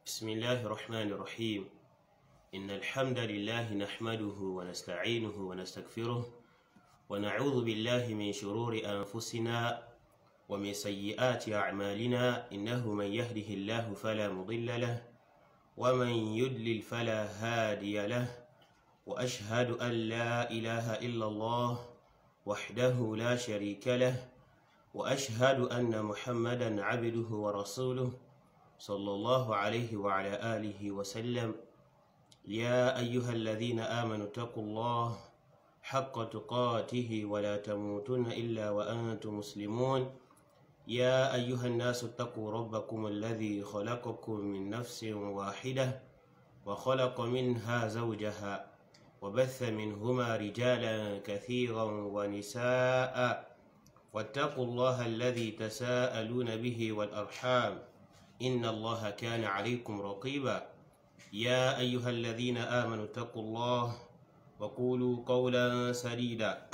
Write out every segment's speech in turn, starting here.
بسم الله الرحمن الرحيم إن الحمد لله نحمده ونستعينه ونستغفره ونعوذ بالله من شرور أنفسنا ومن سيئات أعمالنا إنه من يهده الله فلا مضل له ومن يدلل فلا هادي له وأشهد أن لا إله إلا الله وحده لا شريك له وأشهد أن محمدا عبده ورسوله صلى الله عليه وعلى آله وسلم يا أيها الذين آمنوا اتقوا الله حق تقاته ولا تموتن إلا وأنتم مسلمون يا أيها الناس اتقوا ربكم الذي خلقكم من نفس واحدة وخلق منها زوجها وبث منهما رجالا كثيرا ونساء واتقوا الله الذي تساءلون به والأرحام إن الله كان عليكم رقيبا يا أيها الذين آمنوا اتقوا الله وقولوا قولا سديدا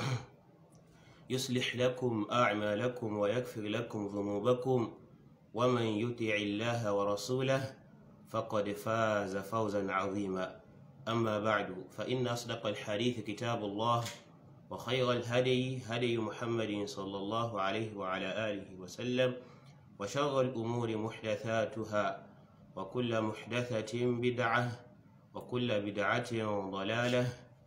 يصلح لكم أعمالكم ويغفر لكم ذنوبكم ومن يطع الله ورسوله فقد فاز فوزا عظيما أما بعد فإن أصدق الحديث كتاب الله وخير الهدي هدي محمد صلى الله عليه وعلى آله وسلم وشر الأمور محدثاتها وكل محدثة بدعة وكل بدعة ضلالة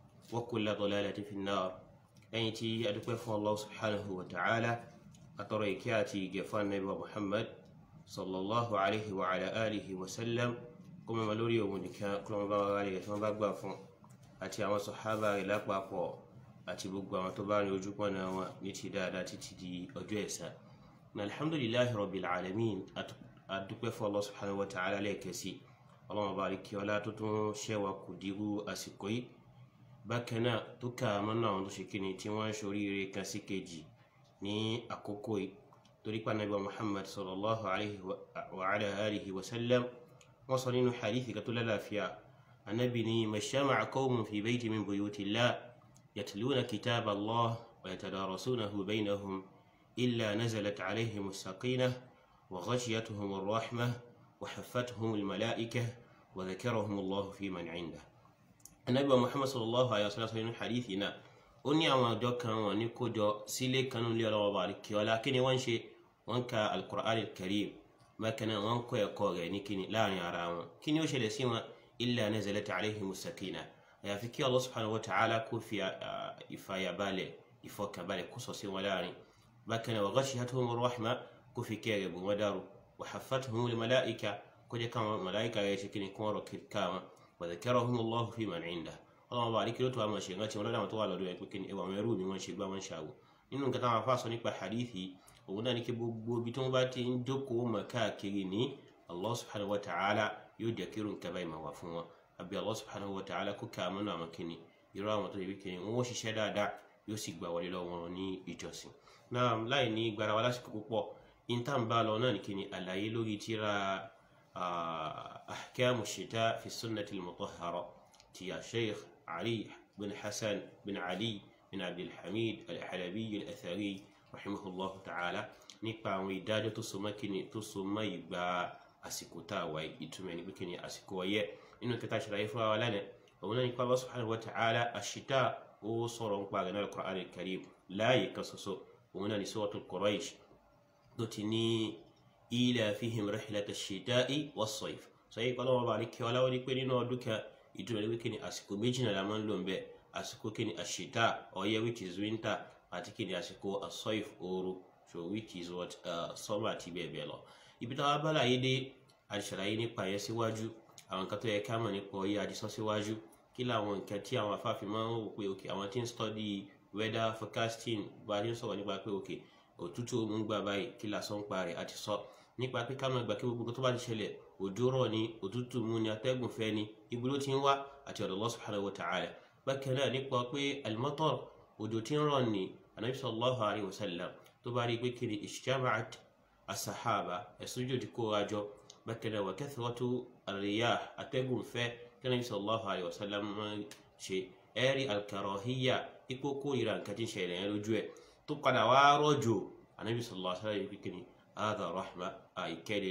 وكل ضلالة في النار lẹ́yìn tí adúpẹ́ fún allah subhanahu wa ta'ala atọrọ ìkẹ́ àti ìgẹ̀ fún anabi wa muhammad sallallahu alaihi wa ala alihi wa sallam kó mọ́ lórí òun nìkan kó mọ́ bá wà rárẹ̀ tí wọ́n bá gbà fún àti àwọn sọ̀hábà rẹ̀ lápapọ̀ àti gbogbo àwọn tó bá rí ojú pọ̀nà wọn ní ti dáadáa títí di ọjọ́ ẹ̀san na alhamdulillahi rabbil alamin adúpẹ́ fún allah subhanahu wa ta'ala lẹ́ẹ̀kẹ́sì ọlọ́run bá rí kí ọlá tó tún ṣẹ́wà kù dirú àsìkò yìí bákan náà tó kà á mọ́nà àwọn tó ṣe kíni tí wọ́n ń ṣoríire kan sí kejì ní àkókò yìí torí pa nàbí muhammad sallallahu alayhi wa alihi wa sallam wọ́n sọ nínú hadithi kan tó lálàáfíà anabi ni mashama'a qawmun fi bayti min buyutillah yatluna kitab allah wa yatadarasunahu baynahum illa nazalat alayhim as-sakinah wa ghashiyatuhum ar-rahmah wa haffatuhum al-mala'ikah wa dhakarahum allah fi man 'indah anabi muhammad sallallahu alayhi wa sallam nínú hadithi náà ó ní àwọn àjọ kan wọn ní kójọ sílé kanú lé ọlọ́wọ́ bá kí ọlá kí ni wọ́n ń ṣe wọ́n ka alukur'an karim bákan náà wọ́n kọ́ ẹ̀kọ́ rẹ̀ ní kíni láàrin ara wọn kí ni ó ṣẹlẹ̀ sí wọn illa nazalat alayhimu sakina àyàfi kí allah subhanahu wa ta'ala kó fi ìfàyàbalẹ̀ ìfọkànbalẹ̀ kó sọ sí wọn láàrin bákan náà wa ghashiyatuhum rahma kó fi kẹ́ rẹ̀ bù wọ́n dárò wa haffatuhum malaika kó jẹ́ káwọn malaika rẹ̀ ṣe kíni kó wọ́n rọ̀ kíkà wọn وذكرهم الله في من عنده ọlọ́run bá àríkí ló tó àwọn ṣe rántí wọn lọ́dọ̀ àwọn tó wà lọ́dọ̀ ẹ̀ pé kí ni ẹwà àwọn ẹrú mi wọ́n ṣe gbá wọn ṣàwò nínú nǹkan táwọn afáàsọ nípa hadithi òun náà ní kí gbogbo ibi tí wọ́n bá ti ń jókòó mọ̀ káàkiri ní allah subhanahu wa ta'ala yóò jẹ́ kírun nǹkan báyìí máa wà fún wọn àbí allah subhanahu wa ta'ala kó ká àmọ́nà àwọn kìnnì irú àwọn tó yẹ kí ni wọ́n ṣiṣẹ́ dáadáa yóò sì gbà wọlé lọ́wọ́ wọn ní ìjọsìn náà láì ní gbára wa lásìkò púpọ̀ intan bá lọ náà ní kí ni àlàyé lórí tíra أحكام الشتاء في السنة المطهرة تي الشيخ علي بن حسن بن علي بن عبد الحميد الحلبي الأثري رحمه الله تعالى nípa àwọn ìdájọ́ tó so mọ́ kíni tó so mọ́ ìgbà àsìkò tá a wáyé ìtumọ̀ ní kíni àsìkò ọyẹ́ nínú kẹta ṣàlàyé fún wa lánàá òun náà nípa Allah subhanahu wa ta'ala àṣìtá ó sọ̀rọ̀ nípa àgbẹ̀ náà Al-Qur'an al-Karim láàyè kan ṣoṣo òun náà ní Suratul Quraysh tó ti ní ila fihim rihlata ash-shita'i was-sayf sọyìn kọ́ lọ́wọ́ bá rí kí ọláwọ́ ní pé nínú ọdún kan ìtumọ̀ ní wíkì ní àsìkò méjì náà la máa ń lò ń bẹ àsìkò kí ni àṣìta ọyẹ́ which is winter àti kí ni àsìkò as-sayf ooru so which is what summer àti bẹ́ẹ̀ bẹ́ẹ̀ lọ. ibi táwa bá láyé dé àṣàlàyé nípa yẹn síwájú àwọn nǹkan tó yẹ ká mọ̀ nípa ọyẹ́ àdìsọ́ síwájú kí làwọn nǹkan tí àwọn afáfin máa ń wò pé òkè àwọn tí ń study weather forecasting bá a ti ń sọ̀rọ̀ nípa pé òkè òtútù ó ń gbà báyìí kí làásán ń pa rẹ̀ àti sọ nípa pé ká máa gbà kí gbogbo tó bá ti ṣẹlẹ̀ òjò rọ̀ ni òtútù mú ni atẹ́gùn fẹ́ ni ibi ló ti ń wá àti ọ̀dọ̀ Allah subhanahu wa ta'ala bákan náà nípa pé al-matar òjò tí ń rọ̀ ni anabi sallallahu alayhi wa sallam tó bá rí pé kiri ijtama'at as-sahaba ẹ̀sùnjò ti kó ajọ bákan náà wa kathratu ar-riyah atẹ́gùn fẹ́ tí anabi sallallahu alayhi wa sallam máa ṣe ẹ̀rí al-karahiyya ipò kórìíra nǹkan tí ń ṣẹlẹ̀ yẹn lójú ẹ̀ tó padà wá rọ̀jò anabi sallallahu alayhi wa sallam yìí pé kiri hadha rahma àìkẹ́lẹ́lẹ́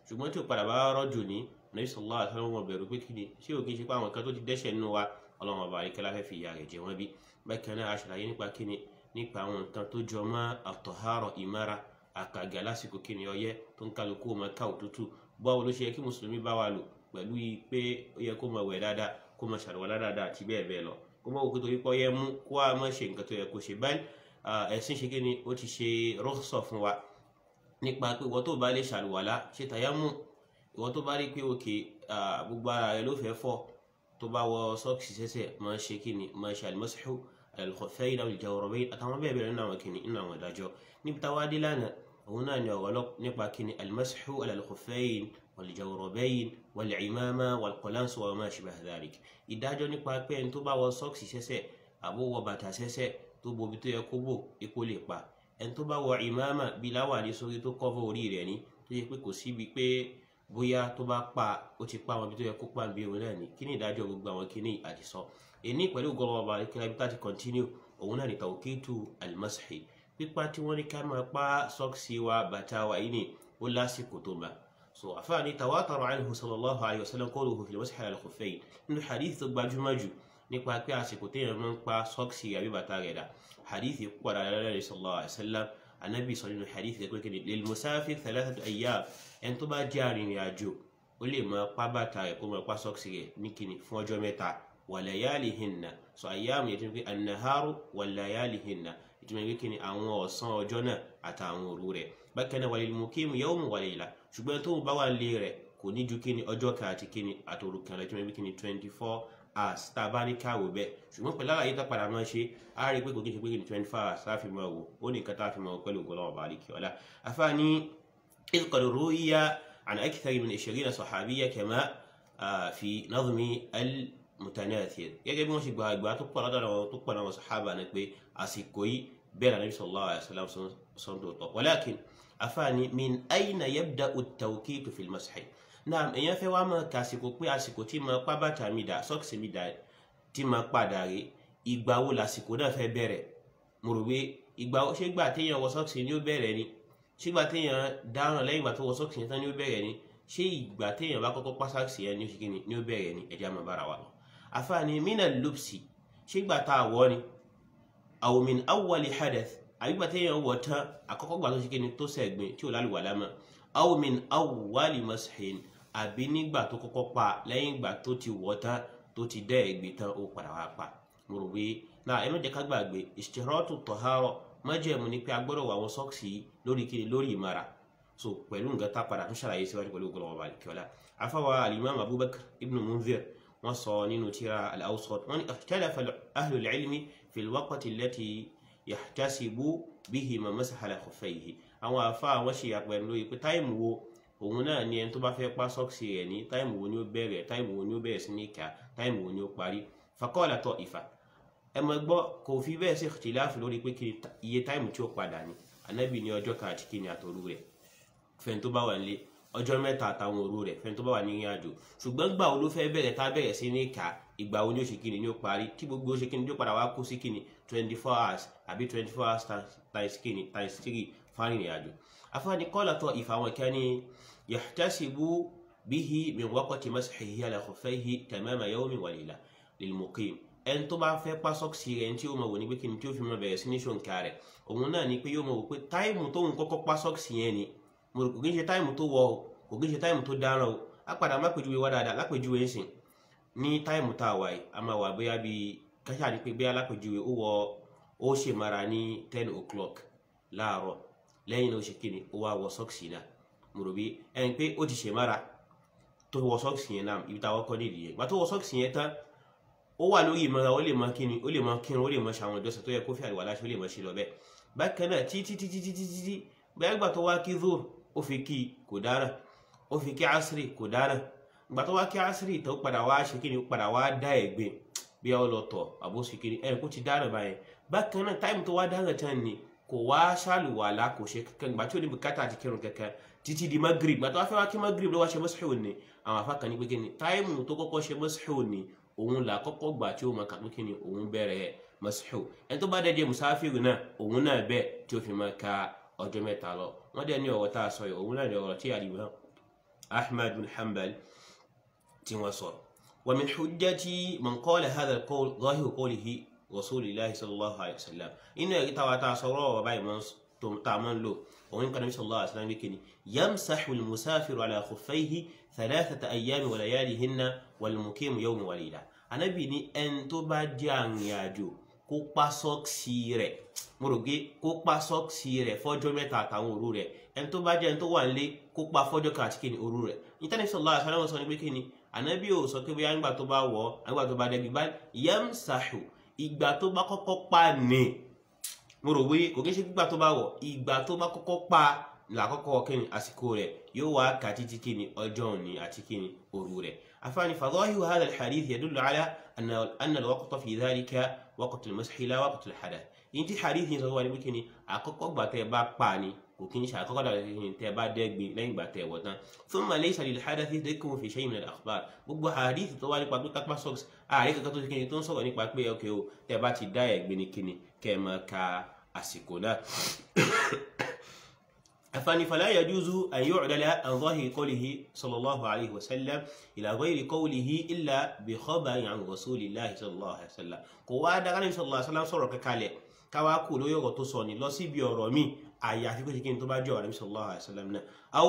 ṣùgbọ́n tí ó padà bá rọ́jò ní Nabi sallallahu alaihi wasallam wọn bẹ̀rù pé kíni ṣé ò kí n ṣe pé àwọn kan tó ti dẹ́ṣẹ̀ nínú wa ọlọ́run ọba àríkẹ́lá fẹ́ fi ìyà rẹ̀ jẹ wọ́n bí bákan náà aṣàlàyé nípa kíni nípa àwọn nǹkan tó jọ mọ́ àtọ̀hárọ̀ ìmára àkàgà lásìkò kíni ọyẹ́ tó ń kálukú ọmọ ká òtútù báwo ló ṣe yẹ kí mùsùlùmí bá wà lò pẹ̀lú pé ó yẹ kó máa wẹ̀ dáadáa kó máa ṣàlùwàlá dáadáa àti bẹ́ẹ̀ bẹ́ẹ̀ lọ kó máa wò pé torí pé ọyẹ́ mú kó a máa ṣe nǹkan tó yẹ kó ṣe báyìí ẹ̀sìn ṣe kíni ó ti ṣe rọ́ṣọ̀ fún wa nípa pé ìwọ tó bá lè ṣàlùwàlá ṣe tàyámù ìwọ tó bá rí pé òkè gbogbo ara rẹ ló fẹ́ fọ́ tó bá wọ sọ́ọ̀kì sẹ́sẹ̀ máa ṣe kíni máa ṣe àlùmọ́síhù al-khuffayn aw al-jawrabayn àtàwọn bẹ́ẹ̀ bẹ́ẹ̀ nínú àwọn kíni nínú àwọn ìdájọ́ níbi táwa dé lánàá òun náà ni ọ̀rọ̀ nípa kíni al-mashu ala al-khuffayn wal-jawrabayn wal-imama wal-qalansu wa ma shbaha dhalik ìdájọ́ nípa pé ẹni tó bá wọ sọ́ọ̀kì sẹ́sẹ̀ àbó wọ bàtà sẹ́sẹ̀ tó bobi tó yẹ kó bò epo lè pa ẹni tó bá wọ imama bí láwàní sórí tó kọ́fọ́ orí rẹ̀ ní tó yẹ pé kò síbi pé bóyá tó bá pa ó ti pa àwọn ibi tó yẹ kó pa bí òun náà ní kí ni ìdájọ́ gbogbo àwọn kíní àti sọ èní pẹ̀lú gọlọ́wọ́ ọba ìkíni ibi tá ti continue òun náà ní tawqitu al-mashi pípa tí wọ́n ní ká máa pa sọ́ọ̀sì wa bàtà wa yìí ni ó lásìkò tó bá so àfáàní tawatara anhu sallallahu alayhi wa sallam qawluhu fil mashi ala al-khuffayn nínú hadith tó gbajúmọ̀ jù nípa pé àsìkò téèyàn máa ń pa sọ́ọ̀sì àbí bàtà rẹ̀ dà hadith yìí pọ̀ dáadáa lẹ́yìn sallallahu alayhi wa sallam anabi sọ nínú hadith yìí pé lil musafir thalathatu ayyam ẹni tó bá jẹ́ arìnrìn àjò ó lè máa pa bàtà rẹ̀ kó máa pa sọ́ọ̀sì rẹ̀ ní kíni fún ọjọ́ mẹ́ta wa layalihinna so ayyamu yẹn ti pé an-naharu wa layalihinna ìtumọ̀ ìwé kíni àwọn ọ̀sán ọjọ́ náà àtàwọn òru rẹ̀ bákan náà walil mukim yawmun wa layla ṣùgbọ́n tó bá wà lé rẹ̀ kò ní ju kíni ọjọ́ kan àti kíni àtòrù kan lọ́jọ́ ìwé kíni twenty four hours tá a bá ní káwò bẹ́ẹ̀ ṣùgbọ́n pẹ̀lú àlàyé tá padà máa ṣe á rí i pé kò kí n ṣe pé kíni twenty four hours láfi máa wò ó ní nǹkan tá a fi máa wò pẹ̀lú ògbọ́n ọba àríkì ọ̀la afáàní إذ قد روي عن أكثر من عشرين صحابية كما في نظم المتناثر gẹ́gẹ́ bí wọ́n ṣe gba ìgbà tó pọ̀ lọ́dọ̀ àwọn tó pọ̀ náà sàhábà ni pé àsìkò yìí bẹ́ẹ̀ náà Nabi sallallahu alaihi wasallam sọ́n tó tọ̀ walakin afaani min ayna yabda'u at-tawqitu fil mashi náà èèyàn fẹ́ wá máa ka àsìkò pé àsìkò tí máa pa bàtà mi dà sọ́ọ̀kì mi dà tí máa padà rí ìgbà wo làsìkò náà fẹ́ bẹ̀rẹ̀ mo rò pé ìgbà ṣé gbà téèyàn wọ sọ́ọ̀kì ni ó bẹ̀rẹ̀ ni ṣé ìgbà téèyàn dáràn lẹ́yìn ìgbà tó wọ sọ́ọ̀kì yẹn tán ni ó bẹ̀rẹ̀ ni ṣé ìgbà téèyàn bá kọ́kọ́ pa sáàkì yẹn ni ó ṣe kí ni ni ó bẹ̀rẹ̀ ni ẹ̀jẹ̀ àmọ́ bára wa lọ. àfààní mina lupsi ṣé ìgbà tá a wọ̀ ni aw min awwali hadath àbí ìgbà téèyàn wọ̀ tán àkọ́kọ́ gbà tó ṣe kí ni tó sẹ̀gbìn tí ò lálùwà lámà aw min awwali mashin àbí nígbà tó kọ́kọ́ pa lẹ́yìn ìgbà tó ti wọ̀ tán tó ti dẹ́ ẹ̀gbìn tán ó padà wá pa mo rò pé náà ẹ má jẹ́ ká gbàgbé ishtiratu tahara májẹ̀mú ni pé a gbọ́dọ̀ wọ àwọn sọ́ọ̀sì lórí kiri lórí ìmara so pẹ̀lú nǹkan tá a padà tún ṣàlàyé síwájú pẹ̀lú ògbọ́n ọba àlìkíọ́lá afáwa alimami abubakar ibn munzir wọ́n sọ nínú tírà al-awsat wọ́n ní ikhtalafa ahlul ilmi fil waqti allati yahtasibu bihi man masaha ala khuffayhi àwọn afa àwọn ṣe àpẹẹrẹ lórí pé táìmù wo òun náà ni ẹni tó bá fẹ́ pa sọ́ọ̀sì rẹ̀ ní táìmù wo ni ó bẹ̀rẹ̀ táìmù wo ni ó bẹ̀rẹ̀ sí ní ká táìmù wo ni ó parí faqala ta'ifa ẹ mọ̀ gbọ́ kò fi bẹ́ẹ̀ sí ìtìláàfù lórí pé kí iye táìmù tí ó padà ní anábì ní ọjọ́ kan àti kíni àtòru rẹ̀ fẹ́ni tó bá wà nílé ọjọ́ mẹ́ta àtàwọn òru rẹ̀ fẹ́ni tó bá wà ní ìrìn àjò ṣùgbọ́n gbà wo ló fẹ́ bẹ̀rẹ̀ tá bẹ̀rẹ̀ sí ní ìka ìgbà wo ni ó ṣe kíni ni ó parí tí gbogbo ó ṣe kíni ni ó padà wá kó sí kíni twenty four hours àbí twenty four hours times kíni times three fáwọn ìrìn àjò afáàní kọ́lá tó ìfàwọn kẹ́ni yahtasibu bihi min waqti mashihi ala khuffayhi tamama yawmin wa layla lil muqim ẹni tó bá fẹ́ pa sọ́ọ̀sì rẹ̀ tí ó mọ̀ wò ní pé kí ni tí ó fi mọ̀ bẹ̀rẹ̀ sí ní ṣòǹkà rẹ̀ òun náà ni pé yóò mọ̀ wò pé táìmù tóun kọ́kọ́ pa sọ́ọ̀sì yẹn ni mo rò kò kí ń ṣe táìmù tó wọ o kò kí ń ṣe táìmù tó dáràn o á padà má pèjúwe wá dáadáa lápèjúwe ń sìn ní táìmù tá a wà yìí a máa wà bóyá bíi káṣá ni pé bóyá lápèjúwe ó wọ ó ṣe mara ní ten o'clock láàárọ̀ lẹ́yìn náà ó ṣe kíni ó wá wọ sọ́ọ̀sì náà mo rò bí ẹni pé ó ti ṣe mara tó wọ sọ́ọ̀sì yẹn náà ibi táwọn kọ́ nídìí yẹn gbà tó wọ sọ́ọ̀sì yẹn tán ó wà lórí ìmọ̀ra ó lè mọ kíni ó lè mọ kírun ó lè mọ ṣàwọn ìjọsìn tó yẹ kó fi àríwá láṣẹ ó lè mọ ṣe lọ bẹ́ẹ̀ bákan náà títí títí títí títí bẹ́ẹ̀ gbà tó wá kí zoro ó fi kí kò dára ó fi kí asiri kò dára gbà tó wá kí asiri tó padà wá ṣe kíni ó padà wá dá ẹ̀gbin bí ó lọ tọ̀ àbó ṣe kíni ẹ̀ kó ti dára báyẹn bákan náà táìmù tó wá dára tán ni kò wá ṣàlùwàlá kò ṣe kankan gbà tí ó ní bùkátà àti kírun kankan títí di magrib gbà tó wá fẹ́ wá kí magrib ló wá ṣe mọ́síhù ni àwọn afákan ní pé kíni táìmù tó kọ́kọ́ ṣe mọ́síhù ni òun là kọ́kọ́ gbà tí ó máa kà pé kí ni òun bẹ̀rẹ̀ masihu ẹni tó bá dẹ̀ jẹ́ musafiru náà òun náà bẹ́ẹ̀ tí ó fi máa ka ọjọ́ mẹ́ta lọ wọ́n dẹ̀ ní ọ̀rọ̀ tá a sọ yìí òun náà ní ọ̀rọ̀ tí àlìmọ́ ahmad bin hanbal tí wọ́n sọ wa min hujjati man qala hadha al-qawl zahiru qawlihi rasulillahi sallallahu alayhi wa sallam inú ẹ̀rí táwa tá a sọ̀rọ̀ ọ̀rọ̀ báyìí mọ́ tó tá a máa ń lò òun kan nabi sallallahu alayhi wa sallam wíkẹ́ ni yamsahu al-musafiru ala khuffayhi thalathata ayyami wa layalihinna wal muqimu yawman wa layla anabi ni ẹni tó bá jẹ́ arìnrìn-àjò kó pa sọ́ọ̀sì rẹ̀ mo rò pé kó pa sọ́ọ̀sì rẹ̀ fọ́jọ́ mẹ́ta àtàwọn òru rẹ̀ ẹni tó bá jẹ́ ẹni tó wà nílé kó pa fọ́jọ́ kan àti kíni òru rẹ̀ nítorí sallallahu alaihi wasallam sọ ní pé kíni ànábì ò sọ pé bóyá nígbà tó bá wọ̀ nígbà tó bá dẹ́bi bá yamsahu ìgbà tó bá kọ́kọ́ pa ní mo rò pé kò kí ń ṣe gbígbà tó bá wọ̀ ìgbà tó bá kọ́kọ́ pa làkọ́kọ́ kíni àsìkò rẹ̀ yóò wá kà títí kíni ọjọ́ òní àti kíni òru rẹ̀ afáàní fadhahiru hadha al-hadith yadullu ala anna al-waqta fi dhalika waqtu al-mashi la waqtu al-hadath yìí tí hadith yìí sọ wà níbi kíni àkọ́kọ́ gbà tẹ́ bá pa ni kò kí ń ṣe àkọ́kọ́ dàgbà kíni tẹ́ bá dẹ́gbin lẹ́yìn gbà tẹ́ wọ̀ tán thumma laysa lil-hadathi dhikrun fi shay'in min al-akhbar gbogbo hadith tó wá nípa pé kápá socks ààrẹ kankan tó ti kíni tó ń sọ̀rọ̀ nípa pé ok o tẹ́ bá ti dá ẹ̀gbin ni kíni kẹ́ ẹ máa ka àsìkò náà أفاني فلا يجوز أن يعدل عن ظاهر قوله صلى الله عليه وسلم إلى غير قوله إلا بخبر عن رسول الله صلى الله عليه وسلم قوة دعنا صلى الله عليه وسلم صورة كالي káwá kú lórí ọ̀rọ̀ tó sọ ní lọ síbi ọ̀rọ̀ mi àyàfi kó ṣe kí n tó bá jẹ́ ọ̀rọ̀ sallallahu alaihi wasallam náà aw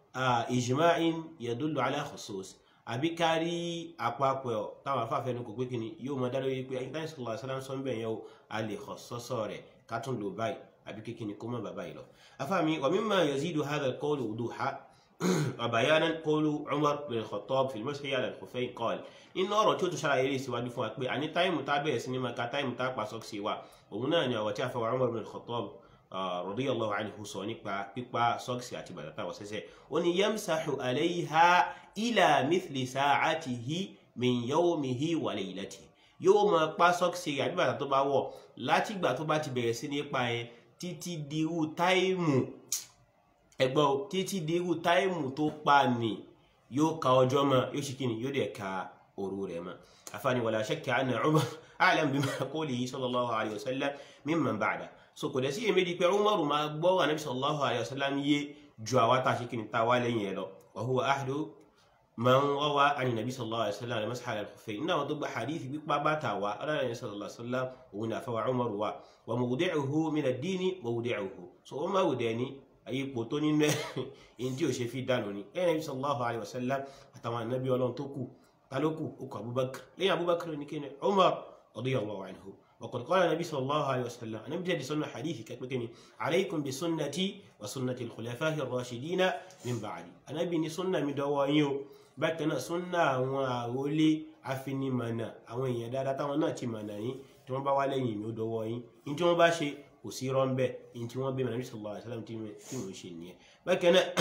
ijma'in yadullu ala khusus àbí kárí àpapọ̀ táwọn afáfẹ́ ní kò pé kíni yóò mọ dáná wípé ayíǹtàn sallallahu alaihi wasallam sọ ń bẹ̀ yẹn o a lè kọ̀ sọ́sọ́ rẹ̀ ká tún lò báyìí àbí kékeré kó má bàbá yìí lọ. afáàmì wa mimma yazidu hadha al-qawl wuduha wa bayanan qawlu Umar bin Khattab fi al-mashi ala al-khuffayn qala inú ọ̀rọ̀ tí ó tún ṣàlàyé lè síwájú fún wa pé àní táìmù tá bẹ̀rẹ̀ sí ní máa ka táìmù tá pa sọ́ọ̀sì wa òun náà ni àwọn tí a fẹ́ wa Umar bin Khattab radiyallahu anhu sọ nípa pípa sọ́ọ̀sì àti bàtà táwọn sẹ́sẹ̀ ó ní yamsahu alayha ila mithli sa'atihi min yawmihi wa laylatihi yóò máa pa sọ́ọ̀sì àbí bàtà tó bá wọ̀ látìgbà tó bá ti bẹ̀rẹ̀ sí ní pa yẹn títí di irú táìmù ẹgbọ́n títí di irú táìmù tó pa ní yóò ka ọjọ́ mọ́ yóò ṣe kíni yóò dẹ̀ ka òru rẹ̀ mọ́ afáàní wala shakka anna Umar a'lam bima qawlihi sallallahu alayhi wa sallam mimman ba'da so kò dẹ̀ sí èméjì pé Umar máa gbọ́ Ànábì sallallahu alayhi wa sallam yé ju àwa tá a ṣe kíni tá a wá lẹ́yìn ẹ̀ lọ wa huwa ahdu man rawa ani nabi sallallahu alaihi wasallam masah al-khuffayn náà tó gba hadith pípa bàtà wa ọlọ́run ní sallallahu alaihi wasallam òun ní àfọwà Umar wa wa mawdi'uhu min ad-dini mawdi'uhu so Umar dẹ̀ ní ipò tó nínú ẹ̀ in tí ò ṣe fi dànù ni ẹ̀yìn nabi sallallahu alaihi wasallam àtàwọn anabi ọlọ́run tó kù ta ló kù ó kù Abubakar lẹ́yìn Abubakar ní kíni Umar radiyallahu anhu وقد قال النبي صلى الله عليه وسلم أنا بجد سنة حديث كتبكني عليكم بسنتي وسنة الخلفاء الراشدين من بعدي أنا بني سنة مدوائيو bákan náà súnà àwọn àrólé afinimọ̀nà àwọn èèyàn dáadáa táwọn náà ti mọ̀nà yín tí wọ́n bá wá lẹ́yìn mi ó dọwọ́ yín ní tí wọ́n bá ṣe kò sí rọ́ńbẹ́ ní tí wọ́n bí Ànábì sallallahu alaihi wasallam tí mò ń ṣe nìyẹn bákan náà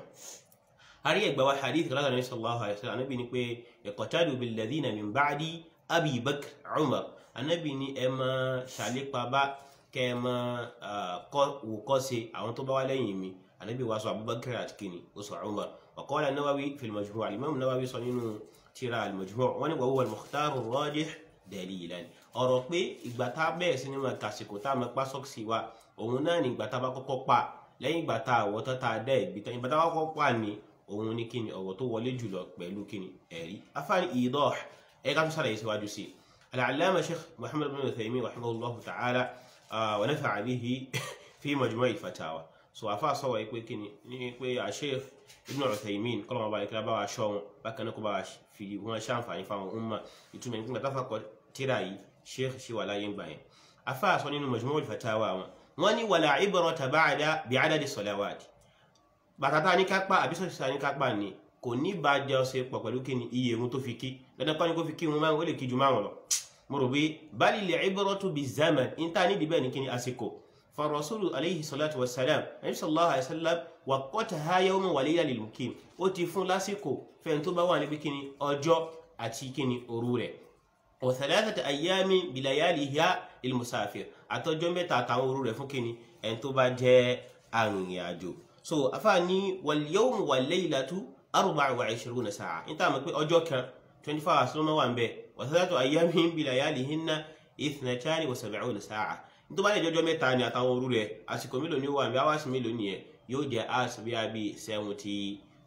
àrí ẹgbà wa hadith rárá Ànábì sallallahu alaihi wasallam Ànábì ni pé iqtadu billadhina min ba'di Abi Bakr Umar Ànábì ni ẹ máa ṣàlépa bá kẹ ẹ máa wò kọ́ ṣe àwọn tó bá wá lẹ́yìn mi Ànábì wa sọ Abubakar àti kìnnì ó sọ Umar وقال النووي في المجموع الإمام النووي صنين تيرا المجموع وهو المختار الراجح دليلا ọ̀rọ̀ pé ìgbà tá a bẹ̀rẹ̀ sí ní máa kàsìkò tá a máa pa sọ́ọ̀sì wa òun náà ní ìgbà tá a bá kọ́kọ́ pa lẹ́yìn ìgbà tá a wọ̀ tán tá a dá ẹ̀gbin tán ìgbà tá a bá kọ́kọ́ pa ni òun ní kíni ọ̀rọ̀ tó wọlé jùlọ pẹ̀lú kíni ẹ̀rí afáàní ìdọ́ ẹ̀ ká tó sàlàyé síwájú sí i al-allama sheikh muhammad bin uthaymin rahimahullahu ta'ala wa nafa'a bihi fi majmu' al-fatawa so afa sọ̀rọ̀ pé kíni ní pé Sheikh Ibn Uthaymin kọ́lọ́ wọn bá yẹ kí bá wa ṣọ́ wọn bákan náà kó bá wa fi wọn ṣàǹfààní fáwọn umma ìtumọ̀ nígbà táfà kọ tíra yìí Sheikh ṣì wà láyé gbà yẹn afa sọ nínú Majmu' al-Fatawa wọn wọn ní wala ibrata ba'da bi'adadi salawat bàtà tá a ní kápá àbí sọ̀tì tá a ní kápá ni kò ní bá jẹ́ ọ̀sẹ̀ pọ̀ pẹ̀lú kíni iye irun tó fi kí dandan kọ́ni kó fi kí irun márùn ó lè kí ju márùn lọ mo rò pé balil ibratu bizaman níta nídìí bẹ́ẹ̀ ni kíni àsìkò فالرسول عليه الصلاة والسلام النبي صلى الله عليه وسلم وقتها يوما وليلة للمقيم ó ti fún lásìkò fẹ́ni tó bá wà níbi kíni ọjọ́ àti kíni òru rẹ̀ وثلاثة أيام بلياليها للمسافر àtọjọ́ mẹ́ta àtàwọn òru rẹ̀ fún kíni ẹni tó bá jẹ́ arìnrìn-àjò so afáàní واليوم والليلة أربع وعشرون ساعة níta mọ̀ pé ọjọ́ kan twenty four hours ló máa wà ń bẹ̀ وثلاثة أيام بلياليهن اثنتان وسبعون ساعة tó bá lè jọjọ mẹ́ta ni àtàwọn òru rẹ̀ àsìkò mélòó ni ó wà ní hours mélòó nìyẹn yóò jẹ́ hours bí i bí seventy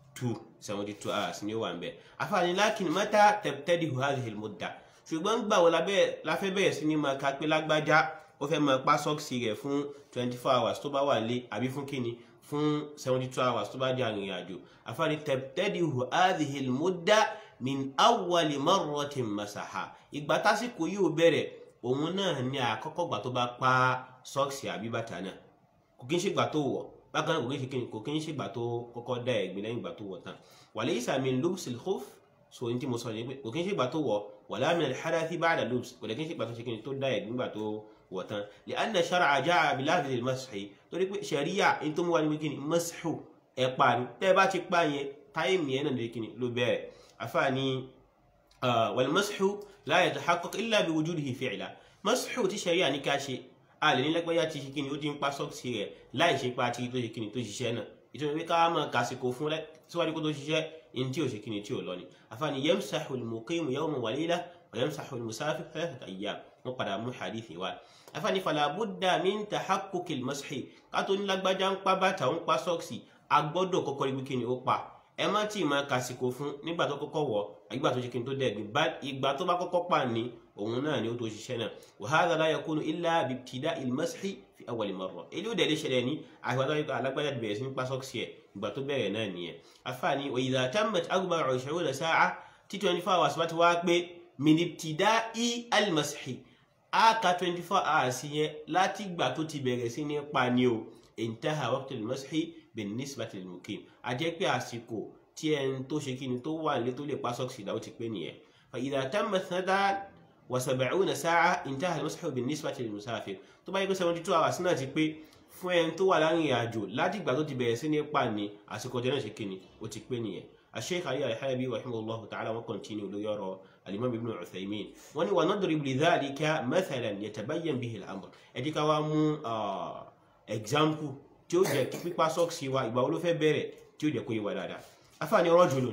two seventy two hours ni ó wà ń bẹ àfààní lakin mata tabtadi'u hadhihi al-mudda ṣùgbọ́n gbà wọ́n láfẹ́ bẹ̀rẹ̀ sí ni máa ka pé lágbájá ó fẹ́ máa pa sọ́ọ̀sì rẹ̀ fún twenty four hours tó bá wà lé àbí fún kíni fún seventy two hours tó bá di arìnrìn àjò àfààní tabtadi'u hadhihi al-mudda min awwali marratin masaha ìgbà tásìkò yìí ó bẹ̀rẹ̀ òun náà ní àkọ́kọ́ gbà tó bá pa sọ́ọ̀sì àbí bàtà náà kò kí ń ṣègbà tó wọ̀ bákan náà kò kí ń ṣe kíni kò kí ń ṣègbà tó kọ́kọ́ dá ẹ̀gbin lẹ́yìn ìgbà tó wọ̀ tán walaysa min lubsil khuf so ní tí mo sọ ní pé kò kí ń ṣègbà tó wọ̀ wala min al-hadathi ba'da lubs kò dẹ̀ kí ń ṣègbà tó ṣe kíni tó dá ẹ̀gbin gbà tó wọ̀ tán li'anna shar'a ja'a bi lafzi al-mashi torí pé ṣẹ̀ríyà ní tó mú wa ní pé kíni mashu ẹ̀ pa ni tẹ́ ẹ bá ti pa yẹn táìmù yẹn náà lè kíni ló bẹ̀rẹ̀ àfààní wal-mashu la yatahaqqaq illa bi wujudihi fi'la mashu tí ṣẹ̀ríyà ní ká ṣe a lè ní lẹ́gbẹ́yà ti ṣe kíni ó ti ń pa sọ́ọ̀sì rẹ̀ láì ṣe pa ti tó ṣe kíni tó ṣiṣẹ́ náà ìtumọ̀ pé ká máa kàsìkò fún rẹ̀ síwájú kó tó ṣiṣẹ́ in tí ò ṣe kíni tí ò lọ ni àfààní yamsahu al-muqimu yawman wa layla wa yamsahu al-musafir thalathata ayyam wọ́n padà mú hadithi wa àfààní fala budda min tahaqquqi al-mashi ká tó ní lágbájá ń pa bàtà ń pa sọ́ọ̀sì a gbọ́dọ̀ kọ́kọ́ rí kíni ó pa ẹ má tí ì máa kàsìkò fún nígbà tó kọ́kọ́ wọ̀ ìgbà tó ṣe kíni tó dẹ̀gbìn ìgbà tó bá kọ́kọ́ pa ní òun náà ni ó tó ṣiṣẹ́ náà wa hadha la yakunu illa bi ibtida'i al-mashi fi awwal marra èyí ó dẹ̀lé ṣẹlẹ̀ ní àgbàdo ayé alágbádá bẹ̀rẹ̀ sí ní pa sọ́ọ̀sì ẹ̀ ìgbà tó bẹ̀rẹ̀ náà nìyẹn afaani wa idha tammat arba'u ishiruna sa'a tí twenty four hours bá ti wá pé min ibtida'i al-mashi a ka twenty four hours yẹn láti gbà tó ti bẹ̀rẹ̀ sí ní pa ni o intaha waqtu al-mashi bin nisbati lil-muqim a jẹ́ pé àsìkò tí ẹni tó ṣe kí ni tó wà nílé tó lè pa sọ́ọ̀sì ìdáwó ti pé nìyẹn fa idha tammat thalathan وسبعون ساعة انتهى المسح بالنسبة للمسافر tó bá yẹ pé seventy two hours náà ti pé fún ẹni tó wà láàrin àjò láti ìgbà tó ti bẹ̀rẹ̀ sí ní pa ní àsìkò ọjọ́ náà ṣe kíni ó ti pé nìyẹn الشيخ علي الحلبي رحمه الله تعالى wọ́n continue lórí ọ̀rọ̀ الإمام ابن عثيمين wọ́n ní ونضرب لذلك مثلا يتبين به الأمر ẹ jẹ́ ká wá mú example tí ó jẹ́ pípa sọ́ọ̀sì wa ìgbà wo ló fẹ́ bẹ̀rẹ̀ tí ó jẹ́ kó yé wa dáadáa afáàní رجل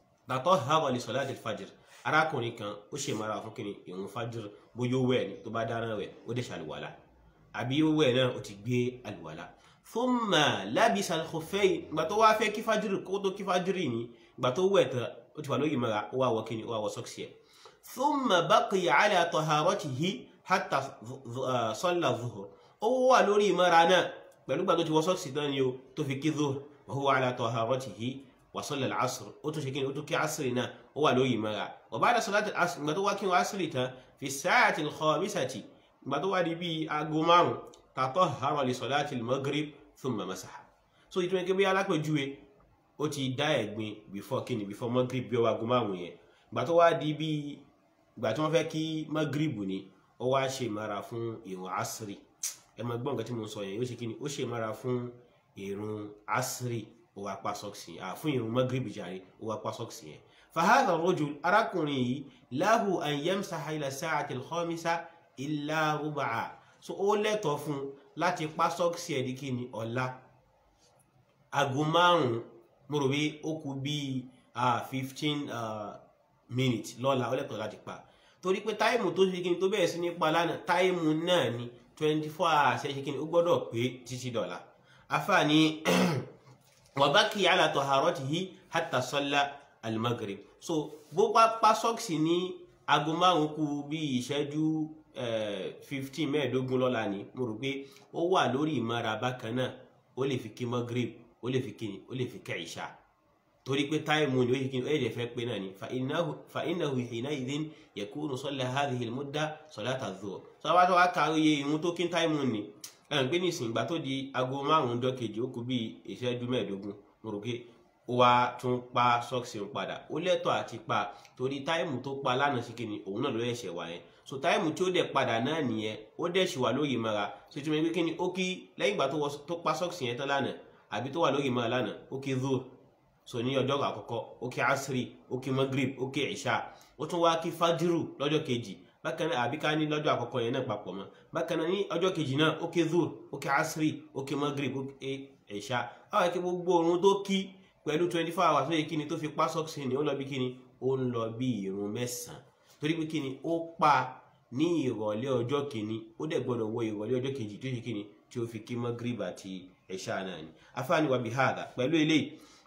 تطهر لصلاة الفجر arákùnrin kan ó ṣe mara fún kí ni ìrun fájúr bóyá ó wẹ̀ ni tó bá dáná wẹ̀ ó dẹ̀ ṣàlùwàlà àbí ó wẹ̀ náà ó ti gbé àlùwàlà thumma labisa al-khuffayn ìgbà tó wá fẹ́ kí fájúr kó tó kí fájúr ni ìgbà tó wẹ̀ tán ó ti wà lórí mara ó wá wọ kí ni ó wá wọ sọ́ọ̀sì ẹ̀ thumma baqiya ala taharatihi hatta salla zuhur ó wà lórí mara náà pẹ̀lú ìgbà tó ti wọ sọ́ọ̀sì tán ni ó tó fi kí zuhur wa huwa ala taharatihi wa salla al-asr ó tún ṣe kí ni ó tún kí asr náà ó wà lórí mara وبعد صلاة العصر ما تو كان عصرتا في الساعة الخامسة ما تو دي بي اغومارو تطهر لصلاة المغرب ثم مسح so ìtumọ̀ kí bí alápẹ̀júwe ó ti dá ẹ̀gbin before kíni before maghrib bí ó wá agomaru yẹn ìgbà tó wá di bí ìgbà tí wọ́n fẹ́ kí maghrib ni ó wá ṣe mara fún ìrun asiri ẹ máa gbọ́ nǹkan tí mo sọ yẹn ó ṣe kíni ó ṣe mara fún ìrun asiri ó wá pa sọ́ọ̀sì yẹn fún ìrun maghrib jàre ó wá pa sọ́ọ̀sì yẹn فهذا الرجل أراكني له أن يمسح إلى الساعة الخامسة إلا ربعا so ó lẹ́tọ̀ọ́ fún láti pa sọ́ọ̀sì ẹ̀ di kí ni ọ̀la aago márùn-ún mo rò pé ó kù bíi fifteen minutes lọ́la ó lẹ́tọ̀ọ́ láti pa torí pé táìmù tó ṣe kí ni tó bẹ̀rẹ̀ sí ní pa lánàá táìmù náà ni twenty four hours ẹ̀ ṣe kí ni ó gbọ́dọ̀ pé títí dọ̀la afaani wàbákì ala taharatihi hatta salla al-maghrib so bó bá pa sọ́ọ̀sì ní aago márùn kù bí ìṣẹ́jú fifteen mẹ́ẹ̀ẹ́dógún lọ́la ni mo rò pé ó wà lórí ìmọ̀ra bákan náà ó lè fi kí maghrib ó lè fi kíni ó lè fi kẹ́ ìṣá torí pé táìmù ni ó yẹ kí ni ó yẹ fẹ́ pé náà ni fa innahu hina'idhin yakunu salla hadhihi al-mudda salata adh-dhuhr sọ wá tó wá ka iye ìrun tó kí táìmù ni ẹ̀rìn pé nísìnyí ìgbà tó di aago márùn-ún dọ́kejì ó kù bí ìṣẹ́jú mẹ́ẹ̀ẹ́dógún mo rò pé ó wá tún pa sọ́ọ̀sì ń padà ó lẹ́tọ̀ àti pa torí táìmù tó pa lánàá sí kíni òun náà ló ẹ̀ṣẹ̀ wá yẹn so táìmù tí ó dẹ̀ padà náà nìyẹn ó dẹ̀ ṣì wà lórí ìmọ̀ra so ìtumọ̀ pé kíni ó kí lẹ́yìn ìgbà tó pa sọ́ọ̀sì yẹn tán lánàá àbí tó wà lórí ìmọ̀ra lánàá ó kí zuhr so ní ọjọ́ àkọ́kọ́ ó kí asiri ó kí magrib ó kí ìṣá ó tún wá kí fájírù lọ́jọ́ kejì bákan náà àbí ká ní lọ́jọ́ àkọ́kọ́ yẹn náà papọ̀ mọ́ bákan náà ní ọjọ́ kejì náà ó kí zuhr ó kí asiri ó kí magrib ó kí ìṣá àwọn ẹ̀kẹ́ gbogbo orun tó kí pẹ̀lú twenty four hours lóye kíni tó fi pa sọ́ọ̀sì ni ó lọ bí kíni ó ń lọ bí ìrun mẹ́sàn-án torí pé kíni ó pa ní ìrọ̀lẹ́ ọjọ́ kìíní ó dẹ̀ gbọ́dọ̀ wọ ìrọ̀lẹ́ ọjọ́ kejì tó ṣe kíni tí ó fi kí magrib àti ẹ̀ṣá náà ni afáàní wa bí hàdà pẹ̀lú eléyìí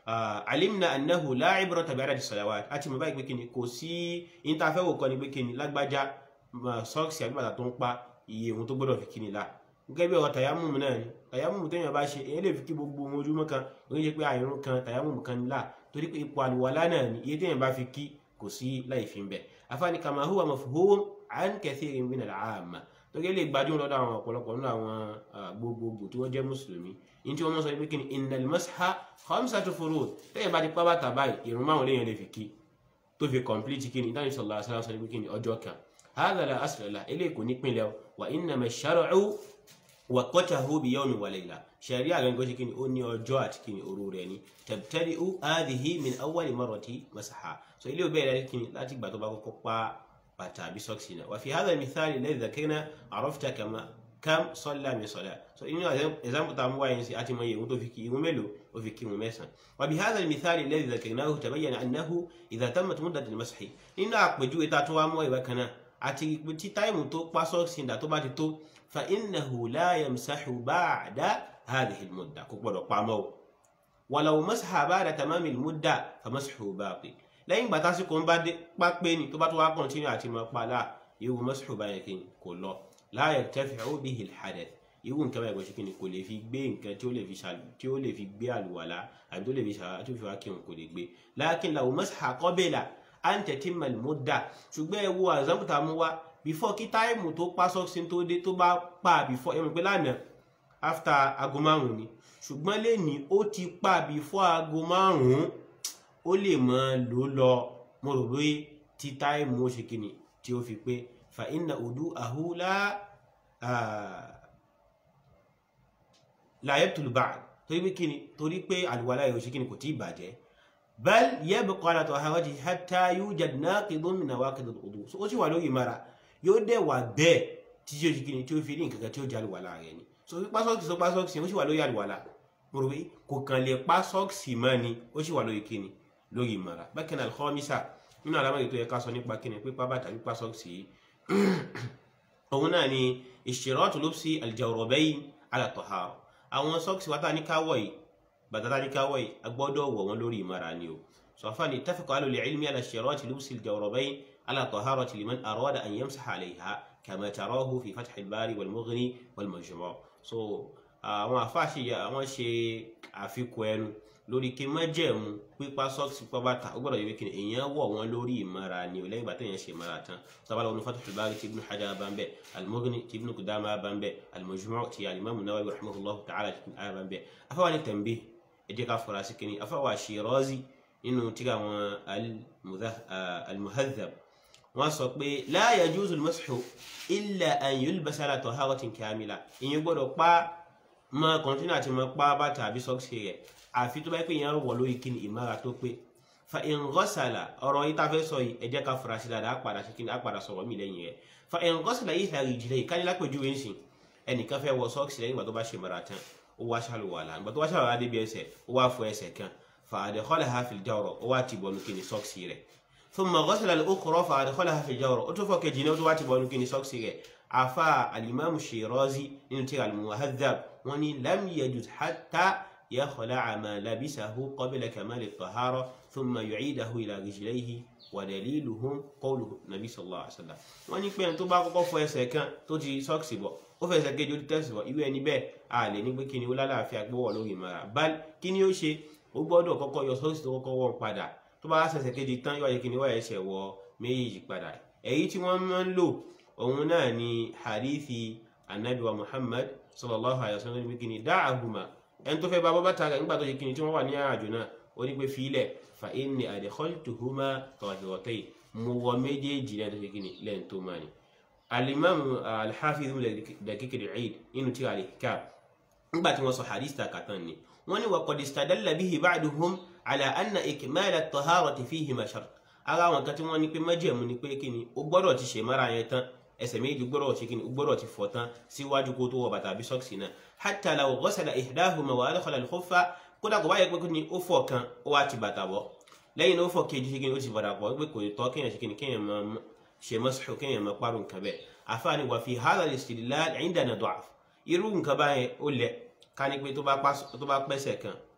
alimna annahu la ibrata bi adadi salawat àti mọ̀ báyìí pé kíni kò sí ìntàfẹ́wò kan ní pé kíni lágbájá sọ́ọ̀sì àbí bàtà tó ń pa iye ohun tó gbọ́dọ̀ fi kíni la gẹ́gẹ́ bí ọ̀rọ̀ tàyámùmù náà ni tàyámùmù téèyàn bá ṣe èyí lè fi kí gbogbo ohun ojúmọ́ kan ó yẹ pé àìrún kan tàyámùmù kan ní là torí pé ipò àlùwàlá náà ni iye téèyàn bá fi kí kò sí láì fi ń bẹ̀ afáàní kama huwa mafhum an kathirin min al-amma torí lè gbajúmọ̀ lọ́dọ̀ àwọn ọ̀pọ̀lọpọ̀ nínú àwọn gbogbogbò tí wọ́n jẹ́ mùsùlùmí ní tí wọ́n mọ̀ sọ pé kí ni innal masha khamsatu furud téèyàn bá ti pa bàtà báyìí ìrun márùn léèyàn lè fi kí tó fi complete kí ni dáhùn sallallahu alaihi wasallam sọ pé kí ni ọjọ́ kan hadha la asla lahu eléyìí kò ní pinlẹ̀ wa innama ash-shar'u waqatahu bi yawmin wa layla sharia gangan ṣe kí ni ó ní ọjọ́ àti kí ni òru rẹ̀ ni tabtadi'u hadhihi min awwali marrati masaha so ilé òbẹ́ rẹ̀ kí ni láti gbà tó bá kọ́kọ́ pa bàtà àbí sọ́ọ̀sì náà wà fi hadha al-mithal alladhi dhakarna arafta kama kam salla min salat so inú example ta mú wáyé sí àti mọ iye tó fi kí ìwọ̀n mélòó ó fi kí ìwọ̀n mẹ́sàn wà bí hadha al-mithal alladhi dhakarnahu tabayyana annahu idha tammat muddat al-mashi nínú àpèjúwe ta tó wá mọ́ ìwé kan náà àti tí táìmù tó pa sọ́ọ̀sì ìdá tó bá ti tó fa innahu la yamsahu ba'da hadhihi al-mudda kò gbọdọ̀ pamọ́ o walaw masaha ba'da tamami al-mudda fa mashu baqi lẹ́yìn ìgbà tásìkò ń bá dé pápé ni tó bá tó wá kọ́ntínú àti mọ́ pàlà ìwù mashu báyẹn kí ni kò lọ la yartafi'u bihi al-hadath ìwù nǹkan báyẹn kò ṣe kí ni kò lè fi gbé nǹkan tí ó lè fi ṣàlù tí ó lè fi gbé àlùwàlá àbí tó lè fi ṣàlù tó fi wá kírun kò lè gbé lakin law masaha qabla an tatimma al-mudda ṣùgbọ́n ẹ wo àzámùtà mú wá before kí táìmù tó pa sọ́ọ̀sì tó dé tó bá pa before ẹ̀mọ̀ pé lánàá after aago márùn-ún ni ṣùgbọ́n lẹ́ni ó ti pa before aago márùn-ún ó lè mọ lò lọ mo rò pé tí táìmù ó ṣe kìnnì tí ó fi pé fa inna wudu'ahu la la yabtul ba'd torí pé kìnnì torí pé àlùwàlá yóò ṣe kìnnì kò tí ì bàjẹ́ bal yabqa ala taharatihi hatta yujad naqidun min nawaqid al-wudu so ó sì wà lórí mara yóò dẹ̀ wà bẹ́ẹ̀ tí tí ó ṣe kìnnì tí ó fi ní nǹkan kan tí ó jẹ́ àlùwàlá rẹ̀ ni so pípa sọ́ọ̀kì sọ pa sọ́ọ̀kì ó sì wà lórí àlùwàlá mo rò pé kò kàn lè pa sọ́ọ̀kì mọ́ ni ó sì wà lórí kìnnì lórí ìmọ̀ra bákan náà al-khamisa nínú àlámọ̀rí tó yẹ ká sọ nípa kíni pípa bàtà pípa sọ́ọ̀sì yìí òun náà ni ishtiratu lubsi al-jawrabayn ala tahara àwọn sọ́ọ̀sì wa tá a ní ká wọ̀ yìí bàtà tá a ní ká wọ̀ yìí a gbọ́dọ̀ wọ̀ wọ́n lórí ìmọ̀ra ni o sọ̀fà ni ittafaqa ahlul ilmi ala ishtirati lubsi al-jawrabayn ala taharati liman arada an yamsaha alayha kama tarahu fi fath al-bari wal-mughni wal-majmu' so àwọn àfáàṣì àwọn ṣe àfikún ẹnu lórí kí májẹ̀mú pípa sọ́ọ̀sì pípa bàtà ó gbọ́dọ̀ yẹ kí èèyàn wọ̀ wọ́n lórí ìmọ̀ra ni ò lẹ́yìn ìgbà téèyàn ṣe ìmọ̀ra tán sábà lọ́wọ́ Fathul Bari ti Ibn Hajar bá ń bẹ̀ al-Mughni ti Ibn Qudama bá ń bẹ̀ al-Majmu' ti al-Imam Nawawi rahimahullahu ta'ala ti bá ń bẹ̀ afáwa ni tanbih ẹ jẹ́ ká fura sí kínní afáwa Shirazi nínú tíra wọn al-Muhadhab wọ́n sọ pé la yajuzu al-mashu illa an yulbasa ala taharatin kamila ìyẹn gbọ́dọ̀ pa mọ́ kọ́ńtínà àti mọ́ pa bàtà àbí sọ́ọ̀sì rẹ̀ àfi tó bá yẹ pé ìyẹn wọ̀ lórí kíni ìmára tó pé fa ìngọ́sàlà ọ̀rọ̀ yìí tá a fẹ́ sọ yìí ẹ jẹ́ ká fura sí dáadáa á padà sí kíni á padà sọ̀rọ̀ mí lẹ́yìn rẹ̀ fa ìngọ́sàlà yìí ìlàrí ìjìnlẹ̀ yìí káni lápèjúwe ń sìn ẹnìkan fẹ́ wọ sọ́ọ̀sì lẹ́yìn ìgbà tó bá ṣe mara tán ó wá ṣàlùwàlà ìgbà tó wá ṣàlùwàlà débi ẹsẹ̀ ó wá fọ ẹsẹ̀ kan fa adkhalaha fil jawra ó wá ti bọ̀nu kíni sọ́ọ̀sì rẹ̀ thumma ghasala al-ukhra fa adkhalaha fil jawra ó tún fọ kejì náà ó tún wá ti bọ̀nu kíni sọ́ọ̀sì rẹ̀ afa al-imam Shirazi nínú tíra al-Muhadhab wọ́n ní lam yajuz hatta يخلع ما لبسه قبل كمال الطهارة ثم يعيده إلى رجليه ودليله قوله النبي صلى الله عليه وسلم wọ́n ní pé ẹni tó bá kọ́kọ́ fọ ẹsẹ̀ kan tó ti sọ́ọ̀sì bọ̀ ó fẹ́ ẹsẹ̀ kejì ó ti tẹ̀sí bọ̀ irú ẹni bẹ́ẹ̀ a lè ní pé kí ni ó lálàáfíà gbọ́wọ́ lórí ìmọ̀ra bal kí ni ó ṣe ó gbọ́dọ̀ kọ́kọ́ yọ sọ́ọ̀sì tó kọ́kọ́ wọ̀ padà tó bá ṣẹ̀ṣẹ̀ kejì tán yóò yẹ kí ni wọ́n ẹsẹ̀ wọ méjèèjì padà èyí tí wọ́n máa ń lò òun náà ni hadithi anabi wa Muhammad sallallahu alayhi wa sallam ní kí ni da'ahuma ẹni tó fẹ́ bá bọ́ bàtà rẹ̀ nígbà tó ṣe kíni tí wọ́n wà ní àjò náà ó ní pé fílẹ̀ fa inni adkhaltuhuma tahiratayn mo wọ méjèèjì lẹ́yìn tó ṣe kíni lẹ́yìn tó máa ní. alimamu alhafiz daqiq al-eid nínú tí a lè ká nígbà tí wọ́n sọ hadith ta kàtàn ni wọ́n ní wa qad istadalla bihi ba'duhum ala anna ikmal at-taharati fihima shart ara àwọn kan tí wọ́n ní pé májẹ̀mú ni pé kíni ó gbọ́dọ̀ ti ṣe mara yẹn tán ẹsẹ̀ méjì gbọ́dọ̀ ṣe kíni gbọ́dọ̀ ti fọ̀ tán síwájú kó tó wọ bàtà àbí sọ́ọ̀sì náà hatta law ghasala ihdahuma wa adkhala al-khuffa kódà kò bá yẹ pé kíni ó fọ̀ kan ó wá ti bàtà bọ̀ lẹ́yìn náà ó fọ̀ kejì ṣe kíni ó ti bàtà bọ̀ pé kò tọ́ kéèyàn ṣe kíni kéèyàn máa ṣe mashu kéèyàn máa parun nǹkan bẹ́ẹ̀ àfààní wa fi hadha al-istidlal indana da'f irú nǹkan báyẹn ó lẹ̀ ká ní pé tó bá pẹ́sẹ̀ kan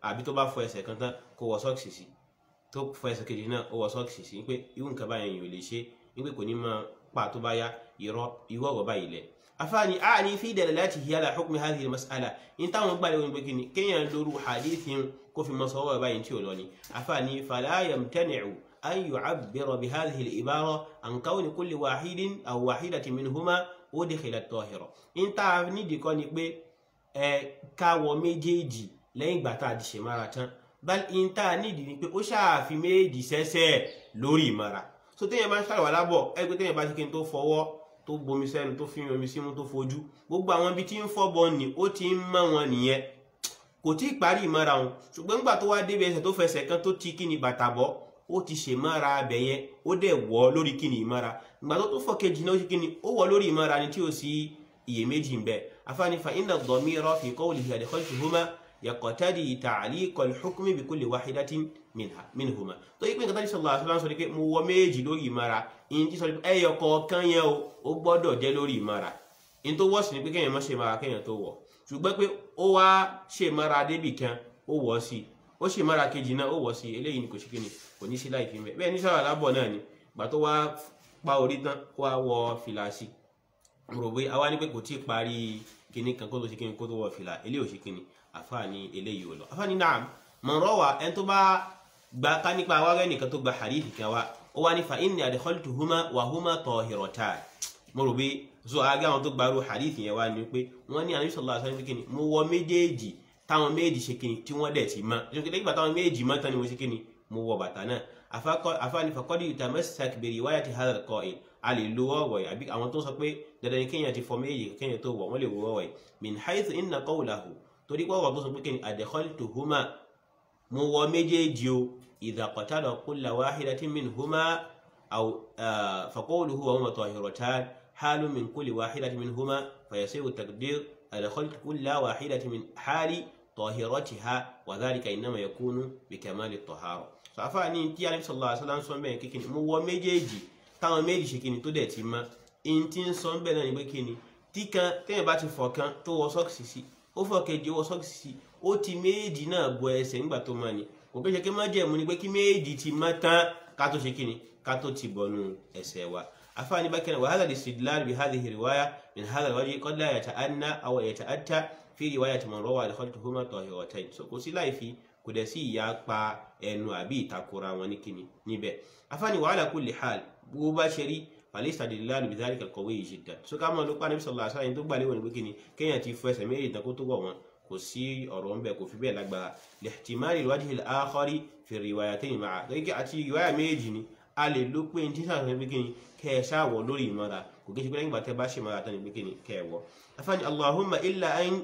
àbí tó bá fọ ẹsẹ̀ kan tán kó wọ sọ́ọ̀kì sí tó fọ ẹsẹ̀ kejì náà ó wọ sọ́ọ̀kì sí pé irú nǹkan báyẹn yìí ò lè ṣe wípé kò ní máa pa tó bá yá irọ́ irú ọ̀rọ̀ báyìí lẹ̀ afaani aani fi dalalatihi ala hukmi hadhihi mas'ala in táwọn gbàlẹ̀ wọn gbẹ́kini kéèyàn lóru hadithin kó fi mọ sọ́wọ́ báyìí tí ò lọ ni afaani fala yamtani'u an yu'abbira bi hadhihi al-ibara an kawni kulli wahidin aw wahidatin minhuma udkhila at-tahira in tá nídìí kọ́ ni pé ẹ káwọ méjèèjì lẹ́yìn ìgbà tá a di ṣèmára tán bal in tá nídìí ni pé ó ṣàfi méjì sẹ́sẹ̀ lórí ìmára so téèyàn bá ń ṣàlùwà lábọ̀ ẹgbẹ́ téèyàn bá ṣe kí n tó fọwọ́ tó bomi sẹ́nu tó fi omi símú tó fojú gbogbo àwọn ibi tí ń fọ́bọ ni ó ti ń mọ́ wọn nìyẹn kò tí ì parí ìmọ́ra wọn ṣùgbọ́n nígbà tó wá débi ẹsẹ̀ tó fẹsẹ̀ kan tó ti kíni bàtà bọ́ ó ti ṣe mọ́ra abẹ yẹn ó dẹ̀ wọ́ lórí kíni ìmọ́ra ìgbà tó tó fọ́ kejì náà ó ṣe kíni ó wọ́ lórí ìmọ́ra ni tí ó sì iyèméjì ń bẹ afáàní fa inna ad-damira fi qawlihi adkhaltuhuma yaqtadi ta'liqa al-hukmi bi kulli wahidatin minha minhuma tó yí pé nǹkan tó ní sallallahu alaihi wasallam sọ ni pé mo wọ méjì lórí ìmọ́ra ìyìn tí sọ pé ẹyọ kọ̀ọ̀kan yẹn o ó gbọ́dọ̀ jẹ́ lórí ìmọ́ra ìyìn tó wọ́ sí ni pé kéèyàn má ṣe mara kéèyàn tó wọ̀ ṣùgbọ́n pé ó wá ṣe mara débì kan ó wọ̀ sí ó ṣe mara kejì náà ó wọ̀ sí eléyìí ni kò sí kíni kò ní sí láì fi mẹ́ bẹ́ẹ̀ ní sábà lábọ̀ náà ni gbà tó wá pa orí tán wá wọ fìlà sí rò pé àwa ní pé kò tí ì parí kíní kan kó tó ṣe kíni kó tó wọ fìlà eléyìí ò ṣe kíni àfáàní eléyìí ò lọ àfáàní náà mọ̀rọ̀ wa ẹni tó bá gba ká nípa wa rẹ nìkan tó gba hadith kan wa ó wá ní fa inni adkhaltuhuma wa huma tahiratan mo rò pé so àgbà àwọn tó gbarú hadith yẹn wá ní pé wọ́n ní ànábì sallallahu alaihi wasallam kíni mo wọ méjèèjì táwọn méjì ṣe kíni tí wọ́n dẹ̀ ti mọ́ nígbà nígbà táwọn méjì mọ́ tán ni mo ṣe kíni mo wọ bàtà náà àfáàní faqad yutamassak bi riwayati hadha al-qa'il a lè lo ọ̀rọ̀ yìí àbí àwọn tó sọ pé dandan ni kéèyàn ti fọ méjì kéèyàn tó wọ̀ wọ́n lè wọ ọ̀rọ̀ yìí min haythu inna qawlahu torí pé ọ̀rọ̀ tó sọ pé kíni adkhaltuhuma mo wọ méjèèjì o idha qatala kulla wahidatin minhuma aw faqawluhu wa huma tahiratan حال من كل واحدة منهما فيصير التقدير أدخلت كل واحدة من حال طاهرتها وذلك إنما يكون بكمال الطهارة فأفاني تي عليه صلى الله عليه وسلم sọ bẹ́ẹ̀ kékeré mo wọ méjèèjì táwọn méjì ṣe kíni tó dẹ̀ ti mọ́ in tí ń sọ bẹ́ẹ̀ náà ni pé kíni tí kan téèyàn bá ti fọ̀ kan tó wọ sọ́ọ̀kì sí ó fọ̀ kejì ó wọ sọ́ọ̀kì sí ó ti méjì náà bọ ẹsẹ̀ nígbà tó mọ́ ni kò kí ṣe kí má jẹ̀mú ni pé kí méjì ti mọ́ tán ká tó ṣe kíni ká tó ti bọ̀nu ẹsẹ̀ wa أفاني بكنا وهذا الاستدلال بهذه الرواية من هذا الوجه قد لا يتأنى أو يتأتى في رواية من روى دخلتهما طاهرتين so kò sí láì fi kò dẹ̀ sí ìyapa ẹnu àbí ìtakora wọn ní kíni níbẹ̀ afáàní وعلى كل حال bó bá ṣe rí فالاستدلال بذلك القوي جدا so ká mọ̀ ló pa níbi sallallahu alaihi wasallam tó gbà léwọ̀n ní pé kíni kéèyàn ti fọ ẹsẹ̀ méjì tán kó tó wọ̀ wọn kò sí ọ̀rọ̀ ń bẹ̀ kò fi bẹ́ẹ̀ lágbára لاحتمال الوجه الآخر في الروايتين معا gẹ́gẹ́ àti ìwáyà méjì ni a lè ló pé ní tí sáà fẹ́ bíkíni kẹ ẹ ṣáàwọ̀ lórí ìmọ̀ra kò kí n ṣe pé lẹ́yìn ìgbà tẹ́ bá ṣe mọ́ra tán ní bíkíni kẹ ẹ wọ̀. afáàní allahumma illa an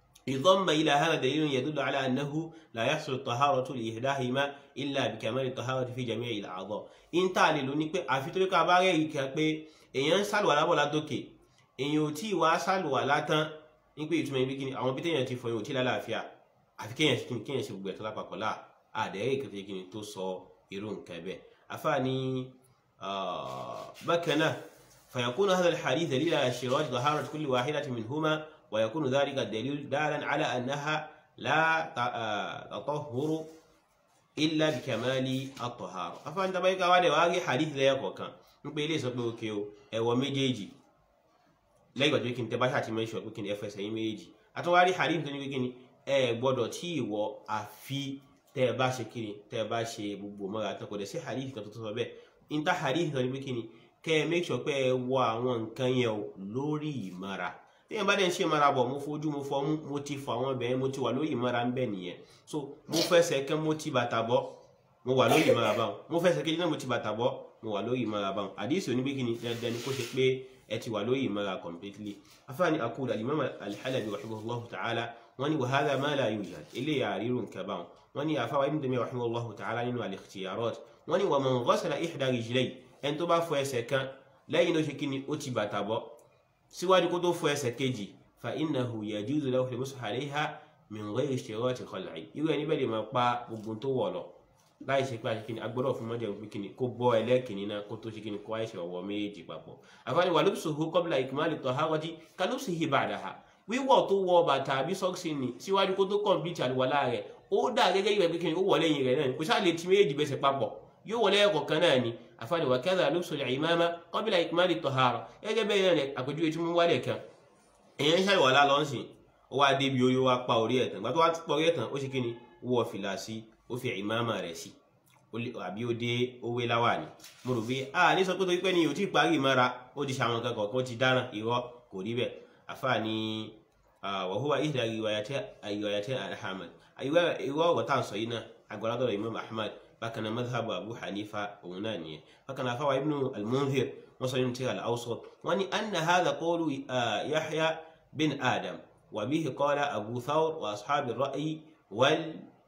يضم إلى هذا دليل يدل على أنه لا يحصل الطهارة لإحداهما إلا بكمال الطهارة في جميع الأعضاء إن تعالي لو ní pé àfi tó ká bá rẹ̀ yìí kẹ́ pé èèyàn ń sàlùwàlá bọ̀ látòkè èèyàn ò tí ì wá sàlùwàlá tán ní pé ìtumọ̀ ibi kíni àwọn bí téèyàn ti fọ yóò tí lálàáfíà àfi kéèyàn ṣe kíni kéèyàn ṣe gbogbo ẹ̀tọ́ lápapọ̀ láà àdẹ́rẹ́ ìkẹtẹ́ kíni tó sọ irú nǹkan bẹ́ẹ̀ afáàní بكنا فيكون هذا الحديث دليل على اشتراط طهارة كل واحدة منهما ويكون ذلك الدليل دالا على أنها لا تطهر إلا بكمال الطهارة أفان تبايك وادي واغي حديث لا يقوى كان نقول إليه سبب كيو ẹwọ méjèèjì lẹ́yìn ìgbà tó kí n tẹ́ bá ṣàti mẹ́ṣọ̀ pé kí ni ẹfẹsẹ̀ yín méjèèjì àtúwárí hadith tó ní pé kí ni ẹ gbọ́dọ̀ tí ìwọ àfi tẹ́ ẹ bá ṣe kí ni tẹ́ ẹ bá ṣe gbogbo mọ́ra tán kò dẹ̀ sí hadith kan tó tó sọ bẹ́ẹ̀ níta hadith kan ní pé kí ni kẹ́ ẹ make sure pé ẹ wọ àwọn nǹkan yẹn o lórí ìmọ̀ra téèyàn bá dẹ̀ ń ṣe ìmọ̀ra bọ̀ mo fojú mo fọmú mo ti fọ àwọn ibẹ̀ yẹn mo ti wà lórí ìmọ̀ra ń bẹ̀ nìyẹn so mo fẹsẹ̀ kẹ́ mo ti bàtà bọ́ mo wà lórí ìmọ̀ra báwọn mo fẹsẹ̀ kejì náà mo ti bàtà bọ́ mo wà lórí ìmọ̀ra báwọn hadith oní pé kí ni dandan ni kó ṣe pé ẹ ti wà lórí ìmọ̀ra completely afáàní akúdà alimami alḥalabi rahimahullahu ta'ala wọ́n ní wa hadha ma la yujad eléyà àrírùn kẹbàwọn wọ́n ní àfáwà ibn Taymiyyah rahimahullahu ta'ala nínú al-ikhtiyarat wọ́n ní wa man ghasala ihda rijlayhi ẹni tó bá fọ ẹsẹ̀ kan lẹ́yìn ló ṣe kí ni ó ti bàtà bọ́ síwájú kó tó fọ ẹsẹ̀ kejì fa innahu yajuzu lahu al-mashu alayha min ghayri ishtirati khal'i irú ẹni bẹ́ẹ̀ lè máa pa gbogbo tó wọ̀ lọ láì ṣe pé àṣekínni agbọ́dọ̀ fún mọ́jẹ̀ pé kíni kó bọ́ ẹlẹ́kìnní náà kó tó ṣe kíni kó àìṣe ọ̀wọ́ méjì papọ̀ àfáàní wà lubsuhu qabla ikmali tahharati ka lubsihi ba'daha wíwọ̀ tó wọ bàtà àbí sọ́ọ̀sì ni síwájú kó tó kọ̀m̀pìtì àlùwàlá rẹ̀ ó dà gẹ́gẹ́ ìwẹ̀ pé kí ni ó wọlé yìí rẹ̀ náà ni kò sáà lè ti méjì bẹ́sẹ̀ papọ̀ yóò wọlé ẹ̀kọ̀ kan náà ni àfààní wa kadha lubsul imama qabla ikmali tahara gẹ́gẹ́ bẹ́ẹ̀ náà ni àpèjúwe tí mo wálẹ̀ kan èèyàn ń ṣàlùwàlá lọ́sìn ó wá débi orí ó wá pa orí ẹ̀ tán gbàtọ́ wá pa orí ẹ̀ tán ó ṣe kí ni wọ fìlà sí ó fi ìmáàmà rẹ̀ sí àbí ó dé owó láwà ni mo rò pé a ní sọ pé torí pé ni ò tí ì parí ìmára ó ti ṣàwọn kankan kó ti dáná irọ́ kò rí bẹ́ẹ̀ àfààní wa huwa ihda riwayati ahmad irọ́ ọ̀rọ̀ tá à ń sọ yìí náà agbáradọ̀ imam ahmad bákan náà madhabu abu hanifa òun náà nìyẹn bákan náà afáwa ibnu al-munzir wọ́n sọ nínú tírà al-awsat wọ́n ní anna hadha qawlu yahya bin adam wa bihi qala abu thawr wa ashabi ra'yi wal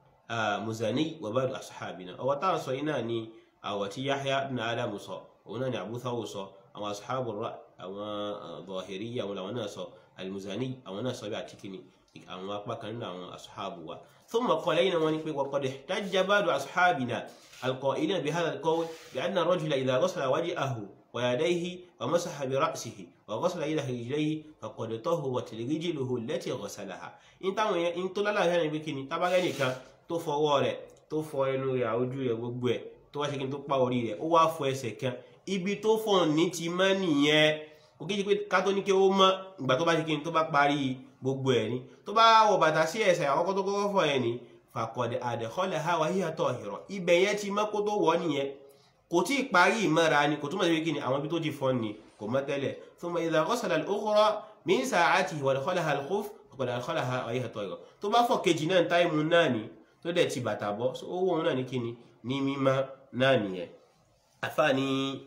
muzani wa ba'du ashabina ọwọ́ tá à ń sọ yìí náà ni àwọ̀ tí yahya bin adam sọ òun náà ni abu thawr sọ àwọn ashabu ra'yi àwọn zahiriyya àwọn làwọn náà sọ al-muzani àwọn náà sọ bí àti kìíní àwọn apá kan nínú àwọn ashabu wa thumma qala lẹ́yìn wọn ni pé waqad ihtajja ba'du ashabina القائلين بهذا القول بأن الرجل إذا غسل وجهه ويديه ومسح برأسه وغسل إلى رجليه فقد طهرت رجله التي غسلها إن táwọn yẹn in tó lálàá yẹn ni pé kíni tábàgẹ́ nìkan tó fọwọ́ rẹ̀ tó fọ ẹnu rẹ̀ ojú rẹ̀ gbogbo ẹ̀ tó wá ṣe kí n tó pa orí rẹ̀ ó wá fọ ẹsẹ̀ kan ibi tó fọ ní ti mọ́ nìyẹn kò kí n ṣe pé kátó ní kí ó mọ́ ìgbà tó bá ṣe kí n tó bá parí gbogbo ẹ̀ ni tó bá wọ bàtà sí ẹsẹ̀ àkọ́kọ́ tó kọ́kọ́ fọ yẹn ni fàkọ̀dẹ̀ àdẹ̀kọ́lẹ̀ ha wà híyà tọ̀ ìrọ̀ ibẹ̀ yẹn ti mọ́ kó tó wọ̀ nìyẹn kò tí ì parí ìmọ̀ra ni kò túmọ̀ sí pé kí ni àwọn ibi tó ti fọ́ ni kò mọ́ tẹ́lẹ̀ thumma idha ghasala al-ukhra min sa'atihi wa adkhalaha al-khuf faqad adkhalaha wa hiya tọ̀ ìrọ̀ tó bá fọ̀ kejì náà táìmù náà ni tó dẹ̀ ti bàtà bọ́ ó wọ̀ náà ní kí ni ní mímọ́ náà nìyẹn àfààní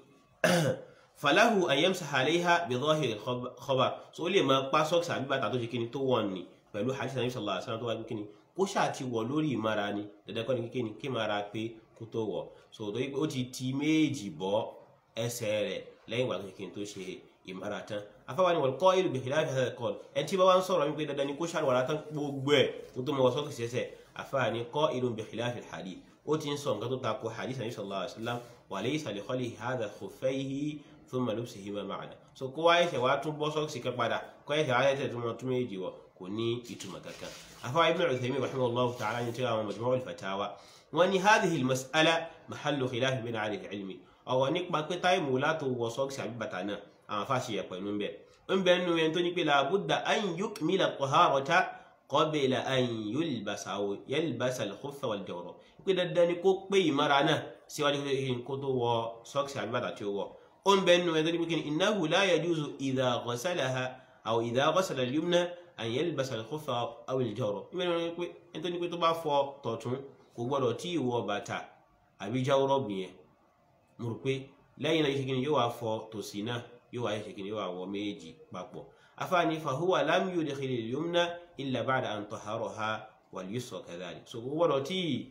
falahu an yamsaha alayha bi dhahiri al-khabar so ó lè máa pa sọ́ọ̀sì àbí bàtà tó ṣe kí ni tó wọ̀ ni pẹ̀lú hadith Nabi sallallahu alaihi wasallam tó wáyé kí ni kó ṣáà ti wọ̀ lórí ìmára ni dandan kọ́ ni kíkẹ́ ni kí máa pé kó tó wọ̀ so torí pé ó ti ti méjì bọ́ ẹsẹ̀ rẹ̀ lẹ́yìn ìgbà tó ṣe kí n tó ṣe ìmára tán afáwa ni wọ́n kọ́ ìlú bìkìlá ìfẹ́ kọ́ ẹni tí bá wá ń sọ̀rọ̀ wípé dandan ni kó ṣàlùwàlá tán gbogbo ẹ̀ kó tó mọ wọ sọ́ọ̀kì sẹ́sẹ̀ afáwa ni kọ́ ìlú bìkìlá ìfẹ́ hadith ó ti ń sọ nǹkan tó ta ko hadith Nabi sallallahu alaihi wasallam wa laysa li khalihi hadha khuffayhi thumma lubsihima ma'ana so kó wáyé ṣẹ̀ wá tún bọ́ sọ́ọ̀kì kan padà kó ẹ̀ṣẹ̀ wáyé ṣẹ̀ tún mọ tún méjì wọ̀ kò ní ìtumọ̀ kankan أفا ابن عثيمين رحمه الله تعالى ينتهى مجموع الفتاوى وأن هذه المسألة محل خلاف بين أهل العلم أو أنك ما كتاي مولاته وصوك سعبي بتانا أما فاشي يقولون به أم بأنه ينتوني لا بد أن يكمل الطهارة قبل أن يلبس أو يلبس الخف والجورب كده داني كوك بي مرانا سوى كتو وصوك سعبي بتانا أم بأنه ينتوني إنه لا يجوز إذا غسلها أو إذا غسل اليمنى an yalbasa al-khuffa aw al-jawrab ìbẹ̀ ni wọ́n pé ẹni tó ní pé tó bá fọ tọ̀tún kò gbọ́dọ̀ tí ì wọ bàtà àbí jawrab yẹn mo rò pé lẹ́yìn náà yìí ṣe kí ni yóò wá fọ tòsí náà yóò wá ṣe kí ni yóò wá wọ méjì papọ̀ afáàní fahuwa lam yudkhil al-yumna illa ba'da an taharaha wal-yusra kadhalik so kò gbọ́dọ̀ tí ì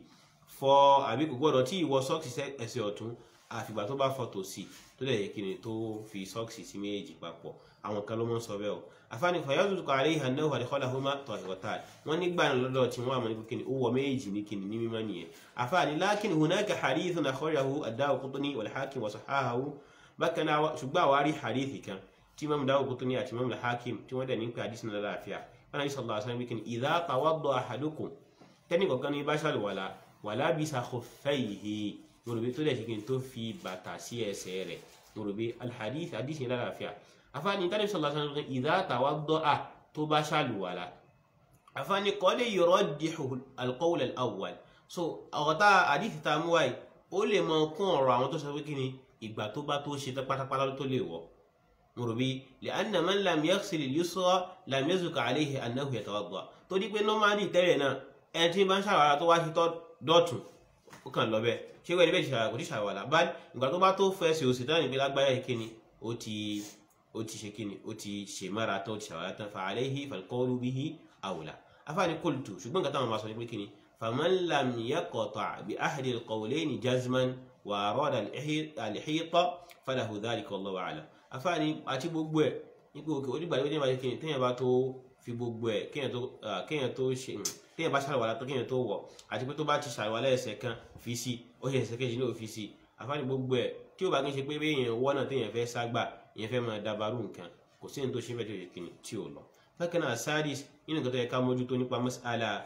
fọ àbí kò gbọ́dọ̀ tí ì wọ sọ́ọ̀kì ẹsẹ̀ ọ̀tún àfìgbà tó bá fọ tòsí tó lè yẹ kí ni tó fi sọ́ọ̀kì sí méjì papọ̀ àwọn kan ló mọ́ sọ bẹ́ẹ̀ o afáàní fàyọ́dún kọ àlẹ́ ìhàn náà wàlẹ́kọ́lá hó má tọ̀ ìwọ̀tá wọ́n nígbà lọ́dọ̀ tí wọ́n àmọ́ ní kíni ó wọ méjì ní kíni ní mímọ́ nìyẹn afáàní lákìn hunaka hadith na kọ́rahu adáwò kútúní wal hakim wa sahahu bákan náà ṣùgbọ́n àwárí hadith kan tí mọ́mú dáwò kútúní àti mọ́mú hakim tí wọ́n dẹ̀ ní pé hadith náà láàfíà wọn ní sallallahu alaihi wasallam kíni idha tawadda ahadukum tẹ́nì kọ̀ọ̀kan ní bá ṣàlùwàlà wàlá bisa khuffayhi yorùbá tó dẹ̀ ṣe kíni tó fi bàtà sí ẹsẹ̀ rẹ̀ yorùbá alhadith hadith yẹn láàfíà afáàní tàbí sọlá sọ pé ìdá tawadda'a tó bá ṣàlùwàlà afáàní kọ́lé yurajjihu al-qawl al-awwal so ọ̀rọ̀ta àdìsí ta mú wáyé ó lè mọ kún ọ̀rọ̀ àwọn tó sọ pé kí ni ìgbà tó bá tó ṣe pátápátá tó lè wọ̀ mo rò bí li'anna man lam yaghsil al-yusra lam yazuk alayhi annahu yatawadda tó di pé nọ́málì tẹ́lẹ̀ náà ẹni tí bá ń ṣàwàlà tó wá ṣe tọ́ dọ̀tún ó kàn lọ bẹ́ẹ̀ ṣé wẹ́n ní bẹ́ẹ̀ ṣàwàlà kò tí ṣàwàlà bá ìgbà tó bá tó fẹ́ ṣe òsì tán ní pé lágbáyà ìkíni ó ti ó ti ṣe kíni ó ti ṣe mára tán ó ti ṣàwárá tán fa alayhi falqawlu bihi awla afáàní qultu ṣùgbọ́n nǹkan táwọn máa sọ ní pé kíni faman lam yaqta' bi ahadi alqawlayni jazman wa arada al-ihita falahu dhalika wallahu a'lam afáàní àti gbogbo ẹ̀ nípa òkè onígbà tí wọ́n bá ṣe kíni téèyàn bá tó fi gbogbo ẹ̀ kéèyàn tó ṣe téèyàn bá ṣàlùwàlá tó kéèyàn tó wọ̀ àti pé tó bá ti ṣàlùwàlá ẹsẹ̀ kan fi sí ó ṣe ẹsẹ̀ kejì náà fi sí afáàní gbogbo ẹ̀ tí ó bá kí n ṣe pé béèyàn wọ́nà téèyàn fẹ́ ságbà ìyẹn fẹ́ máa dabarú nǹkan kò sí ní tó ṣe fẹ́ tó yẹ kí ni tí ò lọ. bákan náà sadis nínú nǹkan tó yẹ ká mójútó nípa mas'ala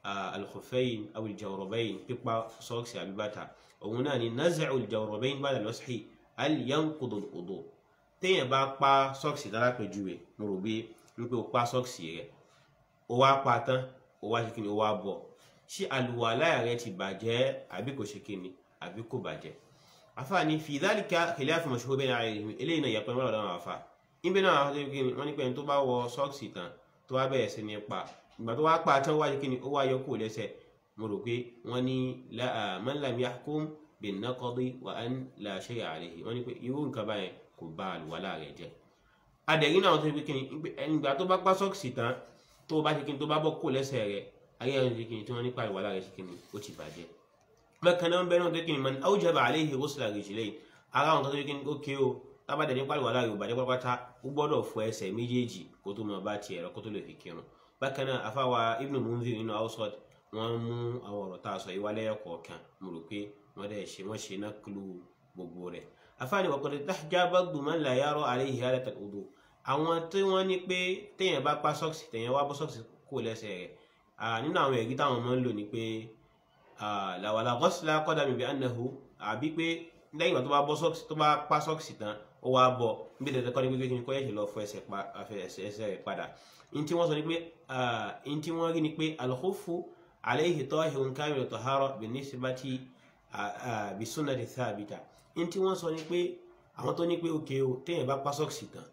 al-khuffayn aw al-jawrabayn pípa sọ́ọ̀sì àbí bàtà òun náà ni naz'u al-jawrabayn ba'da al-mashi hal yanqudu al-wudu téèyàn bá pa sọ́ọ̀sì dára pẹ̀júwe mo rò bí wípé o pa sọ́ọ̀sì rẹ̀ o wá pa tán o wá ṣe kí ni o wá bọ̀ ṣé àlùwàlá rẹ̀ ti bàjẹ́ àbí kò ṣe kí ni àbí kò bàjẹ́ àfààní fi dhalika khilaf mashhur bayna al-ilm eléyìí náà yàpẹ́ mọ́lọ́dọ̀ àwọn àfà níbi náà àwọn tó kí ni wọ́n ní pé ẹni tó bá wọ sọ́ọ̀sì tán tó wá bẹ̀rẹ̀ sí ní pa ìgbà tó wá pa tán wá ṣe kí ni ó wá yọ kúrò lẹ́sẹ̀ mo rò pé wọ́n ní man lam yahkum bin-naqdi wa an la shay'a alayhi wọ́n ní pé irú nǹkan báyẹn kò bà àlùwàlá rẹ̀ jẹ́ adẹ̀rí náà tó ṣe kí ni ìgbà tó bá pa sọ́ọ̀sì tán tó bá ṣe kí ni tó bá bọ́ kúrò lẹ́sẹ̀ rẹ̀ ayé ẹni ṣe kí ni tí wọ́n nípa àlùwàlá rẹ̀ ṣe kí ni ó ti bàjẹ́ bákan náà bẹ́ẹ̀ náà tó kí ni man awjaba alayhi ghusla rijlayn ara àwọn kan tó kí ni ó ké o tábàdẹ̀ nípa àlùwàlá rẹ̀ ò bàjẹ́ pátápátá ó gbọ́dọ̀ fọ ẹsẹ̀ méjèèjì kó tó máa bá tiẹ̀ lọ kó tó lè fi kírun bákan náà afáwa ibn munzir nínú awsat wọ́n mú àwọn ọ̀rọ̀ tá a sọ yìí wálé ẹ̀kọ̀ọ̀kan mo rò pé wọ́n dẹ̀ ṣe wọ́n ṣe náà kílù gbogbo rẹ̀ afáàní waqad tahjaba man la yara alayhi halat al-wudu àwọn tí wọ́n ní pé téèyàn bá pa sọ́ọ̀sì téèyàn wá bọ́ sọ́ọ̀sì kó lẹ́sẹ̀ rẹ̀ nínú àwọn ẹ̀rí táwọn máa ń lò ní pé làwàlà ghusla qadami bi annahu àbí pé lẹ́yìn ìgbà tó bá bọ́ sọ́ọ̀sì tó bá pa sọ́ọ̀sì tán ó wá bọ̀ níbi tẹ̀tẹ̀ kọ́ ní pé kí ni kọ́ yẹ̀ṣẹ̀ lọ fọ ẹsẹ̀ rẹ̀ padà ní tí wọ́n sọ ní pé ní tí wọ́n rí ni pé al-khuffu alayhi tahirun kamilu tahara bin-nisbati bi sunnati thabita ní tí wọ́n sọ ní pé àwọn tó ní pé òkè o téèyàn bá pa sọ́ọ̀sì tán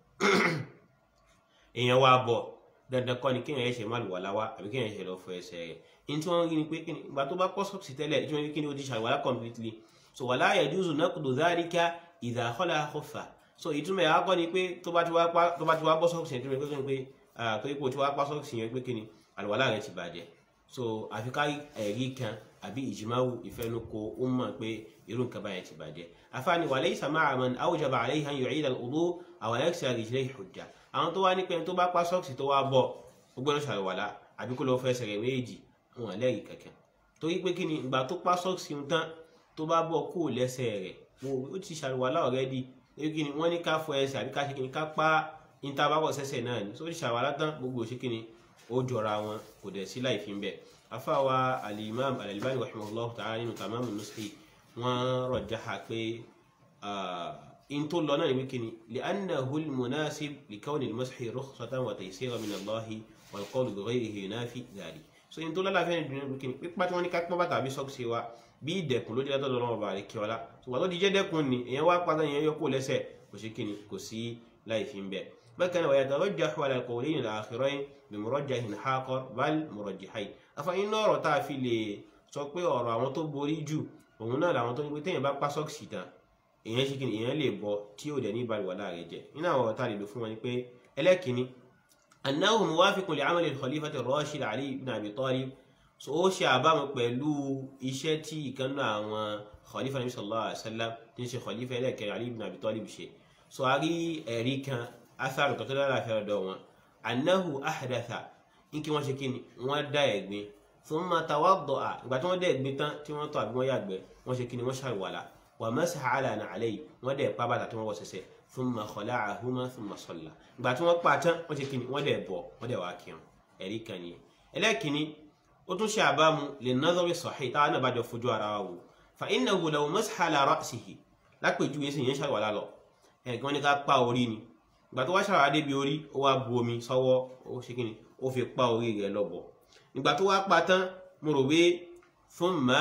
èèyàn wá bọ̀ dandan kọ́ ni kéèyàn ẹ̀ṣẹ̀ má lù wà láwá àbí kéèyàn ẹ̀ṣẹ̀ lọ fọ ẹsẹ̀ rẹ̀ ní tí wọ́n rí ni pé ìgbà tó bá pọ́ sọ́ọ̀sì tẹ́lẹ̀ tí wọ́n rí kí ni ó ti ṣàlùwàlá completely so wala yajuzu naqdu dhalika idha khala khuffa so ìtumọ̀ ẹ̀ akọ́ ni pé tó bá ti wá bọ́ sọ́ọ̀sì yẹn tó rí pé pé tó rí pé o ti wá pa sọ́ọ̀sì yẹn pé kí ni àlùwàlá rẹ̀ ti bàjẹ́ so àfi ká ẹ̀rí kan àbí ìjìmáwù ìfẹnukò ó mọ̀ pé irú nǹkan báyẹn ti bàjẹ́ afáàní walaysa ma'a man awjaba alayhi an yu'ida al-wudu aw yaghsila rijlayhi hujja àwọn tó wá ní pé tó bá pa sọ́ọ̀sì tó wá bọ̀ ó gbọ́dọ̀ ṣàlùwàlá àbí kó lọ fẹsẹ̀ rẹ̀ méjì wọn lẹ́rìí kankan torí pé kí ni ìgbà tó pa sọ́ọ̀sì ń tán tó bá bọ̀ kó lẹ́sẹ̀ rẹ̀ ó ti ṣàlùwàlá already torí kí ni wọ́n ní ká fọ ẹsẹ̀ àbí ká ṣe kí ni ká pa níta bá bọ̀ sẹ́sẹ̀ náà ni sórí ṣàlùwàlá tán gbogbo ṣe kí ni ó jọra wọn kò dẹ̀ sí láì fi ń bẹ̀ afáwa al-imam al-albani rahimahullah ta'ala nínú tamamu nushi wọn rọjáha pé in tó lọ náà ní wíkíní li'annahu al-munasib li kawni al-mashi rukhsatan wa taysira min Allahi wal qawlu bi ghayrihi yunafi dhalik so in tó lọ́la fẹ́ẹ́ dùn ní wíkíní pípa tí wọ́n ní ká pọ́n bàtà àbí sọ́ọ̀sì wa bí ìdẹ̀kùn ló jẹ́ látọ̀ lọ́wọ́ ọba rẹ̀ kí ọlá ṣùgbọ́n tó di jẹ́ dẹ́kun ni èèyàn wá pátá èèyàn yọ kó lẹ́sẹ̀ kò sí kíni kò sí láì fi ń bẹ̀ bákan náà wa yatarajjahu ala al-qawlayn al-akhirayn bi murajjahin haqar bal murajjihayn afa inú ọ̀rọ̀ tá a fi lè sọ pé ọ̀rọ̀ àwọn tó borí jù òun náà làwọn tó ní pé téèyàn bá pa sọ́ọ̀sì tán èèyàn ṣe kíni èèyàn lè bọ tí ò dẹ̀ ní ìbálòwà láàrẹ̀ jẹ nínú àwọn ọ̀rọ̀ tá a lè lò fún wọn ni pé ẹlẹ́kìnní annahu muwafiqun li amali al-khalifati ar-rashid ali ibn abi talib so ó ṣe àbámu pẹ̀lú iṣẹ́ tí ìkànnà àwọn khalifa nabi sallallahu alaihi wasallam tí ń ṣe khalifa ẹlẹ́kẹrin ali ibn abi talib ṣe so a rí ẹ̀rí kan atharu kan tó dára fẹ́ ọ̀dọ̀ wọn annahu ahdatha ní kí wọ́n ṣe kíni wọ́n dá ẹ̀gbin thumma tawadda'a ìgbà tí wọ́n dá ẹ̀gbin tán tí wọ́n tọ̀ àbí wọ́n yàgbẹ́ wọ́n ṣe kíni wọ́n ṣàlùwàlà wa masaha ala na'alayhi wọ́n dẹ̀ pa bàtà tí wọ́n wọ̀ sẹ́sẹ̀ thumma khala'ahuma thumma salla ìgbà tí wọ́n pa tán wọ́n ṣe kíni wọ́n dẹ̀ bọ̀ wọ́n dẹ̀ wá kírun ẹ̀rí kan nìyẹn ẹlẹ́kìnní ó tún ṣe àbámu lè nadhari sahih táwọn náà bá jọ fojú ara wa wò fa innahu law masaha ala ra'sihi lápèjúwe sì yẹn ṣàlùwàlà lọ ẹ̀gbọ́n ní ká pa orí ni ìgbà tó wá ṣàlùwàlà débi orí ó wá bu omi sọ́wọ́ ó ṣe kíni ó fi pa orí rẹ̀ lọ́bọ̀ nígbà tó wá pa tán mo rò pé thumma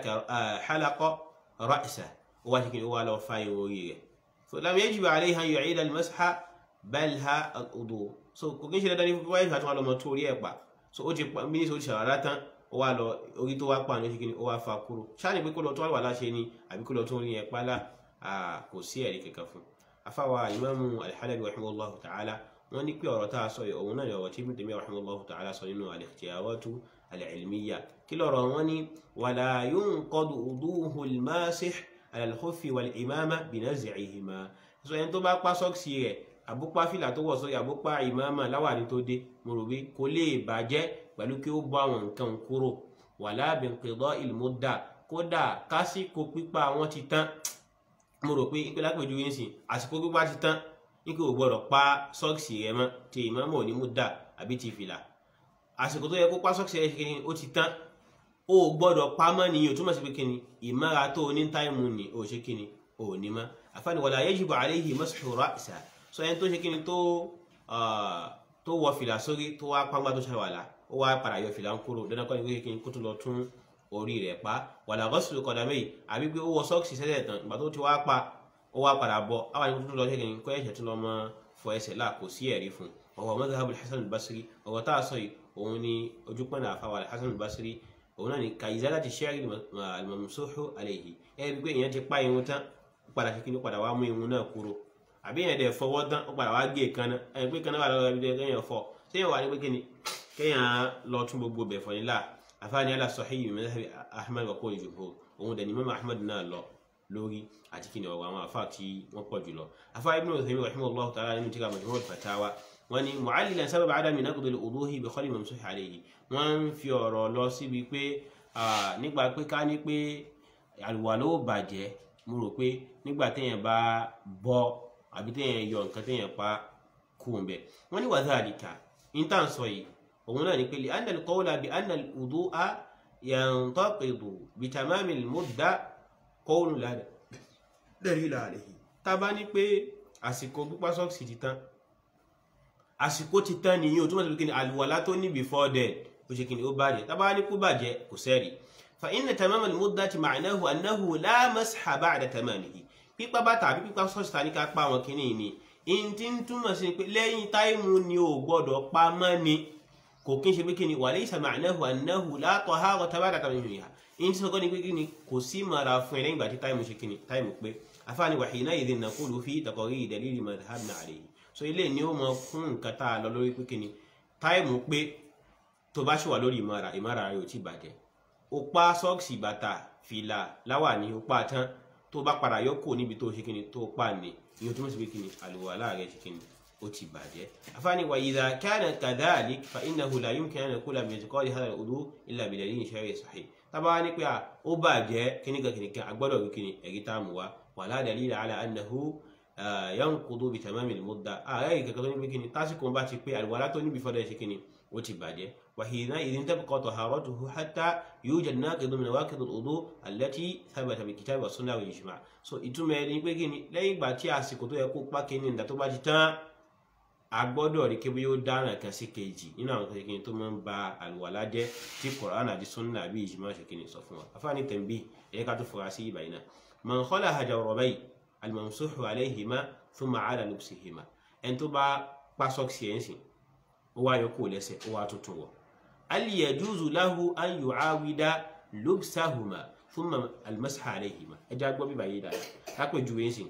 halaqa ra'sa ó wá ṣe kíni ó wá lọ fa irun orí rẹ̀ so lam yajibu alayhi an yu'ida al-masha bal ha al-wudu so kò kí n ṣe dandan ní fún wáyé àti wọn lọ mọ tó orí ẹ̀ pa so ó ti pa mí ní sọ ṣàrà tán ó wá lọ orí tó wá pa ní ṣe kíni ó wá fa kúrò ṣáà ní pé kó lọ tó wà láṣẹ ni àbí kó lọ tó orí ẹ̀ pa lá kò sí ẹ̀rí kankan fún afáwa ìmáàmù al-Halabi rahimahullahu ta'ala wọ́n ní pé ọ̀rọ̀ tá a sọ yìí òun náà ni ọ̀rọ̀ tí Ibn Taymiyyah rahimahullahu ta'ala sọ nínú al-ikhtiyaratu al-ilmiyya kí lọ́rọ̀ wọn ni wala yunqadu wuduhu al-masih ala al-khuffi wal-imama binaz'ihima sọ yẹn tó bá pa sọ́ọ̀sì rẹ̀ àbúpá fìlà tó wọ̀ sórí àbúpá ìmáàmà láwàní tó dé mo rò wí kò lè bàjẹ́ pẹ̀lú kí ó bọ́ àwọn nǹkan kúrò wala binqida'il mudda kódà kásìkò pípa wọn ti tán mo rò pé ìpínlẹ̀ àpèjú yín sìn àsìkò pípa ti tán ní kí o gbọ́dọ̀ pa sọ́ọ̀sì rẹ mọ́ tí ìmáàmù ò ní mú dà àbí ti fìlà àsìkò tó yẹ kó pa sọ́ọ̀sì ẹ̀ kíni ó ti tán ó gbọ́dọ̀ pamọ́ nìyí ó túmọ̀ sí pé kíni ìmára tó ní táìmù ni ó ṣe kíni ó ní mọ́ àfáàní wala yajibu alayhi mashu ra'sa sọ ẹni tó ṣe kíni tó tó wọ fìlà sórí tó wá pàgbà tó ṣàwàlà ó wá padà yọ fìlà ń kúrò dandan kọ́ ni pé kíni kó tó lọ tún orí rẹ̀ pa wala ghaslu qadamay àbí pé ó wọ sọ́ọ̀sì sẹ́lẹ̀ tán ìgbà tó ti wá pa ó wá padà bọ̀ àwọn àyẹ̀kú tó lọ ṣe kíni kọ́ ẹ̀ṣẹ̀ tó lọ mọ́ fọ ẹsẹ̀ là kò sí ẹ̀rí fún ọwọ́ madhhabul Hasan al-Basri ọwọ́ tá a sọ yìí òun ni ojúpọ̀nà àfàwà Hasan al-Basri òun náà ni ka izalati ash-sha'ri al-mamsuhu alayhi ẹ bí pé èèyàn ti pa irun tán ó padà ṣe kí ni ó padà wá mú irun náà kúrò àbí èèyàn dẹ̀ fọwọ́ tán ó padà wá gé èékánná ẹ pé kan náà wà lọ́wọ́ ibi kéèyàn fọ séèyàn wà ní pé kíni kéèyàn lọ tún gbogbo bẹ̀ fọ nílà àfààní ala sahih min madhhabi Ahmad wa qawl jumhur òun dẹ̀ ni Imam Ahmad náà lọ lórí àti kí ni ọ̀rọ̀ àwọn àfáà tí wọ́n pọ̀ jùlọ àfáà Ibn Uthaymin rahimahullahu ta'ala nínú tíra Majmu' al-Fatawa wọ́n ní mu'allilan sábàbà adami naqd al-wuduhi bi khali mamsuh alayhi wọ́n ń fi ọ̀rọ̀ lọ síbi pé nígbà pé ká ní pé àlùwàlá ó bàjẹ́ mo rò pé nígbà téèyàn bá bọ́ àbí téèyàn yọ nǹkan téèyàn pa kú ń bẹ̀ wọ́n ní wa dhalika intan sọ yìí òun náà ní pé li anna al-qawla bi anna al-wudu'a yantaqidu bi tamami al-mudda qawlun la dalila alayhi tá bá ní pé àsìkò pípa sọ́ọ̀sì ti tán àsìkò ti tán nìyí o túnmọ̀ sí pé kíni àlùwàlá tó ní before then ó ṣe kíni ó bàjẹ́ tá bá ní kú bàjẹ́ kò sẹ́rì fa inna tamama al-muddati ma'nahu annahu la masha ba'da tamamihi pípa bàtà àbí pípa sọ́ọ̀sì ta ní ká pa àwọn kíní ni in ti ń túmọ̀ sí pé lẹ́yìn táìmù ni ò gbọ́dọ̀ pa mọ́ ni kò kí n ṣe pé kíni wa laysa ma'nahu annahu la taharata ba'da tamamiha in ti sọ ni pé kíni kò sí mara fún ẹ lẹ́yìn ìgbà tí táìmù ṣe kíni táìmù pé afáàní wa hina'idhin naqulu fi taqriri dalili madhhabina alayhi so ilé ni ó mọ fún nǹkan tá a lọ lórí pé kíni táìmù pé tó bá ṣì wà lórí ìmọ̀ra ìmọ̀ra rẹ̀ ò tí bàjẹ́ ó pa sọ́ọ̀sì bàtà fìlà láwàní ó pa tán tó bá padà yọ kò níbi tó ṣe kíni tó pa ní ìyẹn tó mọ̀ sí pé kíni àlùwàlá rẹ̀ ṣe kíni ó ti bàjẹ́ afáàní wa idha kana kadhalik fa innahu la yumkin an naqula bi i'tiqadi hadha al-wudu illa bi dalilin shar'i sahih tábà ní pé ó bàjẹ́ kíníkan kíníkan agbọ́dọ̀ wí kíni ẹ̀rí tá a mú wa wala dalila ala annahu yankudu bi tamami al-mudda ààrẹ ìkẹkẹ tó ní pé kíni tásìkò bá ti pé àlùwàlá tó níbi fọdọ ṣe kíni ó ti bàjẹ́ wàhíná idhin tabqa taharatuhu hatta yujad naqidu min nawaqid al-wudu allati thabata bil kitabi wa sunnah wal ijma' so ìtumọ̀ ẹni pé kíni lẹ́yìn ìgbà tí àsìkò tó yẹ kó pa kíni ìdá tó bá ti tán a gbọ́dọ̀ rí kébí yóò dára kan sí kejì nínú àwọn kan kíni tó máa ń ba àlùwàlá jẹ́ tí Qur'an àti sunnah àbí ijma' ṣe kíni sọ fún wa afáàní tẹ̀m̀bí ẹ̀yẹ ká tó fura sí ìbàyìí náà man khalaha jawrabayhi almamsuhu alayhima thumma ala lubsihima ẹni tó bá pa sọ́ọ̀sì ẹ̀ ń sìn ó wá yọ kó lẹ́sẹ̀ ó wá tuntun wọ̀ hal yajuzu lahu an yu'awida lubsahuma thumma almasha alayhima ẹ já gbọ́ bíbá yìí dáadáa lápèjúwe ń sìn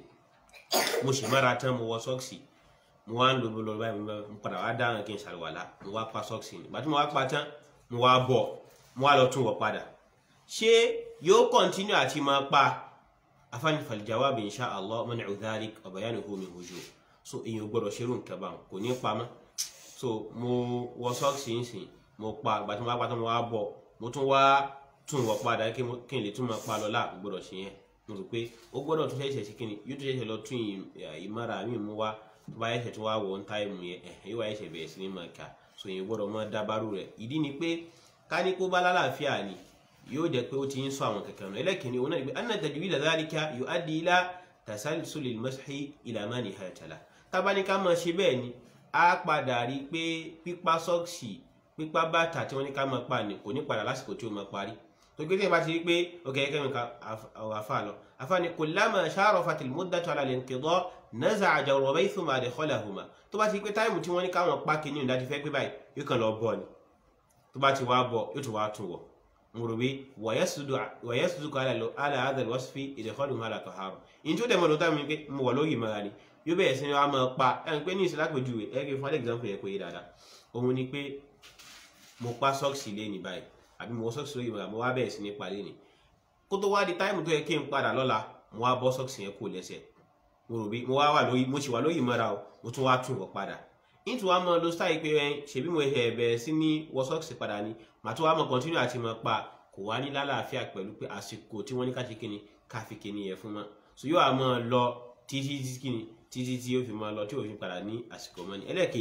mo sì mára tán mo wọ sọ́ọ̀sì mo wá ń lo bolo báyìí mo padà wá dáhùn kí n ṣàlùwàlá mo wá pa sọ́ọ̀sì ni gbàtí mo wá pa tán mo wá bọ̀ mo wá lọ tún wọ̀ padà ṣé yóò kọ́ntínú àti máa pa afani faljawab insha Allah man'u dhalik wa bayanuhu min wujuh so èyàn gbọ́dọ̀ ṣerú nǹkan bá kò ní pamọ́ so mo wọ sọ́ọ̀sì ń sìn mo pa ìgbà tí mo wá pa tán mo wá bọ̀ mo tún wá tún wọ̀ padà kí n lè tún máa pa lọ láà gbọ́dọ̀ ṣe yẹn mo rò pé ó gbọ́dọ̀ tún ṣẹ̀ṣẹ̀ ṣe kíni yóò tún ṣẹ̀ṣẹ̀ lọ tún ìmára mi mú wá tó bá ṣẹ̀ṣẹ̀ tún wá wọ̀ ń táìmù yẹn yóò wá ṣẹ̀ṣẹ̀ bẹ̀rẹ̀ sí ní máa kà so èyàn gbọ́dọ̀ máa dábàrú rẹ̀ ìdí ni pé ká ní kó bá lálàáfíà ni yóò jẹ́ pé ó ti ń sọ àwọn kankan náà ẹlẹ́kìnní òun náà ni pé anna tajwida dhalika yuaddi ila tasalsul al-mashi ila ma nihayata lahu tábání ká máa ṣe bẹ́ẹ̀ ni á padà rí i pé pípa sọ́ọ̀sì pípa bàtà tí wọ́n ní ká máa pa ni kò ní padà lásìkò tí ó máa parí tó gbé tí wọ́n bá ti rí i pé ok kẹ́mi ká ọ̀rọ̀ afá lọ afá ni kullama sharafat al-muddatu ala al-inqida naza'a jawrabayhi thumma adkhalahuma tó bá ti rí i pé táìmù tí wọ́n ní káwọn pa kìíní ìdájí fẹ́ pé báyìí yóò kàn lọ bọ̀ ni tó bá ti wá bọ̀ yóò tún wá tún wọ̀ murubi wàyẹ́sùdù ala hadha al-wasfi idkhaluhuma ala tahara in tí ó dẹ̀mọ̀ lóta mi pé mo wà lórí ìmọ̀ra ni yóò bẹ̀rẹ̀ sí ni wọ́n á máa pa ẹ̀ ń pé ní ìsìlá pèjúwe ẹ̀ kí n fún example yẹn pé yé dáadáa òun ni pé mo pa sọ́ọ̀sì lé ní báyìí àbí mo wọ sọ́ọ̀sì lórí ìmọ̀ra mo wá bẹ̀rẹ̀ sí ní pa lé ní kó tó wá di táìmù tó yẹ kí n padà lọ́la mo wá bọ́ sọ́ọ̀sì yẹn kó lẹ́sẹ̀ murubi mo wá wà lórí mo sì wà lórí ìmọ̀ra o mo tún wá tún wọ̀ padà nítorí wàá mọ lo style pé ẹ ṣèbí mo ẹ bẹ̀rẹ̀ sí ní wọ sọ́ọ̀sì padà ni màá tún wàá mọ continue àti mọ pa kò wá ní lálàáfíà pẹ̀lú pé àsìkò tí wọ́n ní ká ṣe kíni ká fi kíni yẹn fún mọ́ so yóò àmọ́ lọ títí tí kíni títí tí yóò fi máa lọ tí yóò fi padà ní àsìkò mọ́ ni ẹlẹ́ẹ̀kejì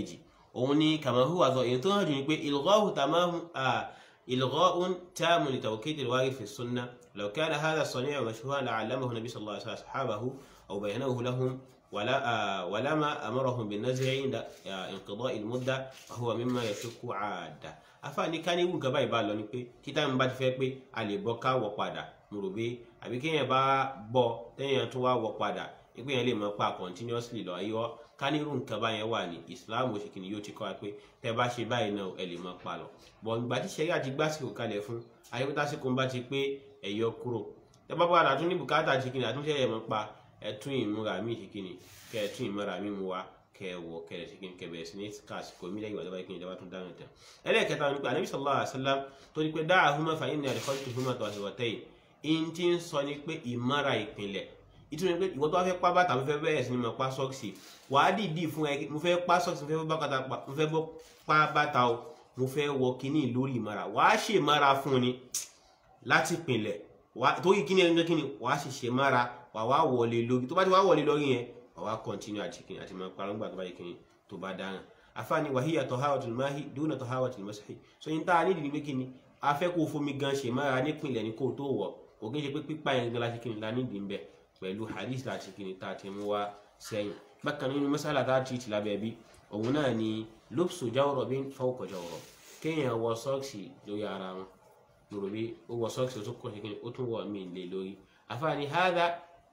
òun ni kama huwa dhahir èyí tó hàn jù ní pé ilghahu tamamu ilgha'un tamun li tawkid al-warith fi sunnah law kana hadha as-sani' mashhuran la'allamahu nabi sallallahu alaihi wasallam ashabahu aw bayyanahu lahum ولا ولما امرهم بالنزع عند انقضاء المده فهو مما يشك عاده afaani ká ní nǹkan báyìí bá lọ ni pé títà mi bá ti fẹ́ pé a lè bọ́ ká wọ̀ padà mo rò pé àbí kéèyàn bá bọ́ téèyàn tún wá wọ̀ padà pé yẹn lè mọ pa continuously lọ ayọ́ ká ní irú nǹkan báyẹn wà ní Islam òṣèkìní yóò ti kọ́ wa pé tẹ́ bá ṣe báyìí náà ẹ lè mọ pa lọ bọ̀ ìgbà tí sẹ́rí àti gbásìkò kalẹ̀ fún ayébútásíkò ń bá ti pé ẹ̀yọ kúrò tẹ́ bá padà tún ní bùkátà ṣèkìní àtúnṣe ẹ̀ mọ́ pa ẹtún ìmúra mi ṣèkìní kẹ ẹtún ìmúra mi mu wa kẹ wọ kẹ ẹ ṣèkìní kẹ bẹ̀rẹ̀ sí ní kásìkò mi lẹ́yìn ìwádìí báyìí ìjọba tún dáhùn tán ẹlẹ́ẹ̀kẹta ni pé anabi sallallahu alaihi wasallam tó ní pé dáa ahuma fa inni àdìkọ́tù huma tó àṣewọ̀ tẹ́yìn in ti ń sọ ni pé ìmúra ìpìlẹ̀ ìtumọ̀ pé ìwọ tó wá fẹ́ pa bàtà mo fẹ́ bẹ̀rẹ̀ sí ni mo pa sọ́ọ̀sì wàá dìídì fún ẹ mo fẹ́ pa sọ́ọ̀sì mo fẹ́ pa bàtà o mo fẹ́ wọ kíní lórí ìmúra wàá ṣe ìmúra fún ni láti pìlẹ̀ torí kíní ẹni kíní wàá sì ṣe ìmúra wà wá wọlé lórí tó bá ti wá wọlé lórí yẹn wà wá continue àti kìnnì àti máa parọ́ nígbà tó bá yẹ kìnnì tó bá dáhùn afáàní wàhíyà tahawatul mahi dúnà tahawatul mashi so yín tá a nídìí pé kìnnì afẹ́ kó fomi gan ṣe mára nípìnlẹ̀ ní kó tó wọ̀ kò kí n ṣe pé pípa yẹn gan láti kìnnì la nídìí ń bẹ pẹ̀lú hadith láti kìnnì tá a ti mú wá sẹ́yìn bákan nínú masala tá a ti ti lábẹ́ bí òun náà ni lópsù jawrọ̀ bí fawqa jawrọ̀ kéèyàn wọ sọ́ọ̀sì lórí ara wọn lórí ó wọ sọ́ọ̀sì ó tún kọ́ ṣe kìnnì ó tún wọ̀ mí lé lórí afáàní hádà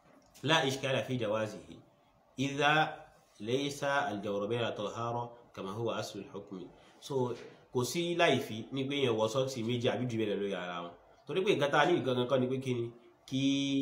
لا إشكال في جوازه إذا ليس الجوربين طهارة كما هو أصل الحكم so kò sí láìfi ní pé yẹn wọ sọ́ọ̀sì méjì àbí jù bẹ́ẹ̀ lọ lórí ara wọn torí pé nǹkan tá a ní gangan kan ni pé kíni kí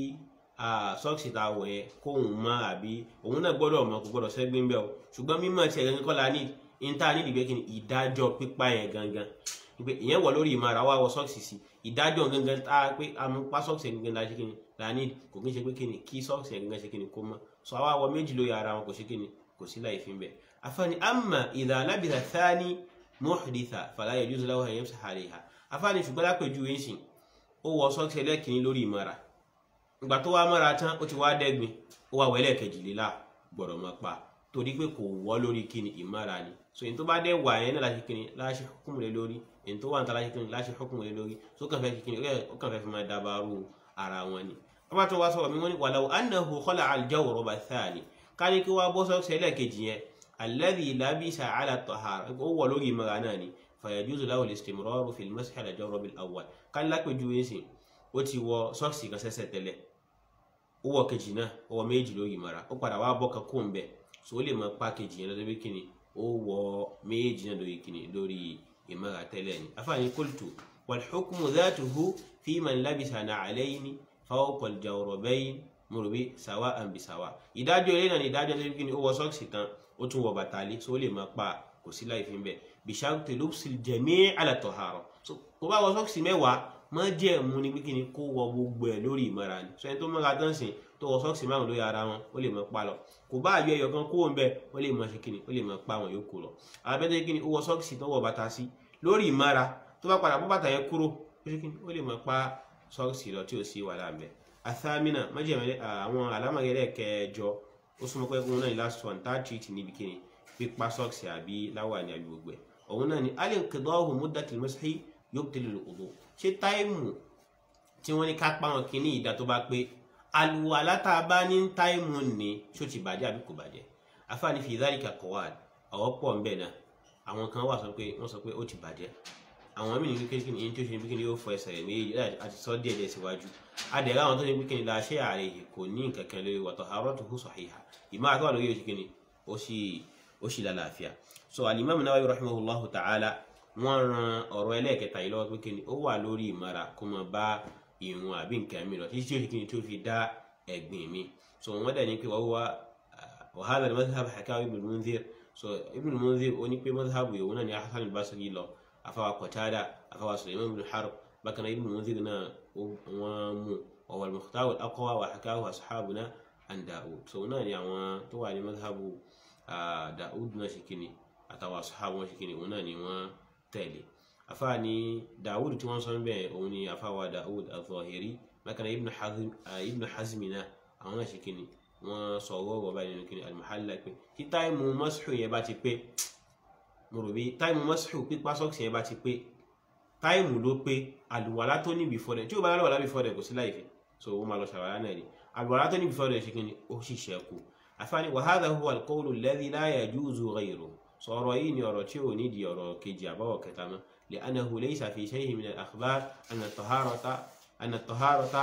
sọ́ọ̀sì tá a wọ̀ yẹn kóhun mọ́ àbí òun náà gbọ́dọ̀ mọ́ kò gbọ́dọ̀ sẹ́gbẹ́ ń bẹ́ o ṣùgbọ́n mímọ́ tiẹ̀ gangan kọ́ la ní ní tá a ní ìdìbẹ́ kíni ìdájọ́ pípa yẹn gangan pé ìyẹn wọ̀ lórí ìmọ̀ra wa wọ sọ́ọ̀sì sí ìdájọ́ gangan tá a pé amúpá sọ́ọ̀sì gangan la ṣe kíni la ní kò kí n ṣe pé kíni kí sọ́ọ̀sì gangan ṣe kíni kó mọ́ sọ àwa wọ méjì lórí ara wọn kò ṣe kíni kò sí láì fi ń bẹ̀. afáàní amma idha labitha thani muhditha fala yajuzu lahu an yamsaha alayha afáàní ṣùgbọ́n lápẹ̀jú yín sìn ó wọ sọ́ọ̀sì ẹlẹ́kìnní lórí ìmọ̀ra ìgbà tó wá mọ́ra tán ó ti wá dẹ́gbin ó wá wẹ́lẹ̀ kejìlélá gbọ́dọ̀ mọ́ pa torí pé kò wọ́ lórí kíni ìmọ̀ra ni so èyí tó bá dẹ́ wà yẹn náà láti kíni láṣẹ hukumu lé lórí èyí tó wà níta láti kíni láṣẹ hukumu lé lórí so kàn fẹ́ kíni ó kàn fẹ́ fi máa dabaru ara wọn ni wọ́n bá tó wá sọ̀rọ̀ mi wọ́n ní wàlàwọ̀ annahu khala al-jawraba thani ká ní kí wọ́n bọ́ sọ́ọ̀sì ẹlẹ́ẹ̀kejì yẹn alladhi labisa ala tahara ó wọ̀ lórí ìmọ̀ra náà ni fayajuzu lahu al-istimraru fi al-mashi ala al-jawrab al-awwal ká ní lápẹ̀jú yẹn sìn ó ti wọ sọ́ọ̀sì kan sẹ́sẹ̀ tẹ́lẹ̀ ó wọ kejì náà ó wọ méjì lórí ìmọ̀ra ó padà wá bọ́ kan kó ń bẹ̀ so ó lè mọ pa kejì yẹn lọ́dọ̀ bí kíni ó wọ méjì náà lórí kíni lórí ìmọ̀ra tẹ́lẹ̀ ni afáàní qultu wal hukmu dhatuhu fi man labisa na'alayni fawqa al-jawrabayn murubi sawa'an bi sawa ìdájọ́ ilé náà ni ìdájọ́ tó kíni ó wọ sọ́ọ̀sì tán ó tún wọ bàtà lé so ó lè máa pa kò sí láì fi ń bẹ̀ bi sharti lubsil jami' ala tahara so kò bá wọ sọ́ọ̀sì mẹ́wàá má jẹ́ mú ni kíni kó wọ gbogbo ẹ̀ lórí ìmọ̀ra ni sọ ẹni tó mọ́ra tán sìn tó wọ sọ́ọ̀sì márùn lórí ara wọn ó lè máa pa lọ kò bá àyọ ẹyọ kan kúrò ń bẹ ó lè máa ṣe kíni ó lè máa pa àwọn yòókù lọ àbẹ́tẹ́ kíni ó wọ sọ́ọ̀sì tó wọ bàtà sí lórí ìmọ̀ra tó bá padà bọ́ bàtà yẹn kúrò ó ṣe kíni ó lè máa pa sọ́ọ̀sì lọ tí ò sí wàhálà ń bẹ athamina májèmẹ́lẹ́ àwọn alámọ̀gẹ́lẹ́ kẹjọ ó súnmọ́ pé òun náà ní last one third treat níbi kíni pípa sọ́ọ̀sì àbí láwà ní àbí gbogbo ẹ̀ òun náà ní al-inqida'u muddatil mashi yubtilu al-wudu ṣé táìmù tí wọ́n ní ká pa wọn kíní ìdá tó bá pé àlùwàlá tá a bá ní táìmù ní ṣó ti bàjẹ́ àbí kò bàjẹ́ afáàní fi dhalika qawaid ọ̀wọ́ pọ̀ ń bẹ̀ náà àwọn kan wà sọ pé wọ́n sọ pé ó ti bàjẹ́ àwọn mí ní kékeré kí ni tí ó ṣe bí kí ni yóò fọ ẹsẹ̀ rẹ̀ méjì àti sọ díẹ̀ díẹ̀ síwájú adẹ̀rẹ̀ àwọn tó ṣe bí kí ni la ṣe ààrẹ yìí kò ní nǹkan kan lórí wa taharatuhu sahiha ìmọ̀ àtọ́wà lórí oṣù kí ni ó sì ó sì lálàáfíà so al-Imam Nawawi rahimahullahu ta'ala wọ́n ran ọ̀rọ̀ ẹlẹ́ẹ̀kẹta yìí lọ́wọ́ pé kí ni ó wà lórí ìmọ̀ra kó mọ bá ìrun àbí nǹkan mi lọ títí tí ó ṣe kí ni tí ó fi dá ẹ̀gbìn mi so wọ́n dẹ̀ ní pé wọ́n wá wa hadha al-madhhab hakahu Ibn al-Mundhir so Ibn al-Mundhir ó ní pé madhhab yìí òun náà ni Hasan al-Basri lọ afawa Qatada afawa Sulaiman ibn Harb bákan Ibn al-Mundhir náà wọ́n mú wa wal mukhtar al-aqwa wa hakahu ashabuna an Daud so náà ni àwọn tó wà ní madhhab Daud náà ṣe kí ni àtàwọn ashabu wọn ṣe kí ni òun náà ni wọ́n tẹ̀lé afa ni dawud tí wọ́n sọ bẹ́ẹ̀ òun ni afa wa dawud al-Zahiri bákan ibn hazm ibn hazmi náà àwọn náà ṣe kíni wọ́n sọ ọwọ́ ọ̀rọ̀ báyìí nínú kíni al-Muhalla pé tí táìmù mọ́sùlù yẹn bá ti pé mo rò bí táìmù mọ́síhù pípa sọ́ọ̀sì yẹn bá ti pé táìmù ló pé àlùwàlá tó ní before then tí o bá lálùwàlá before then kò sí láì fi so ó máa lọ ṣàwàlá náà ni àlùwàlá tó ní before then ṣe kí ni ó sì ṣẹ́kù àfáàní wa hadha huwa al-qawlu alladhi la yajuzu ghayruhu sọ̀rọ̀ yìí ni ọ̀rọ̀ tí ò ní di ọ̀rọ̀ kejì àbáwọ̀ kẹta mọ́ li'annahu laysa fi shay'in min al-akhbar anna at-taharata anna at-taharata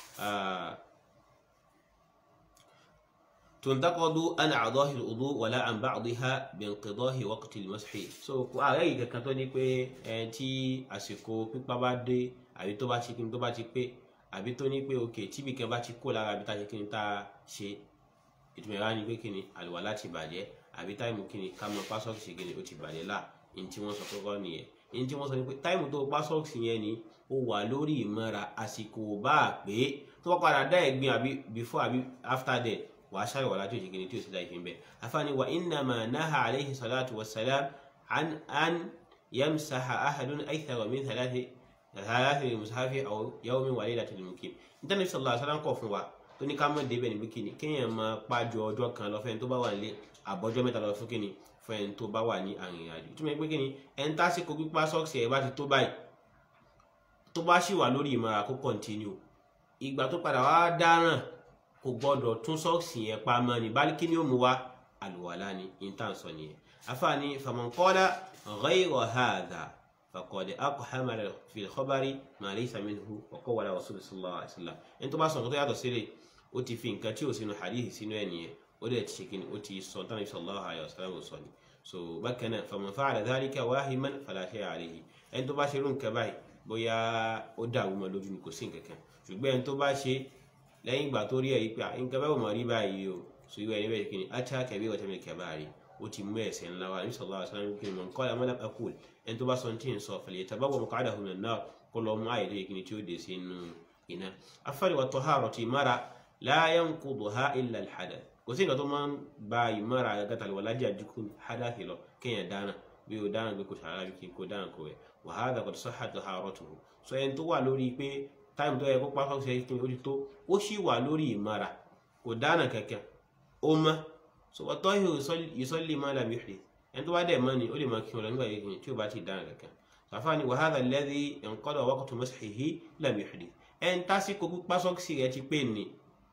تنتقد عن أعضاء الوضوء ولا عن بعضها بانقضاء وقت المسح so ààrẹ yìí kankan tó ní pé ẹn tí àsìkò pípa bá dé àbí tó bá ṣe kí ni tó bá ti pé àbí tó ní pé òkè tíbi kan bá ti kó lára àbí tá a ṣe kí ni tá a ṣe ìtumọ̀ ìwà ni pé kí ni àlùwàlá ti bàjẹ́ àbí táìmù kí ni ká mọ pásọ̀kì ṣe kí ni ó ti bàjẹ́ là ní tí wọ́n sọ kọ́kọ́ nìyẹn ní tí wọ́n sọ ni pé táìmù tó pásọ̀kì yẹn ni ó wà lórí ìmọ̀ra àsìkò bá a pé tó bá padà dá ẹ̀gbin àbí before àbí after that wàá ṣàrò wàlá tó ṣèkìní tí ó sì láì fi ń bẹ afáàní wa innama naha alayhi salatu wa salam an an yamsaha ahadun aythara min thalathi thalathi mushafi aw yawmin wa laylatin mukim nítorí sallallahu alaihi wasallam kọ̀ fún wa tó ní ká mọ̀ débẹ̀ níbi kíni kéèyàn máa pájọ ọjọ́ kan lọ fẹ́ni tó bá wà nílé àbọ̀jọ́ mẹ́ta lọ fún kíni fẹ́ni tó bá wà ní àrìn àjò túmọ̀ pé kíni ẹni tásìkò pípa sọ́ọ̀sì ẹ̀ bá ti tó báyìí tó bá sì wà lórí ìmọ̀ra kó kọ̀ntínú ìgbà tó padà wá dáràn kò gbọdọ̀ tún sọ́ọ̀sì yẹn pa mọ́ ni bálíkí ni ó mu wá àlùwàlá ni intan sọ nìyẹn afaani faman qala ghayra hadha faqad aqhama fi al-khabari ma laysa minhu wa qawla rasul sallallahu alaihi wasallam ẹni tó bá sọ nǹkan tó yàtọ̀ sílẹ̀ ó ti fi nǹkan tí ò sínú hadith sínú ẹ̀ nìyẹn ó dẹ̀ ti ṣe kí ni ó ti sọ tán ní sallallahu alaihi wasallam sọ ni so bákan náà faman fa'ala dhalika wahiman fala shay'a alayhi ẹni tó bá ṣe irú nǹkan báyìí bóyá ó dàrú mọ́ lójú ni kò sí nǹkan kan ṣùgbọ́n ẹni tó bá ṣe lẹ́yìn ìgbà tó rí ẹ̀ yí pé nǹkan bẹ́ẹ̀ ò mọ̀ rí báyìí o so ìwé ẹni bẹ́ẹ̀ kí ni ata kẹ̀bí wọ́n tẹ̀lé kẹ̀bá rí ó ti mú ẹ̀sẹ̀ ńlá wa nísọ̀ lọ́wọ́ sọ́nà kí ni mọ̀ nǹkan ọ̀la akul ẹni tó bá sọ tí ń sọ fẹ̀lẹ̀ tàbá wọ̀ mọ̀kàdà hùn náà kó lọ mú àyè tó yẹ kí ni tí ó dé sí inú iná afárí wa tọ́hárọ̀ ti mara la yanquduha illa al-hadath kò sí nǹkan tó máa ń ba ìmọ̀ra gàtàlì wà lájà dúkú hadath lọ kéèyàn dáná bí o dáná bí kò sàrà bí kí kò dáná kò wẹ̀ wa hadha qad sahhat taharatuhu so ẹni tó wà lórí pé táìmù tó yẹ kó pápá ṣe kí ni ó ti tó ó sì wà lórí ìmara kò dáná kankan ó mọ so ọtọ yusalli ma lam yuhdith ẹni tó bá dẹ̀ mọ́ ni ó lè máa kí wọn lọ nígbà yìí tí ó bá ti dáná kankan sàfáàní wa hadha alladhi inqada waqtu mashihi lam yuhdith ẹni tásìkò pípa sọ́ọ̀sì rẹ̀ ti pé ni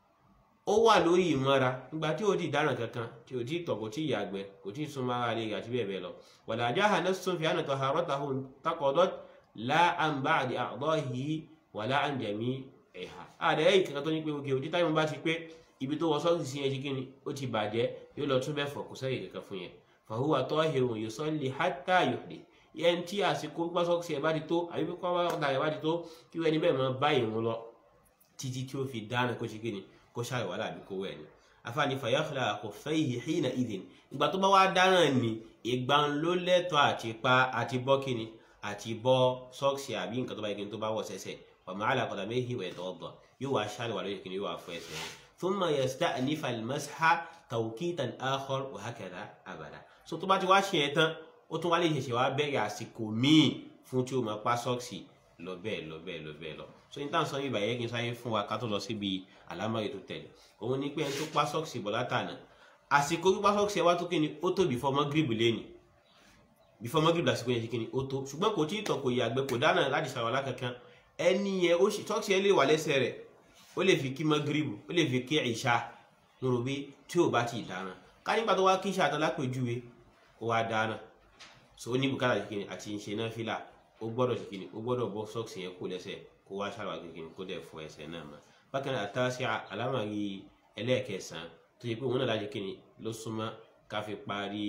ó wà lórí ìmara nígbà tí ó ti dáná kankan tí ó ti tọ̀ kò tí yàgbẹ́ kò tí súnmọ́ ara rẹ̀ àti bẹ́ẹ̀ bẹ́ẹ̀ lọ wala jaha nassun fi anna taharatahu taqadat la an ba'di a'dahi wàlá àǹjẹ̀mí ẹ̀hà ààrẹ ẹ̀yìn kankan tó ní pé òkè òjì táyọ̀ bá ti pé ibi tó wọ sọ́ọ̀sì sí ẹjí kíni ó ti bàjẹ́ yóò lọ tún bẹ́ẹ̀ fọ̀ kó sẹ́yìn kankan fún yẹn fàhùwà tahirun yusalli hatta yuhdith yẹn tí àsìkò gbá sọ́ọ̀sì ẹ̀ bá ti tó àbí pé kọ́wá ọ̀dà ẹ̀ bá ti tó kí wẹ́n níbẹ̀ máa bá ìrún lọ títí tí ó fi dáná kó ṣe kíni kó ṣàrẹ̀ wàhálà àbí kó wẹ̀ ni afaani fayakhla khuffayhi hina idhin ìgbà tó bá wá dáná ni ìgbà ló lẹ́tọ̀ọ́ àti pa àti bọ́ kíni àti bọ́ sọ́ọ̀sì àbí nǹkan tó bá yẹ kí n tó bá wọ̀ sẹ́sẹ̀ وما على قدميه ويتوضا يوا شال ولا يمكن يوا فيسه ثم يستأنف المسح توقيتا آخر وهكذا أبدا so tó bá ti wá ṣe yẹn tán ó tún wá lè ṣẹ̀ṣẹ̀ wá bẹ̀rẹ̀ àsìkò míì fún tí ó máa pa sọ́ọ̀sì lọ bẹ́ẹ̀ lọ bẹ́ẹ̀ lọ bẹ́ẹ̀ lọ so ní táwọn sọ yìí bàyẹ́ kí n sáyé fún wa ká tó lọ síbi àlámọ̀rẹ́ tó tẹ̀lé òun ni pé ẹni tó pa sọ́ọ̀sì bọ̀ látànà àsìkò pípa sọ́ọ̀sì ẹ wá tó kíni ó tó before Maghrib lẹ́nìí before Maghrib lásìkò yẹn ṣe kíni ó tó ṣùgbọ́n kò tí ì tọ̀ kò yàgbẹ́ kò dáná láti ṣàwàlá kankan ẹni yẹn ó ṣe tọ́kì ẹ lè wà lẹ́sẹ̀ rẹ̀ ó lè fi kí magribu ó lè fi kí ìṣá lóru bí tí ò bá ti dáná ká nígbà tó wá kí ìṣá àtàlá pèjúwe ó wá dáná so ó ní bùkátà ṣe kìnnì àti ìṣe náà fìlà ó gbọ́dọ̀ ṣe kìnnì ó gbọ́dọ̀ bọ́ sọ́ọ̀sì yẹn kó lẹ́sẹ̀ kó wá ṣàlùwà kìnnì kó dẹ̀ fọ ẹsẹ̀ náà mọ́ bákan náà àtàṣe alámàrí ẹlẹ́ẹ̀kẹsàn tó ṣe pé òun náà láti kìnnì ló súnmọ́ ká fi parí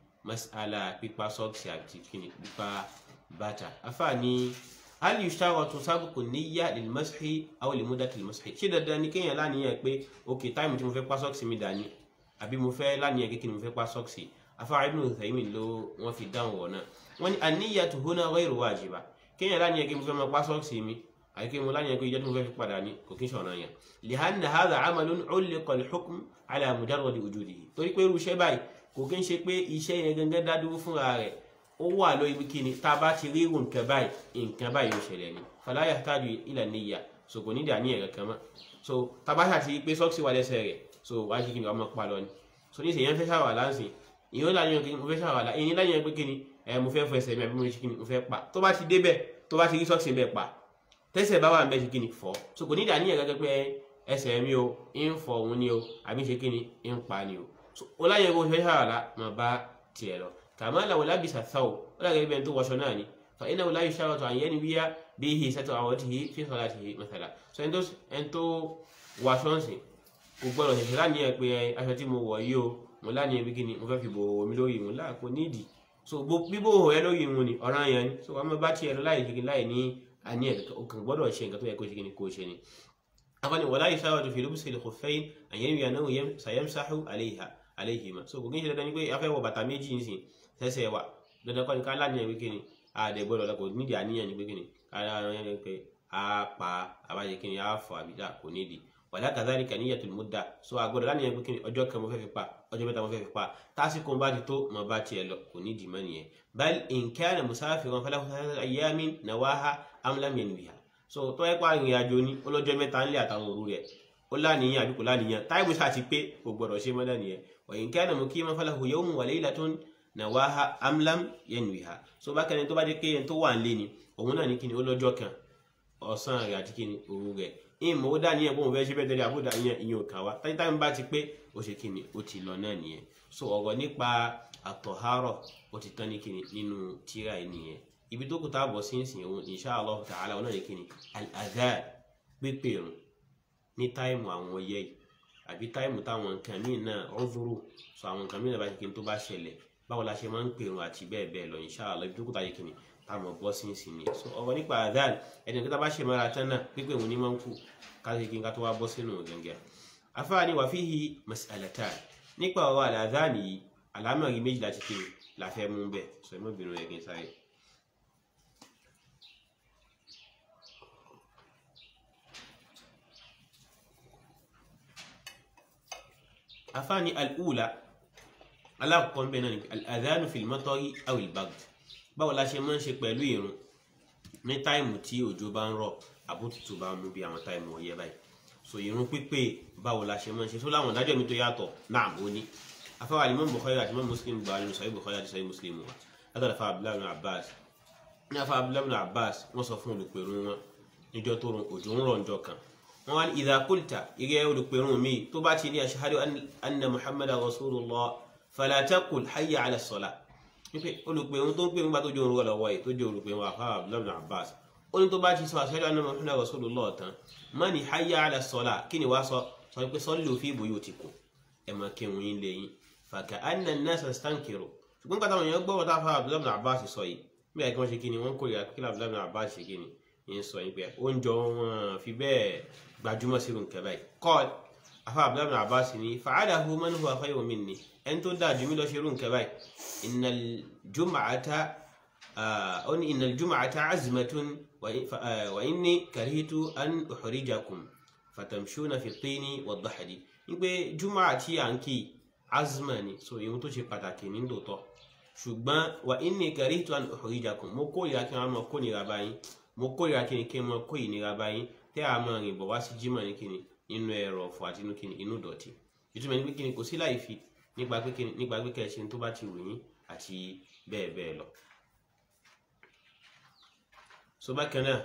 mas'ala pípa sọ́ọ̀sì àti kìnnì pípa bàtà afáàní hal yushtaratu sabqu niyya lil mashi aw li muddati al mashi ṣé dandan ni kéèyàn láníyàn pé ok táìmù tí mo fẹ́ pa sọ́ọ̀sì mi dání àbí mo fẹ́ láníyàn kékeré mo fẹ́ pa sọ́ọ̀sì afárá ibn Uthaymin ló wọ́n fi dáhùn wọ̀ náà wọ́n ní an-niyyatu huna ghayru wajiba kéèyàn láníyàn kí mo fẹ́ máa pa sọ́ọ̀sì mi àbí kí mo láníyàn pé ìjọ́ tí mo fẹ́ fi padà ní kò kí ń ṣọ̀nà yẹn lihanna hadha amalun ulliqa al-hukm ala mujarradi wujudihi torí pé irú iṣẹ́ báyìí kò kí ń ṣe pé iṣẹ́ yẹn gangan dá dúró fúnra rẹ̀ ó wà lórí ibi kíni tá a bá ti rí irun nǹkan báyìí nǹkan báyìí ó ṣẹlẹ̀ ni fala yahtaju ila niyya so kò ní dà ní ẹ̀rẹ̀ kan mọ́ so tá a bá ṣàti pé sọ́ọ̀sì wà lẹ́sẹ̀ rẹ̀ so wá sí kíni ọmọ pa lọ ni so ní ìsèyàn fẹ́ ṣàwà láǹsìn ìyẹn ó láyé kí mo fẹ́ ṣàwàlà ìyẹn láyé pé kí ni ẹ mo fẹ́ fọ ẹsẹ̀ mi àbí mo ṣe kí ni mo fẹ́ pa tó bá ti débẹ̀ tó bá ti rí sọ́ọ̀sì bẹ́ẹ̀ pa tẹ́sẹ̀ bá wà ń bẹ́ ṣe kí ni fọ́ so kò ní ìdá níyẹn gẹ́gẹ́ pé ẹsẹ̀ mi o ń fọ òun ni o àbí ṣe kí ni ń pa ni o so ó láyé kó fẹ́ ṣàwàlà mà bá tiẹ̀ lọ kàmá làwọn lábìsà sáwò ó dàgẹ́ bí ẹni tó wọṣọ náà ni fa iná wò láyé ṣàwàtò àyẹ́ni wíyá bí ihe sẹ́tọ̀ àwọn ti hi fi sọ́lá ti hi mẹ́tàlá so ẹni tó wọṣọ ń sìn kò gbọ́dọ̀ ṣẹ̀ṣẹ̀ láníyàn pé aṣọ tí mo wọ̀ yìí o mo láníyàn bí kíni mo fẹ́ fi bò omi lórí ìwọ̀n láàpò nídìí so bíbò ẹ lórí ìwọ̀n ni ọ̀ràn yẹn ni so wọ́n bá tiẹ̀ lọ láì ṣe láì ní àníyàn kankan gbọ́dọ̀ ṣe nǹkan tó yẹ kó ṣe kíni kó ṣe ni. afani wàlá ìṣàwọ̀ tó fi lóbi sílẹ̀ kò fẹ́yìn àyẹ̀wò yẹn náà yẹn sàyẹ̀msáhù àléhìmá so kò kí n ṣe dandan ni pé afẹ́ wọ bàtà méjì ń sìn sẹ́sẹ̀ wà dandan kọ́ ni ká láníyàn pé kíni àdẹ gbọ́dọ̀ lọ kò nídìí àníyàn ni pé kíni ká láníyàn ni pé a pa àbájẹ kíni a fọ àbídà kò nídìí wàlá kadhalika niyatul mudda so agbọ́dọ̀ láti yẹn pé kí ni ọjọ́ kan mo fẹ́ fi pa ọjọ́ mẹ́ta mo fẹ́ fi pa tásìkò bá ti tó mo bá tiẹ̀ lọ kò ní dìímọ nìyẹn bal in kana musafiran falahu thalathatu ayyamin nawaha am lam yanwiha so tó ẹ pa ìrìn àjò ní ọlọ́jọ́ mẹ́ta ńlẹ̀ àtàwọn òru rẹ̀ ó láníyàn àbí kò láníyàn táìmù sáà ti pé kò gbọ́dọ̀ ṣe mọ́dà nìyẹn wa in kana muqiman falahu yawmun wa laylatun nawaha am lam yanwiha so bákan ní tó bá dé pé ẹni tó wà ń lé ni òun náà ní kí ni ó lọ́jọ́ kan ọ̀sán rẹ̀ àti kí ni òru rẹ̀ ìmọ̀ ó dá níyẹn bóun fẹ́ ṣe bẹ́ẹ̀ tẹ́lẹ̀ àbúdá ìyẹn ìyẹn ò kà wá táyítá ń bá ti pé ó ṣe kíni ó ti lọ náà nìyẹn so ọ̀rọ̀ nípa àtọ̀hárọ̀ ó ti tán ní kíni nínú tíra ẹ̀ nìyẹn ibi tó kù táàbọ̀ sí ìsìn òun insha Allah ta'ala òun náà ní kíni al-adhan pípé rùn ní táìmù àwọn ọyẹ yìí àbí táìmù táwọn nǹkan míì náà ọ̀dúró so àwọn nǹkan míì náà bá ṣe kíni tó bá ṣẹlẹ̀ báwo la ṣe máa ń pèrún àti bẹ́ẹ̀ bẹ́ẹ̀ lọ insha Allah ibi tó kù táyé kíni táwọn bọ́ sí ìsìn ni so ọ̀rọ̀ nípa adhan ẹni tó bá ṣe mara tán náà pípé òun ní máa ń kú káṣí kí n ká tó wá bọ́ sínú gẹ́gẹ́ afáàní wà fíhi mas'alatan nípa ọ̀rọ̀ al-adhan yìí àlámọ̀rí méjì láti kí la fẹ́ mú bẹ́ẹ̀ sọ ẹ mọ́bìnrin rẹ̀ kí n sáré. afáàní al-ula alákọ̀ọ́ ń bẹ náà ni al-adhanu fil matari aw al-bagd báwo la ṣe máa ń ṣe pẹ̀lú ìrun ní táìmù tí òjò bá ń rọ̀ àbótútù bá mú bí àwọn táìmù ọyẹ́ báyìí so ìrun pípé báwo la ṣe máa ń ṣe tó láwọn ìdájọ́ mi tó yàtọ̀ náà ó ní afáwà Imam Bukhari àti Imam Muslim gba nínú Sahih Bukhari àti Sahih Muslim wa látọ̀dọ̀ afáwà Abdullahi ibn Abbas ní afáwà Abdullahi ibn Abbas wọ́n sọ fún olùpẹ̀rún wọn níjọ́ tó rùn òjò ń rọ̀ níjọ́ kan wọ́n wá ní idha qulta ìrẹ́ olùpẹ̀rún mi tó bá ti ní ashhadu anna Muhammadan rasulullah fala taqul hayya ala salah wípé olùpẹ̀rún tó ń pè nígbà tó jẹ́ orúkọ lọ́wọ́ yìí tó jẹ́ olùpẹ̀rún afáwà Abdullahi ibn Abbas ó ní tó bá ti sọ ashhadu anna Muhammadan rasulullah tán má ní hayya ala salah kí ni wàá sọ sọ pé sallu fi buyutikum ẹ máa kírun yín lẹ́yìn fàkà anna an-nasa stankiru ṣùgbọ́n kàtàwọn èèyàn gbọ́ wọ́n táfà Abdullahi ibn Abbas sọ yìí bí i kí wọ́n ṣe kí ni wọ́n kórìíra kí Abdullahi ibn Abbas ṣe kí ni yín sọ yín pé oúnjẹ wọn fi bẹ́ẹ̀ gbajúmọ̀ sí nǹkan báyìí kọ́ọ̀d afa Abdullahi ibn Abbas ni fa'alahu man huwa khayrun minni ẹni tó dáa jùmí lọ ṣe irú nǹkan báyìí innal jum'ata ó ní innal jum'ata azmatun wa inni karihitu an uhrijakum fatamshuna fi tini wad-dahdi wípé jùmọ̀ àti àǹkì azma ni so ìhun tó ṣe pàtàkì ní tòótọ́ ṣùgbọ́n wà inni karitu an uhrijakum mo kórìíra kí wọ́n máa kó nira báyìí mo kórìíra kí ni kí wọ́n kó ìnira báyìí tẹ́ a máa rìn bọ̀ wá sí jímọ̀ ní kíni inú ẹ̀rọ ọ̀fọ̀ àti inú kíni inú dọ̀tí ìtumọ̀ ní pé kíni kò sí láì fi nípa pé kíni nípa pé kẹ̀sìn tó bá ti wù yín àti bẹ́ẹ̀ bẹ́ẹ̀ lọ. so bákan náà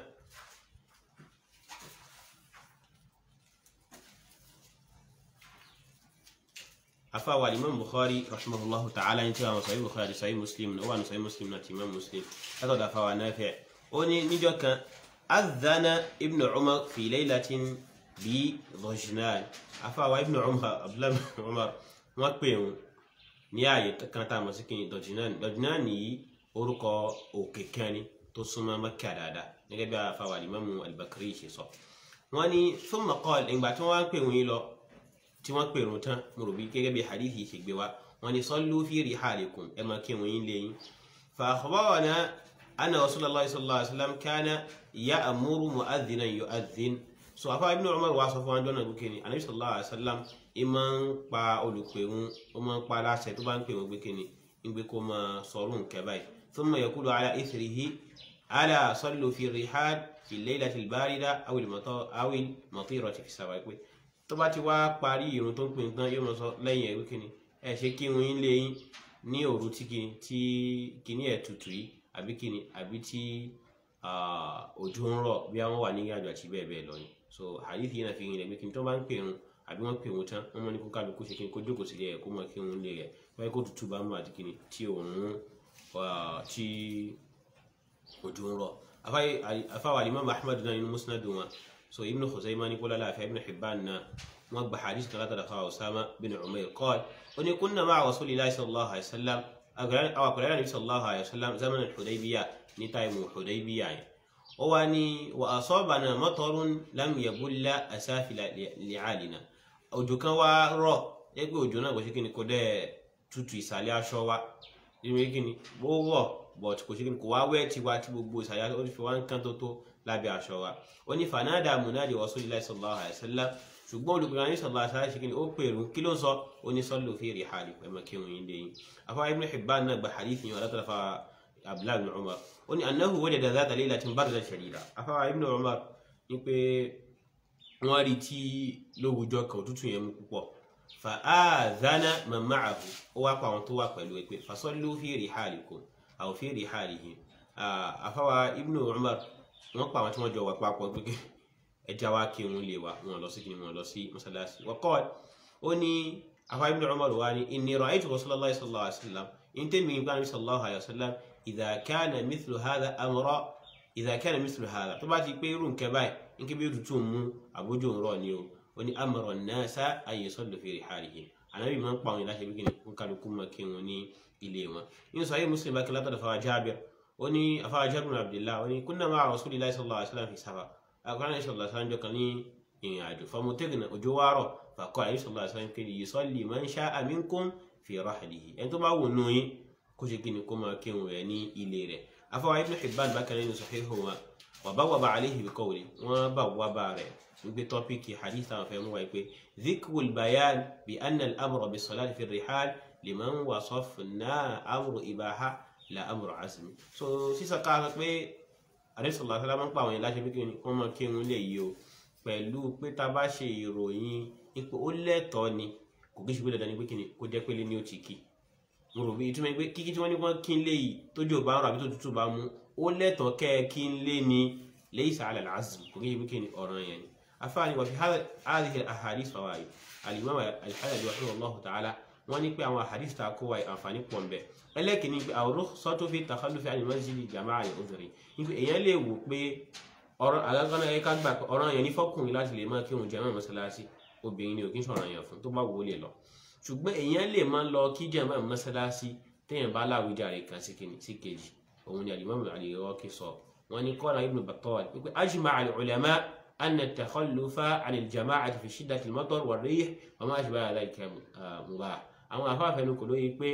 afawa imam bukhari rahimahullahu ta'ala ní tí àwọn sahih bukhari sahih muslim náà wà ní sahih muslim náà ti imam muslim látọ̀dọ̀ afawa nafi' ó ní níjọ́ kan adhana ibn umar fi laylatin bi dhajnan afawa ibn umar abdullahi umar wọ́n pè wọn ní ààyè kan tá a mọ̀ sí kí ni dhajnan dhajnan yìí orúkọ òkè kan ni tó súnmọ́ Mẹ́kà dáadáa gẹ́gẹ́ bí afawa imam al-bakri ṣe sọ wọ́n ní thumma qala ìgbà tí wọ́n wá ń pè wọ́n yìí lọ tí wọ́n pèrún tán mo rò bí gẹ́gẹ́ bí hadith yìí ṣe gbé wa wọ́n ní sallu fi rihalikum ẹ máa kí wọ́n yín lé yín fa akhbarana anna rasulullah sallallahu alaihi wasallam kana ya'muru mu'adhdhinan yu'adhdhin so afa ibn umar wa sọ fún wọn jọ́nà gbókè ni anabi sallallahu alaihi wasallam ẹ máa ń pa olùpèrún ó máa ń pa aláṣẹ tó bá ń pè wọ́n gbókè ni ń gbé kó máa sọ̀rọ̀ nǹkẹ́ báyìí thumma yaqulu ala ithrihi ala sallu fi rihal fi laylati al-barida aw al-matirati fi sawa pé tó bá ti wá parí irun tó ń pin tán yóò mọ sọ lẹ́yìn ẹ̀rú kìíní ẹ ṣe kí irun yín lé yín ní òru tí kìíní tí kìíní ẹ̀ tutù yìí àbí kìíní àbí tí òjò ń rọ̀ bí wọ́n wà ní ìrìnàjò àti bẹ́ẹ̀ bẹ́ẹ̀ lọ ni so hadith yìí náà fi hàn pé kí n tó bá ń pè wọn àbí wọ́n pè wọn tán wọ́n mọ̀ ní kó kálukú ṣe kí n kó jókòó sílé ẹ̀ kó mọ̀ kí wọ́n lé rẹ̀ wáyé kó tutù bá mú àti kìíní tí òun tí òjò ń rọ̀ afáwà alimami ahmed náà nínú musnad wọn so ibn khuzaimah ní kólá láàfin ibn hibban náà wọn gba hadith kan látara fáwọn osama bin umair qal ó ní kunna ma'a rasulillahi sallallahu alayhi wa sallam àwọn akọ̀lẹ́rẹ́ nabi sallallahu alayhi wa sallam zaman al-hudaybiya ní táìmù hudaybiya yẹn ó wá ní wa asabana matarun lam yabulla asafila li'alina òjò kan wá rọ̀ ẹgbẹ́ òjò náà kò ṣe kí ni kò dẹ́ tutù ìsàlẹ̀ aṣọ wa ìrìn kí ni ó rọ̀ but kò ṣe kí ni kò wá wẹ́ tiwa tí gbogbo ìsàlẹ̀ ó fi wá ń kán tó tó lábẹ́ aṣọ wa ó ní fanada munadi rasulillahi sallallahu alayhi wa sallam ṣùgbọ́n olùkọ́ni ní sallallahu alayhi wa sallam ṣe kí ni ó pèrú kí ló ń sọ ó ní sallu fi rihalikum ẹ̀mọ́ kí wọ́n yín dé yín afáwa ibn hibban náà gba hadith yẹn alátàlá fa abdullahi ibn umar ó ní annahu wajada dhata laylatin bardan shadida afáwa ibn umar ní pé wọ́n rí tí lówùjọ kan òtútù yẹn mú púpọ̀ fa adhana man ma'ahu ó wá pa àwọn tó wà pẹ̀lú ẹ pé fasallu fi rihalikum aw fi rihalihim àfáwà ibnu umar wọn pa àwọn tí wọn jọ wà papọ̀ pé ẹja wa kí wọn lè wa wọn lọ sí kí wọn lọ sí mọ́sálásí wa qala ó ní àfáwà ibnu umar wa ní inni ra'aytu rasulullahi sallallahu alaihi wasallam in tẹ́ mi gbá ní sallallahu alaihi wasallam idha kana mithlu hadha amra idha kana mithlu hadha tó bá ti pé irú nǹkan báyìí nǹkan bí òtútù mú àbójú ń rọ̀ ni o ó ní amara an-nasa an yusallu fi rihalihim ànábì máa ń pa àwọn ìlàṣẹ bí kìnnì ń kálukú máa kí wọn ní ilé wọn nínú sahih muslim bákan látọ̀dọ̀ fáwọn jábìr ó ní afáwọn jábìr bin abdullah ó ní kunna ma'a rasulillahi sallallahu alaihi wasallam fi safar akọrin sallallahu alaihi wasallam jọ kan ní ìrìn àjò famutirna òjò wá rọ̀ faqala àyè sallallahu alaihi wasallam kí yusalli man sha'a minkum fi rahlihi ẹni tó bá wù nù yín kó ṣe kíni kó máa kírun rẹ̀ ní ilé rẹ̀ afáwọn ibn hibban bákan nínú sahihu wa wa bawwaba alayhi bi qawli wọn bá wà bá rẹ̀ wípé tọ́píkì hadith àwọn fẹ́ mú wáyé pé dhikrul bayan bi anna al-amra bis salati fi rihal liman wasafna amru ibaha la amru azmi so sísọ ká sọ pé àdéṣọlá sọlá máa ń pa àwọn yẹn láṣẹ pé kí wọn máa kírun lè yí o pẹ̀lú pé tá a bá ṣe ìròyìn ipò ó lẹ́tọ̀ọ́ ni kò kí ṣe pé dandan ni pé kí ni kó jẹ́ pé lé ní ó ti kí mo rò bí ìtumọ̀ pé kíkí tí wọ́n ní wọ́n kí n lé yìí tójú ò bá ń rọ àbí tó tútù bá mú ó lẹ́tọ̀ọ́ kẹ́ ẹ kí n lé ni laysa ala al-azm kò kí ṣe pé kí ni ọ̀ràn yẹn ni afaani wa fi hadhihi al-ahadith fawaid al-imam al-halabi rahimahullahu ta'ala wọ́n ní pé àwọn ahadith ta kó wa àǹfààní pọ̀ ń bẹ ẹlẹ́kìnní pé àwòrán sọ́tò fi takhallufi an al-masjid jama'a al-udhri ní pé èèyàn lè wò pé ọ̀rọ̀ alágbọ́nà ẹ̀ka gbà ọ̀rọ̀ yẹn ní fọ́kùnrin láti lè máa kírun jàmáà mọ́sálásí obìnrin ni ò kí ń sọ̀rọ̀ yẹn fún tó bá wò ó lè lọ ṣùgbọ́n èèyàn lè máa lọ kí jàmáà mọ́sálásí téèyàn bá láwùjáre kan sí kejì òun ni al-imam al-Iraqi sọ wọ́n ní qala ibn Battal wípé ajma'a al-ulama أن التخلف عن الجماعة في شدة المطر والريح وما أشبه ذلك مباح àwọn afáfẹ́ ní kò lóye pé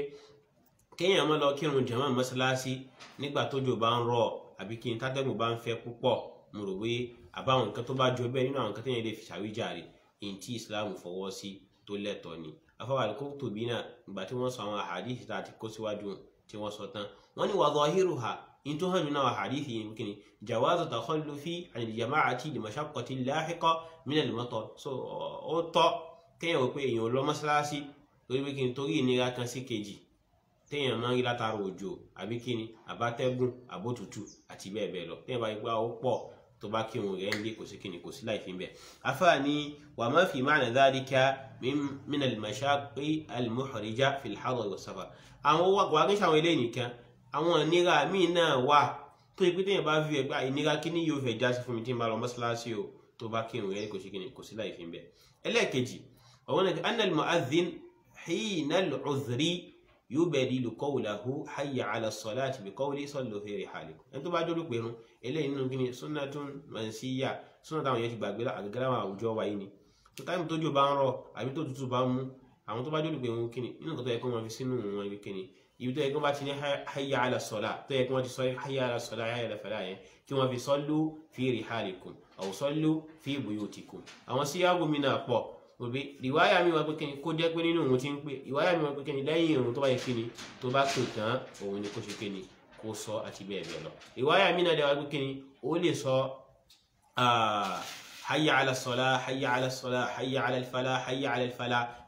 kéèyàn máa lọ kírun jàmá mọ́sálásí nígbà tójò bá ń rọ̀ àbí kí n tátẹ́gùn bá ń fẹ́ púpọ̀ mo rò pé àbáwọn nǹkan tó bá jọ bẹ́ẹ̀ nínú àwọn nǹkan téèyàn lè fi ṣàwíjàre èyí tí Islam fọwọ́ sí tó lẹ́tọ̀ọ́ ni afáwà Al-Qurtubi náà ìgbà tí wọ́n sọ àwọn àhàdíìsì tá a ti kó síwájú tí wọ́n sọ tán wọ́n ní wa zahiruha in tó hàn nínú àhàdíìsì yìí kìíní jawazu takhallufi an al-jama'ati li mashaqqati lahiqa min al-matar so ó tọ́ kéèyàn wò pé èèyàn lọ mọ́sálásí torí pé kí n torí ìnira kan sí kejì téèyàn máa ń rí látara òjò àbí kí ni àbátẹ́gùn àbótútù àti bẹ́ẹ̀ bẹ́ẹ̀ lọ téèyàn bá yí pé ó pọ̀ tó bá kí òun rẹ̀ ń lé kò sí kíni kò sí láì fi bẹ́ẹ̀. afáàní wà má fi ma'na dhalika min al-mashaqqi al-muhrija fi al-hadar wa safar. àwọn wà kí n ṣàwọn eléyìí nìkan àwọn ìnira míì náà wà tó yẹ pé téèyàn bá fi ẹgbẹ́ ìnira kíní yóò fẹ́ já sí fún mi tí n bá lọ mọ́ṣáláṣí o tó bá kí òun rẹ̀ kò sí kíni kò sí láì fi bẹ́ẹ̀. ẹlẹ́ẹ̀kejì ọ̀wọ́n náà anna al-mu'adhdhin hina al-'udhri yubadilu qawlahu hayya 'ala as-salati bi qawli sallu fi rihalikum ẹni tó bá dúró pẹ̀rún eléyìí nínú kíni sunnatun mansiyya súnà táwọn yẹn ti gbàgbé àgàgàrà àwọn àwùjọ wa yìí ni tó táìmù tójú bá ń rọ̀ àbí tó tutù bá ń mú àwọn tó bá dúró pẹ̀rún kíni nínú nǹkan tó yẹ kó wọn fi sínú wọn ibi kíni ibi tó yẹ kó bá ti ní hayya 'ala as-salat tó yẹ kó wọn ti sọ hayya 'ala as-salat hayya 'ala al-falah yẹn kí wọn fi sallu fi rihalikum aw sallu fi buyutikum àwọn síyáàgù mi náà pọ̀ òbí ìwáyà mi wá pé kíni kó jẹ́ pé nínú òun ti ń pè ìwáyà mi wá pé kíni lẹ́yìn òun tó bá yẹ kíni tó bá pè tán òun ni kó ṣe kíni kó sọ àti bẹ́ẹ̀ bẹ́ẹ̀ lọ ìwáyà mi náà dẹ̀ wá pé kíni ó lè sọ hayya ala salah hayya ala salah hayya ala falah hayya ala falah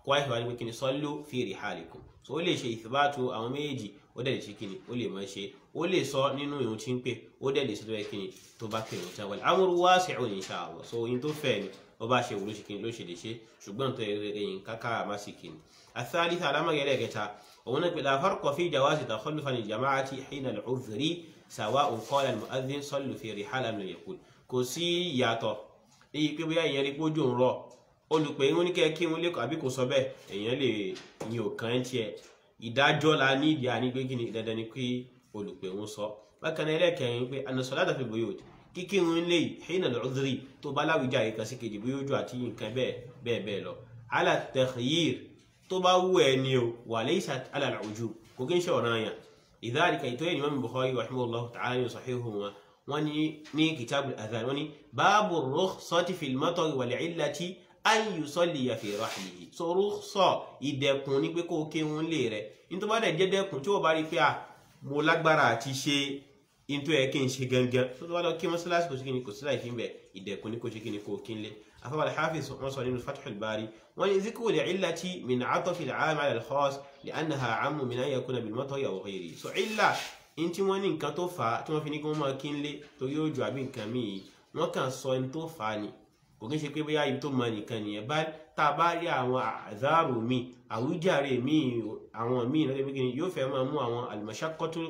kó wáyé wá ní pé kíni sallu fi rihalikum so ó lè ṣe ìfibátu àwọn méjèèjì ó dẹ̀ lè ṣe kíni ó lè máa ṣe ó lè sọ nínú ìrun tí ń pè ó dẹ̀ lè ṣe tó yẹ kíni tó bá pè ìrun tí wọ́n amru wasi'un insha Allah so oyin tó fẹ́ ni ó bá ṣe wúlò ṣe kíni ló ṣe lè ṣe ṣùgbọ́n tó yẹ ẹ̀yìn káká má sì kíni الثالثة علامة يلقى وهنا لا فرق في جواز تخلف عن الجماعة حين العذر سواء قال المؤذن صلوا في رحال أم لم يقول kò sí ìyàtọ̀ èyí pé bóyá èèyàn rí pójú ń rọ olùpẹ̀ ń ní kẹ́ kí wọn lẹ́kọ̀ọ́ àbí kò sọ bẹ́ẹ̀ èèyàn lè yin òkan ẹ̀ tiẹ̀ ìdájọ́ la ní ìdí ànígbé kí ni dandan ni pé olùpẹ̀ ń sọ bákan náà ẹlẹ́kẹ̀rin pé an-salata fil buyut kíkí wọn lè hina al-udhri tó bá láwùjá yìí kan sí kejì bóyá ojú àti nǹkan bẹ́ẹ̀ bẹ́ẹ̀ bẹ́ẹ̀ lọ ala takhyir tó bá wù ẹ́ ni o wa laysa ala al-wujub kò kí ń ṣe ọ̀ranyàn ìdáríkà ìtọ́yẹ̀ Imam Bukhari rahimahullahu ta'ala ní sahihu wọn wọ́n ní ní kitabul adhan wọ́n ní báàbù rukhsati fil matari wal illati an yusalliya fi rahlihi so rukhsa ìdẹ̀kùn ní pé kó o kéwọn lè rẹ̀ nítorí bá dẹ̀ jẹ́ dẹ́kùn tí ó bá rí pé à mo lágbára àti ṣe nítorí ẹ̀ kí n ṣe gangan tó tó bá lọ kí mọ́sálásí kò sí kí ni kò sí láì fi ń bẹ̀ ìdẹ̀kùn ní kò ṣe kí ni kò kí n lé afọwọ́ al-hafiz wọ́n sọ nínú fathul bari wọ́n ní zikru al-illati min atafi al-aam ala al-khas li'annaha ammu min an yakuna bil matari aw ghayrihi so illa in tí wọ́n ní nǹkan tó fà á tí wọ́n fi ní kí wọ́n máa kí n lé torí òjò àbí nǹkan míì wọ́n kàn sọ in tó fà á ni kò kí n ṣe pé bóyá ibi tó mọ nìkan nìyẹn bá tá a bá rí àwọn àzáàrò míì àwíjàre míì àwọn míì lọ́dọ̀ pé kí ni yóò fẹ́ máa mú àwọn al-mashaqqatu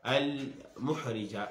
al-muhrija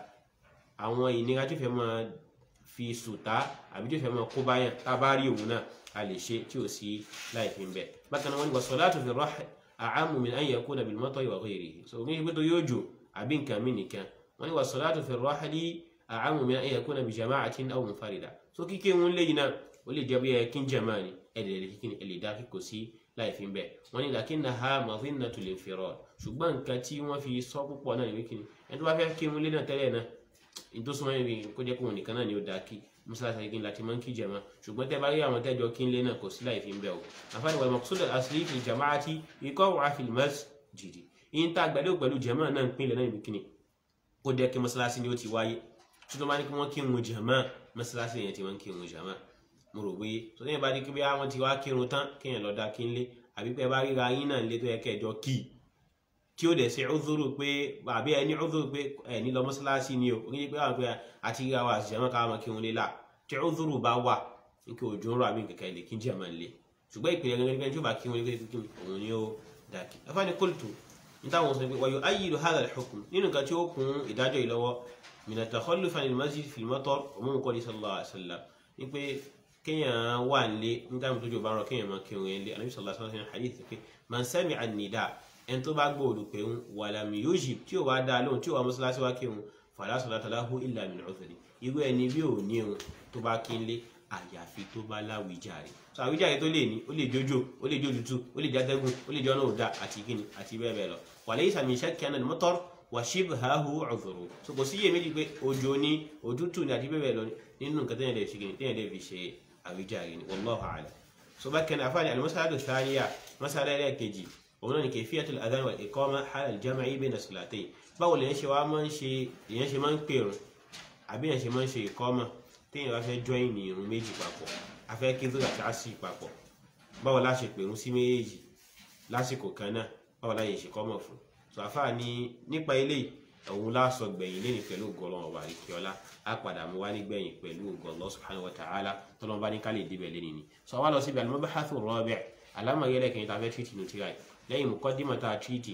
àwọn ìnira tó fẹ́ máa fi sùtá àbí tó fẹ́ máa kó báyàn tá a bá rí òun náà a lè ṣe tí ò sí láì fi ń bẹ̀ bákan náà wọ́n ní wa salatu fi rahl a'ammu min an yakuna bil matari wa ghayrihi so ní ìgbé tó yóò jò àbí nǹkan mí nìkan wọ́n ní wà sọ́látù fi rọ́hálí àámù mi ẹ̀yẹ kúnà bí jama'atin aw munfarida so kíké wọn lẹ́yìn náà ó lè jẹ́ bí ẹ kí n jama ni ẹ̀dẹ̀ lè kíkí ẹ̀lẹ́ dá kíkò sí láì fi bẹ́ẹ̀ wọ́n ní lakinnaha madhinnatu linfirad ṣùgbọ́n nǹkan tí wọ́n fi sọ púpọ̀ náà níbi kíni ẹni tó bá fẹ́ kí wọn lé náà tẹ́lẹ̀ náà ní tó súnmọ́ ibi kó jẹ́ kóhun nìkan náà ni ó dá kí mọ́sálásí kí n láti máa ń kí jama ṣùgbọ́n tẹ́ bá rí àwọn tẹ́jọ kí n lé náà kò sí láì fi bẹ́ẹ̀ o àfáàní wal maqsud al-asli fil jama'ati iqa'uha fil masjidi yín tá àgbàdo pẹ̀lú jama náà ń pinlẹ̀ náà níbi kíni ó dẹ́ kí mọ́sálásí ni ó ti wáyé tuntun bá ní kí wọ́n kírun jàmá mọ́sálásí yẹn ti wọ́n kírun jàmá mo rò wéyé tó ní ìbá di kí bí wọ́n ti wá kírun tán kéèyàn lọ́ọ́ dá kí n lé àbí pé bá ríra yín náà lé tó yẹ kẹjọ kì í tí ó dẹ̀ ṣe ọ̀dọ́rò pé àbí ẹni ọ̀dọ́rò pé ẹ̀ ní lọ mọ́sálásí ni o oníyẹ pé àwọn pé àti ríra wa àti jàmá káwọn kírun lé là tí ọ̀dọ́rò bá wà ní kí òjò ń rọ àbí kẹ̀kẹ́ lè kí jàmá lé ṣùgbọ́n ìpìlẹ̀ gẹ́gẹ́ tí ó bá kírun lé òun ni ó dà kí afáàní kóòtù nítawọn sọ pé wàyò ayélu hadha al-hukm nínú nǹkan tí ó kún ìdájọ́ yìí lọ́wọ́ min at-takhalluf an al-masjid fi al-matar umum qawli sallallahu alaihi wasallam ní pé kéèyàn wà nílé nígbà tó jò bá rọ kéèyàn máa kírun yẹn lé anabi sallallahu alaihi wasallam hadith pé man sami'a an-nida ẹni tó bá gbọ́ olùpẹ̀ ń wa lam yujib tí ò wá dá lóhùn tí ò wá mọ́sálásí wá kírun fala salata lahu illa min udhri irú ẹni bí ò ní irun tó bá kí ń lé àyàfi tó bá láwìjàre so àwíjàre tó lè ní ó lè jójó ó lè jójútú ó lè játẹ́gùn ó lè jọ́nà òdà àti kíni àti bẹ́ẹ̀ bẹ́ẹ̀ lọ walaysa min shakki anna al-matar wa shibhahu udhru so kò sí iye méjì pé òjò ní òtútù ní àti bẹ́ẹ̀ bẹ́ẹ̀ lọ nínú nǹkan tẹ́yìn lè fi kíni tẹ́yìn lè fi ṣe àwíjàre ni wallahu a'lam so bákan náà àfáàní al-mas'alatu thaniya mas'ala ẹlẹ́ẹ̀kejì òun náà ni kayfiyatul adhan wal iqama hala al-jam'i bayna as-salatayn báwo lèyàn ṣe wá máa ń ṣe lèyàn ṣe máa ń pèrún àbí lèyàn ṣe máa ń ṣe ìkọ́mà téèyàn bá fẹ́ join ní irun méjì papọ̀ afẹ́ kí zoro àti asi papọ̀ báwo la ṣe pèrún sí méjèèjì lásìkò kan náà báwo la yẹ ṣe kọ́mọ̀ fún so àfáà ní nípa eléyìí òun láṣọ gbẹ̀yìn lẹ́ni pẹ̀lú ògọ́lọ́ ọba àríkíọ́lá á padà mú wá nígbẹ̀yìn pẹ̀lú ògọ́lọ́ subhanahu wa ta'ala tọ́lọ́n bá ní ká lè débẹ̀ lẹ́ni ni so wá lọ síbi al-mabahathu ar-rabi' alámọ̀yẹ́lẹ̀ kìíní tá a fẹ́ tìrìtì nù tíra lẹ́yìn muqaddimah tá a tìrìtì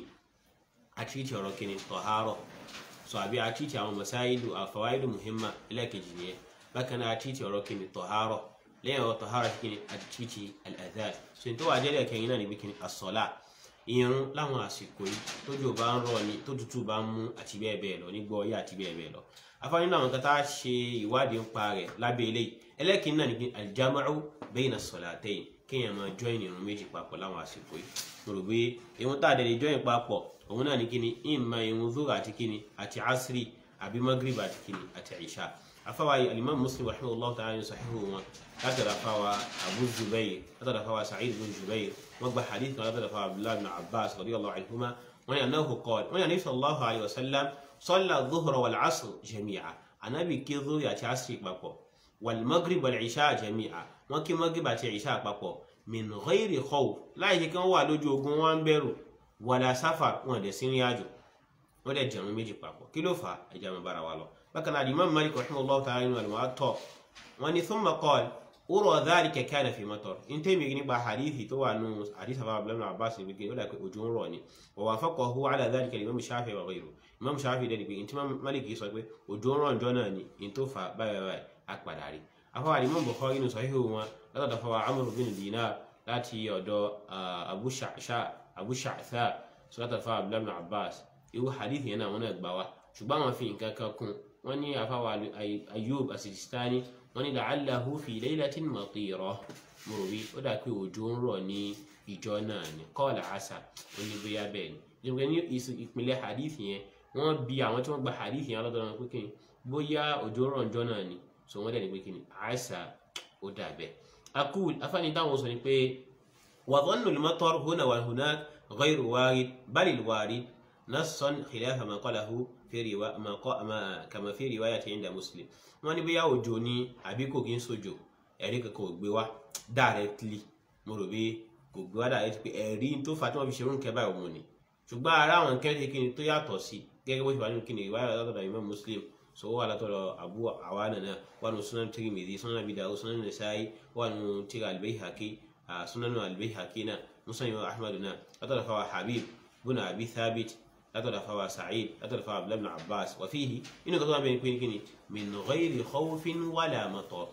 a tìrìtì ọ̀rọ̀ kìíní tọ̀hárọ̀ so àbí a tìrìtì àwọn masáìlú àfọwáìlú muhimma ẹlẹ́kejì nìyẹn bákan náà a tìrìtì ọ̀rọ̀ kìíní tọ̀hárọ̀ lẹ́yìn ọ̀rọ̀ tọ̀hárọ̀ kìíní a tìrìtì al-adhan so ní tó wà jẹ́lẹ̀ kẹ́yìn náà níbi kìíní as-salat irun láwọn àsìkò yìí tójò bá ń rọ̀ ni tó tútù bá ń mú àti bẹ́ẹ̀ bẹ́ẹ̀ lọ nígbọ́ ọyá àti bẹ́ẹ̀ bẹ́ẹ̀ lọ afáàní náà nǹkan tá a ṣe ìwádìí ń pa rẹ̀ lábẹ́ eléyìí ẹlẹ́kìnní náà ní kí aljama'u bayna as-salatayn kéèyàn máa join irun méjì papọ̀ láwọn àsìkò yìí mo rò pé irun tá a dẹ̀ lè join papọ̀ òun náà ní kíni ìmọ̀ irun zura àti kíni àti asri àbí magrib àti kíni àti isha afáwa alimami muslim rahimahullah ta'ala ní sahihu wọn látara fáwa abu zubair látara fáwa sa'id bin zubair wọ́n gba hadith kan látara fáwa abdullahi bin abbas radiyallahu anhuma wọ́n yà náà qala wọ́n yà ní sallallahu alayhi wa sallam salla dhuhra wal asr jami'a anabi kí dhuhra àti asri papọ̀ wal maghrib wal isha jami'a wọ́n kí maghrib àti isha papọ̀ min ghairi khawf láì ṣe kí wọ́n wà lójú ogun wọn ń bẹ̀rù wala safar wọn dẹ̀ sí ní àjò wọ́n dẹ̀ jẹun méjì papọ̀ kí ló fà á ẹja mi bára wa lọ bákan náà Imam Malik rahimahullahu ta'ala nínú al-Muwatta wọ́n ní thumma qala ura dhalika kana fi matar in tẹ́mi nípa hadithi tó wà nù hadith àbá abdullahi ibn abbas ní gbé ó dà pé òjò ń rọ̀ ni wa wafaqahu ala dhalika imam shafi wa ghayru imam shafi dẹ́ni pé ntí Malik sọ pé òjò ń rọ̀ njọ́ náà ni in tó fà báyìí báyìí á padà rí afọwà imam Bukhari nínú sahihu wọn látọ̀dọ̀ fọwọ́ amr bin dinar láti ọ̀dọ̀ abu sha'sha abu sha'tha sọ́tọ̀ fọwọ́ abdullahi ibn abbas irú hadith yẹn náà wọn náà gbà wá ṣùgbọ́n àwọn fi nǹkan kan kún wọ́n ní afọwọ́ ayub asijistani wọ́n ní la'allahu fi laylatin matira mo rò wí ó dà pé òjò ń rọ̀ ní ìjọ náà ni qala asa ó ní bóyá bẹ́ẹ̀ ni nígbà ní ìpínlẹ̀ hadith yẹn wọ́n bi àwọn tí wọ́n gba hadith yẹn lọ́dọ̀ wọn pé kí ni bóyá òjò ń rọ̀ ìjọ náà ni so wọ́n dẹ̀ ní pé kí ni asa ó dà bẹ́ẹ̀. akul afáàní táwọn sọ ni pé wa dhannu al-matar huna wa hunak ghayru warid bal al-warid nassan khilafa ma qalahu fi riwa ma ma kama fi riwayati inda muslim wọ́n ní bóyá òjò ni àbí kò kí ń sojo ẹ̀rí kankan ò gbé wá directly mo rò bí kò gbé wá directly pé ẹ̀rí tó fà tí wọ́n fi ṣerú nǹkan báyìí òun ni ṣùgbọ́n ara àwọn nǹkan ṣe kíni tó yàtọ̀ sí gẹ́gẹ́ bó ṣe wà nínú kíni ìwáyà látọ̀dọ̀ Imam Muslim so wà látọ̀dọ̀ Abu Awana náà wà nínú Sunan Tirmidhi Sunan Abi Dawud Sunan Nasa'i wà nínú tírà Al-Bayhaqi Sunan Al-Bayhaqi náà Musnad Imam Ahmad náà látọ̀dọ̀ fáwọn Habib bùnà Abi Thabit látọ̀dọ̀ fáwọn Sa'id látọ̀dọ̀ fáwọn Abdullah ibn Abbas wa fihi inú kan tó wà bẹ́ẹ̀ pé kíni min ghayri khawfin wala matar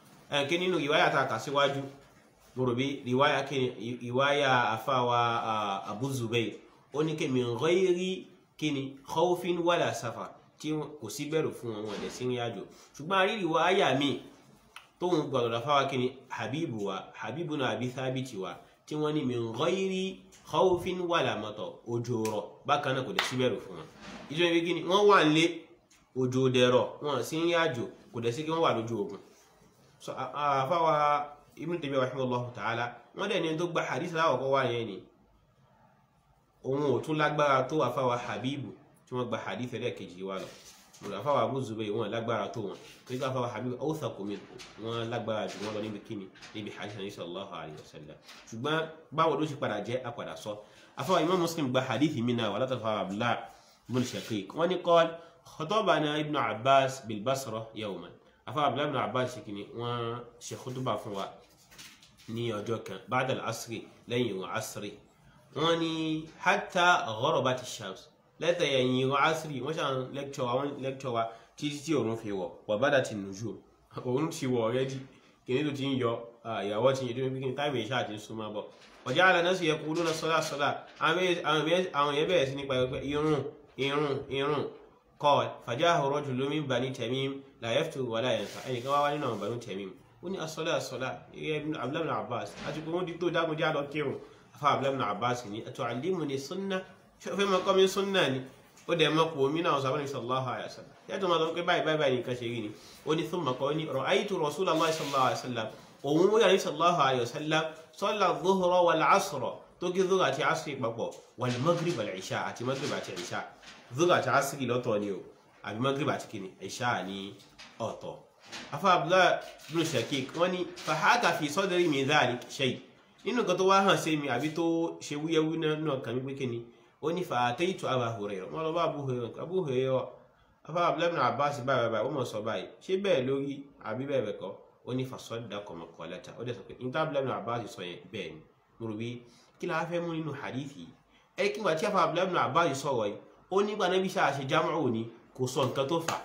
kí nínú ìwáyà tá a kà síwájú mọ̀rọ̀bí ìwáyà kí ìwáyà àfáwà Abu Zubayr ó ní kí min ghayri kí ni khawfin wala safar tí kò sí bẹ̀rù fún wọn ọ̀dẹ̀ sí ìrìnàjò ṣùgbọ́n a rí ìwáyà míì tóun gbàdọ̀dọ̀ fáwa kí ni Habibu wa Habibu náà àbí Thabiti wa tí wọ́n ní min ghayri khawfin wala matar òjò rọ̀ bákan náà kò dẹ̀ sí bẹ̀rù fún wọn ìjọba ibi kí ni wọ́n wà ń lé òjò dẹ̀rọ̀ wọn sí ń yájò kò dẹ̀ sí kí wọ́n wà lójú ogun so àfáwà Ibn Taymiyyah rahimahullahu ta'ala wọ́n dẹ̀ ní tó gba hadith láwọ̀kọ́ wà yẹn ni òun ò tún lágbára tó àfáwà Habibu tí wọ́n gba hadith ẹlẹ́ẹ̀kejì wà lọ mọ̀lá àfáwà Abu Zubayr wọn lágbára tó wọn tó gbà àfáwà Habibu awthaqu minhu wọn lágbára jù wọn lọ níbi kíni níbi hadith Nabi sallallahu alayhi wa sallam ṣùgbọ́n báwo ló ṣe padà jẹ́ apàdà sọ àfáwà Imam Muslim gba hadith mi náà wà látàfáwà Abdullah ibn Shaqiq wọ́n ní qala خطبنا ابن عباس بالبصرة يوما أفا عبد الله بن عباس كني وشي خطبة فوا ني أجوكا بعد العصر لين وعصر واني حتى غربت الشمس لا تيني وعصري وشان لكتوا وان لكتوا تيجي تي أورون في و وبدت النجوم أورون تي و already kìnìún tó ti ń yọ ìyàwó ti yẹ tó ń bí táìmù ìṣá àti súnmọ́ bọ̀ ọjà àlànà sì yẹ kó lónà sọ́dà sọ́dà àwọn yẹn bẹ̀rẹ̀ sí nípa ẹgbẹ́ irun irun irun قال فجاءه رجل من بني تميم لا يفتر ولا ينفع ẹnì kan wá wá nínú àwọn bani Tamim ó ní asọ́lá asọ́lá ibn Abdullah ibn Abbas àti pé wọ́n di tó dágun já lọ kírun afa Abdullah ibn Abbas ní atu'allimuni sunna ṣé o fẹ́ mọ kọ́ mi sunna ni ó dẹ̀ mọ kò mí náà sàbẹ̀ni sallallahu alayhi wa sallam yàtọ̀ máa sọ pé báyìí báyìí báyìí nǹkan ṣe rí ni ó ní thumma qala ní ra'aytu Rasulullahi sallallahu alayhi wa sallam òun wọ́n yàrá sallallahu alayhi wa sallam salla dhuhra wal asra tó kí dhuhra àti asri papọ̀ wal maghrib wal isha àti maghrib àti isha zuga àti asiri lọ́tọ̀ ni o àbí magrib àti kini ìṣá ní ọ̀tọ̀ afa abdullahi bin shakik wọ́n ní fahaka fi sadri min dhalik shay nínú nǹkan tó wá hàn sí mi àbí tó ṣe wúyẹwú náà kàn mí pé kíni ó ní fa ataitu Aba Hurairah wọ́n lọ bá Abu Hurairah Abu Hurairah afa abdullahi bin abbas báyìí báyìí ó mọ̀ sọ báyìí ṣé bẹ́ẹ̀ lórí àbí bẹ́ẹ̀ bẹ́ẹ̀ kọ́ ó ní fasaddaqa maqalata ó dẹ̀ sọ pé níta abdullahi bin abbas sọ yẹn bẹ́ẹ̀ ni mo rò bí kí la fẹ́ mú nínú hadithi ẹ kí wà tí afa abdullahi bin abbas sọ̀rọ̀ yìí ó nígbà náà bí sáà ṣe jámọ́ òní kò sọ nǹkan tó fà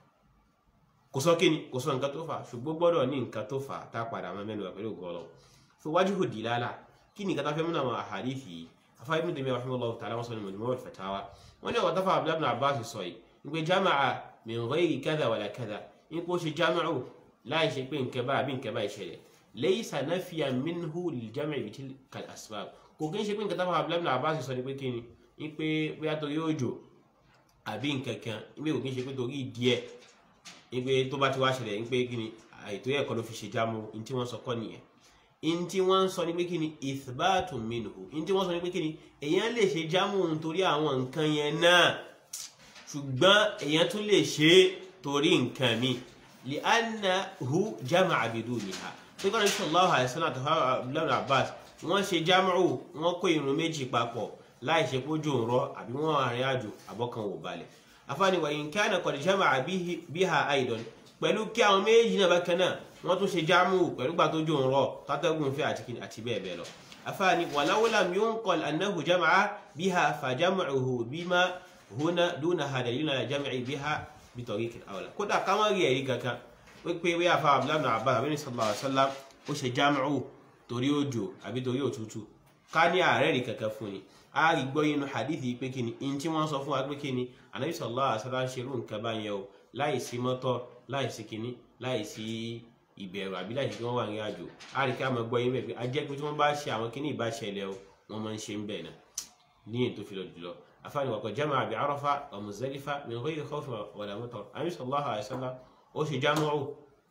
kò sọ kíni kò sọ nǹkan tó fà ṣùgbọ́n gbọ́dọ̀ ní nǹkan tó fà tá a padà máa mẹ́nu pẹ̀lú gọ́ọ̀lọ́ so wajhu dilala kí ni nǹkan tá a fẹ́ múnà àwọn àhàdífì yìí afáyé Ibn Taymiyyah rahimahullahu ta'ala wọn sọ ní Majmu' al-Fatawa wọn ní ọ̀tá fà Abdullah ibn Abbas sọ yìí ní pé jama'a min ghayri kadha wala kadha ní pé ó ṣe jama'u láì ṣe pé nǹkan bá àbí nǹkan bá ìṣẹ̀lẹ̀ laysa nafiyan minhu lil-jam'i bi tilka al-asbab kò kí ń ṣe pé nǹkan tá a fà Abdullah ibn Abbas sọ ní pé kíni ní pé bóyá torí òjò àbí nkankan ìgbé òkè ṣe pé torí díẹ̀ ìgbé tó bá ti wá ṣẹlẹ̀ ìgbé kíni àìtó ẹ̀kọ́ ló fi ṣe jámù ní tí wọ́n sọ kọ́ nìyẹn ní tí wọ́n sọ ní pé kíni ithbatun minhu ní tí wọ́n sọ ní pé kíni èèyàn lè ṣe jámù nítorí àwọn nǹkan yẹn náà ṣùgbọ́n èèyàn tún lè ṣe torí nǹkan mi li'annahu jama'a biduniha pé kọ́ni sallallahu alaihi wasallam àti abdullahi abbas wọ́n ṣe jámù wọ́n kó irun méjì papọ̀ láì ṣe pójú òǹrọ̀ àbí wọ́n àrin àjò àbọ̀kan wò balẹ̀ afáàní wa in kana qad jama'a biha aidan pẹ̀lú kí àwọn méjì náà bákan náà wọ́n tún ṣe jámù pẹ̀lú gbà tó jó òǹrọ̀ tátẹ́gùn fẹ́ àti kìnnì àti bẹ́ẹ̀ bẹ́ẹ̀ lọ afáàní walau lam yunqal annahu jama'a biha fa jam'uhu bima huna dunaha dalilun ala jam'i biha bi tariqin awla kódà káwọn rí ẹ̀rí kankan wípé wíyà fa abdullahi abbas àbí sallallahu alaihi wasallam ó ṣe jámù torí òjò àbí torí òtútù ká ní ààrẹ rí kankan fún ni a rí gbọ́ inú hadithi pé kíni in tí wọ́n sọ fún wa pé kíni anabi sallallahu alaihi wasallam ṣerú nǹkan bá yẹn o láì sí mọ́tọ̀ láì sí kíní láì sí ìbẹ̀rù àbí láì sí kí wọ́n wà ní àjò a rí ká mọ̀ gbọ́ yín bẹ̀ pé a jẹ́ pé tí wọ́n bá ṣe àwọn kíní ìbáṣẹlẹ̀ o wọ́n máa ń ṣe ń bẹ̀ náà ní èyí tó fi lọ jùlọ afáàní wàkọ̀ jama'a bi Arafa wa Muzdalifa min ghayri khawfin wala matar anabi sallallahu alaihi wasallam ó ṣe jámọ́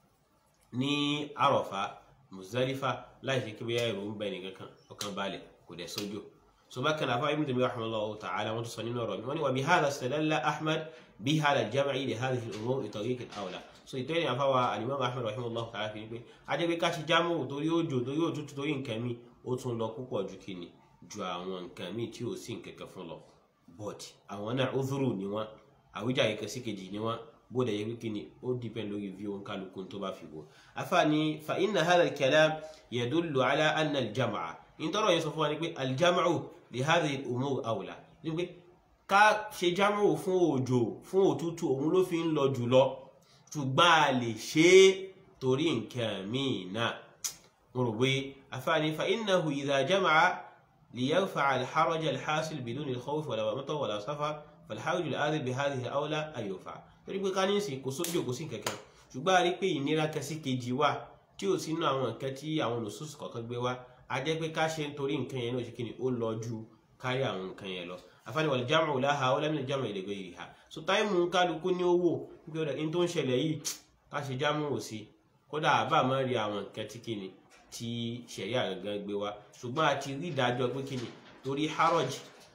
ní Arafa Muzdalifa láì ṣe kí bí ẹrù ń bẹ nìkan kan ọkàn balẹ̀ kò dẹ̀ sójò so bákan náà fáwọn ibùdó rahimahullahu ta'ala wọn tún sọ nínú ọ̀rọ̀ mi wọn ni wà bí hàdà istadalla ahmad bí hàdà jam'i li hadhihi al-umur bi tariq al-awla so ìtọ́ ìrìn àfáwà alimam ahmad rahimahullahu ta'ala fi pé ajẹ́gbé ká ṣe jámù torí òjò torí òtútù torí nǹkan mi ó tún lọ púpọ̀ ju kíni ju àwọn nǹkan mi tí ò sí nǹkankan fún lọ but àwọn náà udhuru ni wọn àwíjàre kan sí kejì ni wọn bóde yẹ wíkí ni ó dìpẹ́n lórí bí òun kálukú tó bá fi wò afáàní fa inna hadha al-kalam yadullu ala anna al-jam'a ìtọ́rọ̀ yẹn sọ fún wa ni pé al-jam'u li hadhihi al-umur awla ni pé ká ṣe jámù fún òjò fún òtútù òun ló fi ń lọ jùlọ ṣùgbọ́n a lè ṣe é torí nǹkan míì náà mo rò pé afáàní fa innahu idha jama'a liyarfa'a al-haraj al-hasil biduni al-khawf wala matar wala safar fal-haraj al-adil bi hadhihi awla an yurfa'a torí pé ká ní sìn kò sójú kò sí kankan ṣùgbọ́n a rí pé ìnira kan sí kejì wà tí ò sínú àwọn nǹkan tí àwọn olùsọ́sù kọ̀ọ̀kan gbé wá a jẹ́ pé ká ṣe nítorí nǹkan yẹn náà ṣe kíni ó lọ ju kárí àwọn nǹkan yẹn lọ afáàní wal jam'u laha ó lẹ́mìnà jam'u li ghayriha so táìmù kálukú ní owó nígbà ọ̀dà ní tó ń ṣẹlẹ̀ yìí ká ṣe jámù ò sí kódà àbá máa rí àwọn nǹkan tí kíni tí ṣẹ̀ríà gangan gbé wá ṣùgbọ́n a ti rí ìdájọ́ pé kíni torí haraj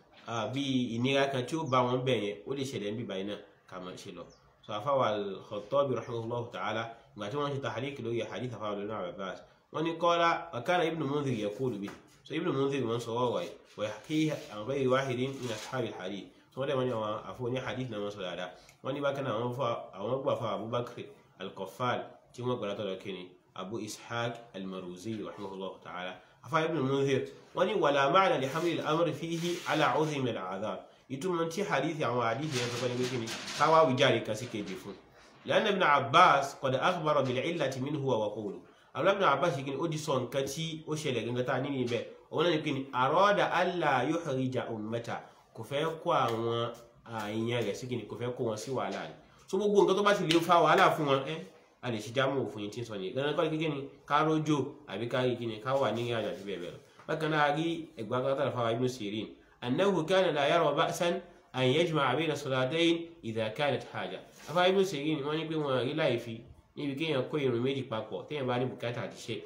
bí ìnira kan tí ó bá wọn bẹ̀ yẹn ó lè ṣẹlẹ̀ níbi báyìí náà ká máa ṣe lọ so afáwà al-Khattabi rahimahullahu ta'ala ìgbà tí wọ́n ṣe tahrik lórí hadith afáwà lónà Abbas wọ́n ní qala wa kana ibn Mundhir yaqulu bi so ibn Mundhir wọ́n sọ wọ́wọ́ wa yahkihi an ghayri wahidin min ashab al-hadith so wọ́n dẹ̀ wọ́n ní àwọn àfọ ní hadith náà wọ́n sọ dáadáa wọ́n ní bákan náà àwọn gbà fún Abubakar al-Qaffal tí wọ́n gbọ́dọ̀ tọ́lọ kíni Abu Ishaq al-Maruzi rahimahullahu ta'ala afá ibn Mundhir wọ́n ní wala ma'na li hamli al-amr fihi ala 'udhri min al-'adhab ìtumọ̀ tí hadithi àwọn hadithi yẹn sọ́kọ́ ní pé kíni káwá wíjàre kan sí kejì fún lẹ́nu ibn abbas qad akhbara bil illati minhu wa qawlu àwọn ibn abbas yìí kíni ó di sọ nǹkan tí ó ṣẹlẹ̀ gangan tá a nínú ibẹ̀ òun náà ní kíni arada alla yuhrija ummata kò fẹ́ kó àwọn àìyàn rẹ̀ sí kíni kò fẹ́ kó wọn sí wàhálà ni so gbogbo nǹkan tó bá ti lè fa wàhálà fún wọn ẹ a lè ṣe jámù òfin tí ń sọ nìyẹn gangan kọ́ ni kíni ká rójò àbí ká rí kíni ká wà ní ìrìn àjò àti bẹ́ẹ̀ bẹ́ẹ̀ lọ bákan náà rí ẹgbàá kan tàbí fáwọn ibn sirin أنه كان لا يرى بأسا أن يجمع بين الصلاتين إذا كانت حاجة أفا ابن سيرين wọ́n ní pé wọ́n rí láì fi níbi kéèyàn kó irun méjì papọ̀ téèyàn bá ní bùkátà àti ṣe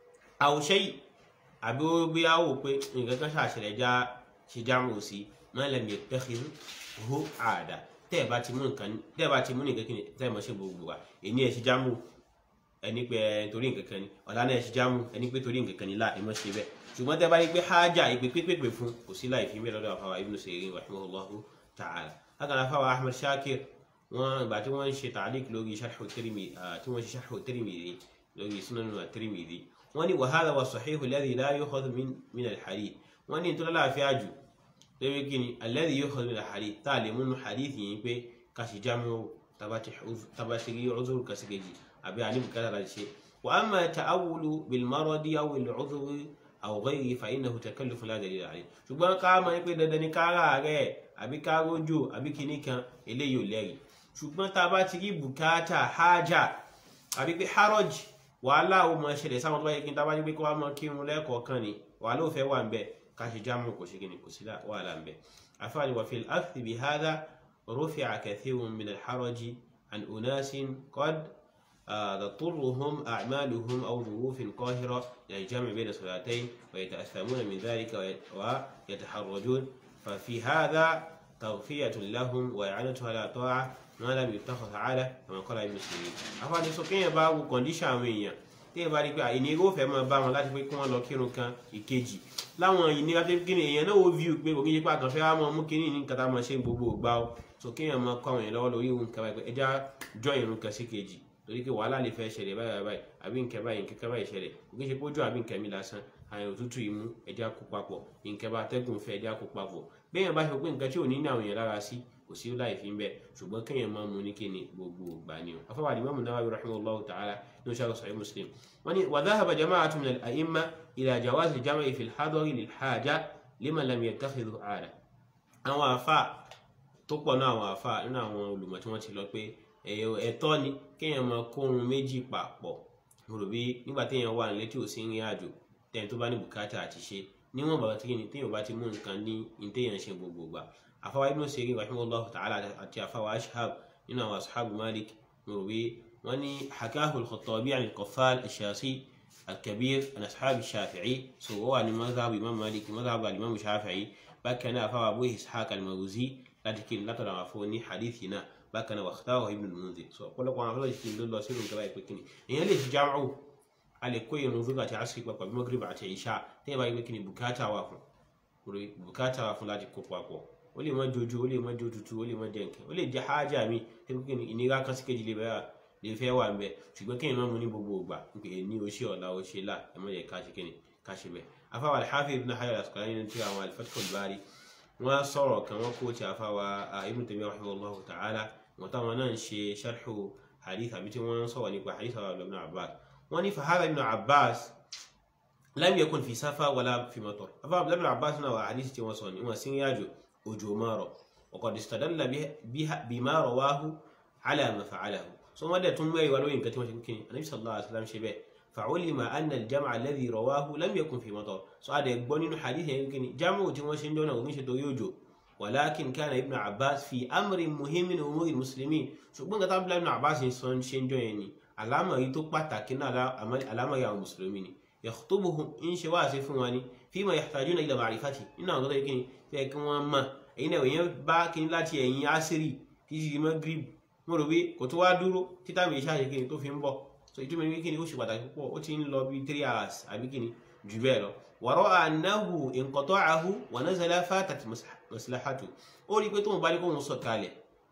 àwòṣe àbí ó bí á wò pé nǹkan kan ṣàṣẹlẹ̀ já ṣe jámù sí man lam yattakhidhu àdá tẹ́ ẹ̀ bá ti mú nǹkan tẹ́ ẹ̀ bá ti mú nǹkan kìíní tẹ́ ẹ̀ mọ̀ ṣe gbogbo wa èní ẹ̀ ṣe jámù ẹni pé torí nǹkan kan ni ọ̀la náà ẹ̀ ṣe jámù ẹni pé torí nǹkan kan ni láà ẹ̀ mọ̀ ṣe bẹ́ẹ̀ ṣùgbọ́n tẹ́ bá rí pé hájà ìpè pépèpè fún kò sí láì fi mẹ́lọ́dọ̀ àfàwà ibn Sirin rahimahullahu ta'ala lákàtà àfàwà Ahmad Shakir wọn ìgbà tí wọ́n ń ṣe tàlík lórí sharhu Tirmidhi tí wọ́n ṣe sharhu Tirmidhi lórí sunan Tirmidhi wọ́n ní wa hadha wa sahihu alladhi la yukhadhu min al-hadith wọ́n ní ìtura láàfíà jù lórí kíni alladhi yukhadhu min al-hadith tá a lè múnú hadith yìí pé kàṣí jámù tabati rí uzur kàṣíkejì àbí àníbùkátà láti ṣe wa amma ta'awulu bil maradi aw al-udhri aw ghayri fa innahu takalluf la dalila alayh ṣùgbọ́n ká mọ̀ pé dandan ni kára rẹ̀ àbí ká rójò àbí kinní kan eléyìí ò lẹ́rìí ṣùgbọ́n tá a bá ti rí bùkátà hájà àbí pé haraj wàhálà ó mọ ṣẹlẹ̀ sáwọn tó bá yẹ kí n tá a bá ní pé kó wá mọ kírun lẹ́ẹ̀kọ̀ọ̀kan ni wàhálà ò fẹ́ wà ń bẹ̀ ká ṣe jámù kò ṣe kíni kò sí wàhálà ń bẹ̀ afáàní wà fil akhdhi bi hadha rufi'a kathirun min al-haraji an unasin qad تضطرهم أعمالهم أو ظروف قاهرة إلى الجمع بين الصلاتين ويتأثمون من ذلك ويتحرجون ففي هذا تغفية لهم وإعانة على طاعة ما لم يتخذ تعالى كما قال ابن سيرين أفعل سكين باب كونديشن وين téèyàn bá rí pé ìnira ó fẹ́ máa bá wọn láti pé kí wọ́n lọ kírun kan ìkejì láwọn ìnira tó kíni èèyàn náà ó view pé òkè yípa kan fẹ́ wá mọ́ mú kíní ní nǹkan tá a máa ṣe gbogbo ògbà ó so kéèyàn máa kọ́ àwọn èèyàn lọ́wọ́ lórí ìhun kẹfà ẹja jọ ìrun kan sí kejì torí pé wàhálà lè fẹ́ ṣẹlẹ̀ báyìí báyìí àbí nǹkan báyìí nǹkan báyìí ṣẹlẹ̀ òkè ṣe pójú àbí nǹkan mi lásán àyàn òtútù imú ẹja kó papọ̀ nǹkan bá tẹ́gùn fẹ́ ẹja kó papọ̀ béèyàn bá ṣe pé nǹkan tí ò ní ní àwọn èèyàn lára sí kò sí láì fi ń bẹ ṣùgbọ́n kéèyàn máa mú ní kíni gbogbo ìgbà ni o afọwọ́ Imam Nawawi rahimahullahu ta'ala ní oṣù àgọ́sọ̀ ayé Muslim wọ́n ní wa dhahaba jama'atun min al-a'imma ila jawaz al-jam'i fi al-hadari lil-haja liman lam yattakhidhu 'ada àwọn àfa tó pọ̀ náà àwọn àfa nínú àwọn olùmọ̀ tí wọ́n ti lọ pé ẹ̀tọ́ ni kéèyàn máa kórun méjì papọ̀ mo rò bí nígbà téèyàn wà nílé tí ò sí rìn àjò tẹ́yìn tó bá ní bùkátà àti ṣe níwọ̀n bàbá tí kìíní téèyàn bá ti mú nǹkan ní ní téèyàn ṣe gbogbo gbà àfáwá ibn Sirin rahimahullahu ta'ala àti àfáwá ashab nínú àwọn ashabu malik mo rò bí wọ́n ní hakahu al-Khattabi an al-Qaffal ash-Shasi al-Kabir an ashab shafi'i so wọ́n wà ní mazhab imam malik mazhab al-imam shafi'i bákan náà àfáwá abu ishaq al-Maruzi láti kí ni látọ̀dọ̀ àwọn afọ ní hadithi náà bákan náà wàhtáwà ibn al-Munzir so ọ̀pọ̀lọpọ̀ àwọn afọlọ́jì kí ni ló lọ sí ìrùn kaba ìpè kíni èèyàn lè fi jámù a lè kó irun zuga àti asiri papọ̀ bí magrib àti isha téèyàn bá yẹ pé kíni bùkátà wà fún bùkátà wà fún láti kó papọ̀ ó lè má jojú ó lè má jó tutù ó lè má jẹ nǹkan ó lè jẹ hájà mi tẹ́lẹ̀ kíni ìnira kan sí kejì lè bẹ́ẹ̀ lè fẹ́ wà ń bẹ ṣùgbọ́n kéèyàn má mú ní gbogbo ògbà pé ní o ṣe ọ̀la o ṣe là ẹ má yẹ ká ṣe kíni ká ṣe bẹ́ẹ̀ afáwà al-Hafiz ibn Hajar al-Asqalani nínú tí àwọn al-Fathul Bari wọ́n sọ̀rọ̀ kan wọ́n kó ti àfáwà Ibn Taymiyyah rahimahullahu ta'ala wọ́n táwọn náà ń ṣe sharhu hadith àbí tí wọ́n sọ̀rọ̀ nípa hadith àwọn ibn Abbas wọ́n ní fahadha ibn Abbas lam yakun fi safa wala fi matar afa ibn Abbas náà wà hadith tí wọ́n sọ ní wọ́n sí ń yájò òjò márọ̀ wa qad istadalla bima rawahu ala ma fa'alahu so wọ́n dẹ̀ tún mẹ́rin wà lóyìn nǹkan tí wọ́n ṣe kíni anabi sallallahu alaihi wasallam ṣe bẹ́ẹ̀ فعلم أن الجمع الذي رواه لم يكن في مطر سؤال يقبل حديث يمكن جمع تمشي دون ومش يوجو ولكن كان ابن عباس في أمر مهم من أمور المسلمين ṣùgbọ́n nǹkan tábìlì ibn Abbas sọ ń ṣe ń jọ yẹn ni àlámọ̀ yìí tó pàtàkì náà àlámọ̀ yà mùsùlùmí ni yakhtubuhum ń ṣe wá sí fún wa ni fima yahtajuna ila ma'rifati nínú àwọn tó yẹ kí ni fẹ́ kí wọ́n mọ̀ èyí náà èyàn bá kí ni láti ẹ̀yìn àṣírí títí di Maghrib mo rò pé kò tó wá dúró títà mi ṣáà ṣe kí ni tó fi ń bọ̀ so ìtumọ̀ ní kíni ó ṣe pàtàkì púpọ̀ ó ti ń lọ bí three hours àbí kíni jù bẹ́ẹ̀ lọ wàrọ̀ ànáhù inqata'ahu wa nazala fatat maslahatu ó rí i pé tóun bá ní kóun sọ̀ kalẹ̀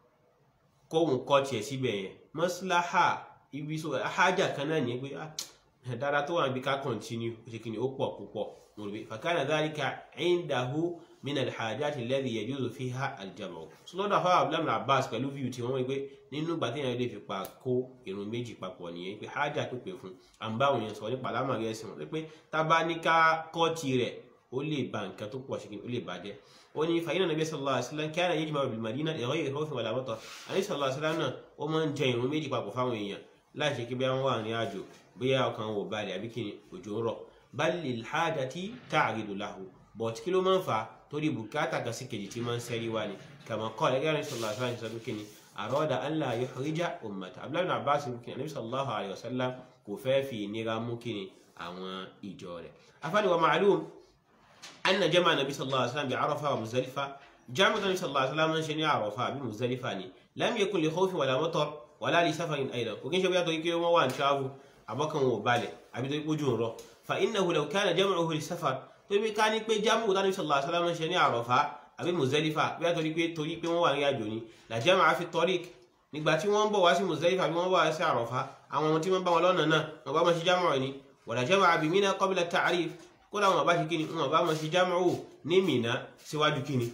kóun kọ́ tiẹ̀ síbẹ̀ yẹn maslaha ibi so hajà kan náà ní pé dára tó wà níbi ká continue ó ṣe kíni ó pọ̀ púpọ̀ mo rò pé fakana dhalika indahu min alhajati alladhi yajuzu fiha aljamu sọlọ́dọ̀ afáwà abdullahi abbas pẹ̀lú fíìmù tí wọ́n wí pé nínú ìgbà téèyàn lè fi pa kó irun méjì papọ̀ nìyẹn pé hájà pípé fún àǹbá òun yẹn sọ nípa alámọ̀rẹ́ ẹ̀sìn wọn pé tábà ní ká kọ́ọ̀tì rẹ̀ ó lè ba nǹkan tó pọ̀ ṣìkìn ó lè bàjẹ́ ó ní fàyínà nàbí sallallahu alaihi wasallam kana yajma'u bil madina ẹ̀rọ yìí rọ́ọ̀fin wàlá mọ́tọ̀ àní sallallahu alaihi wasallam náà ó máa ń jẹ irun méjì papọ̀ fáwọn èèyàn láì ṣe kí bí wọ́n wà ní àjò bóyá ọkàn wò balẹ̀ àbí kí ni òjò ń rọ̀ bal lil hajati ta'ridu lahu bọ̀t kí ló máa ń fà á torí bùkátà kan sí kejì tí máa ń sẹ́rí wá ni kàmá kọ́ ẹ̀gẹ́ àní sallallahu alaihi wasallam kí ni àrọ́dà allah yuhrija ummata abdullahi bin abbas kí ni sallallahu alaihi wasallam kò fẹ́ fi ìnira mú kí ni àwọn ìjọ rẹ̀ afáàní wa ma'lum anna jama nabi sallallahu alaihi wasallam bi arafa wa muzdalifa jama nabi sallallahu alaihi wasallam ṣe ní arafa bí muzdalifa ni lam yakun li khawfin wala matar wala li safarin aidan kò kí n ṣe bóyá torí pé wọ́n wà ní travel àbọ̀kan wọn ò balẹ̀ àbí torí pé ojú ń rọ fa innahu law kana jam'uhu li safar tó bí ká ní pé jámù tánú sallallahu alaihi wasallam ṣe ní àrọ̀fá àbí Muzdalifa bí wọ́n torí pé torí pé wọ́n wà ní àjò ni la jama'a fi tariq nígbà tí wọ́n ń bọ̀ wá sí Muzdalifa bí wọ́n bọ̀ wá sí àrọ̀fá àwọn ọmọ tí wọ́n bá wọn lọ́nà náà wọ́n bá wọn ṣe jámù ni wala jama'a bi Mina qabla ta'rif kódà wọn bá ṣe kíni wọn bá wọn ṣe jámù ní Mina síwájú kíni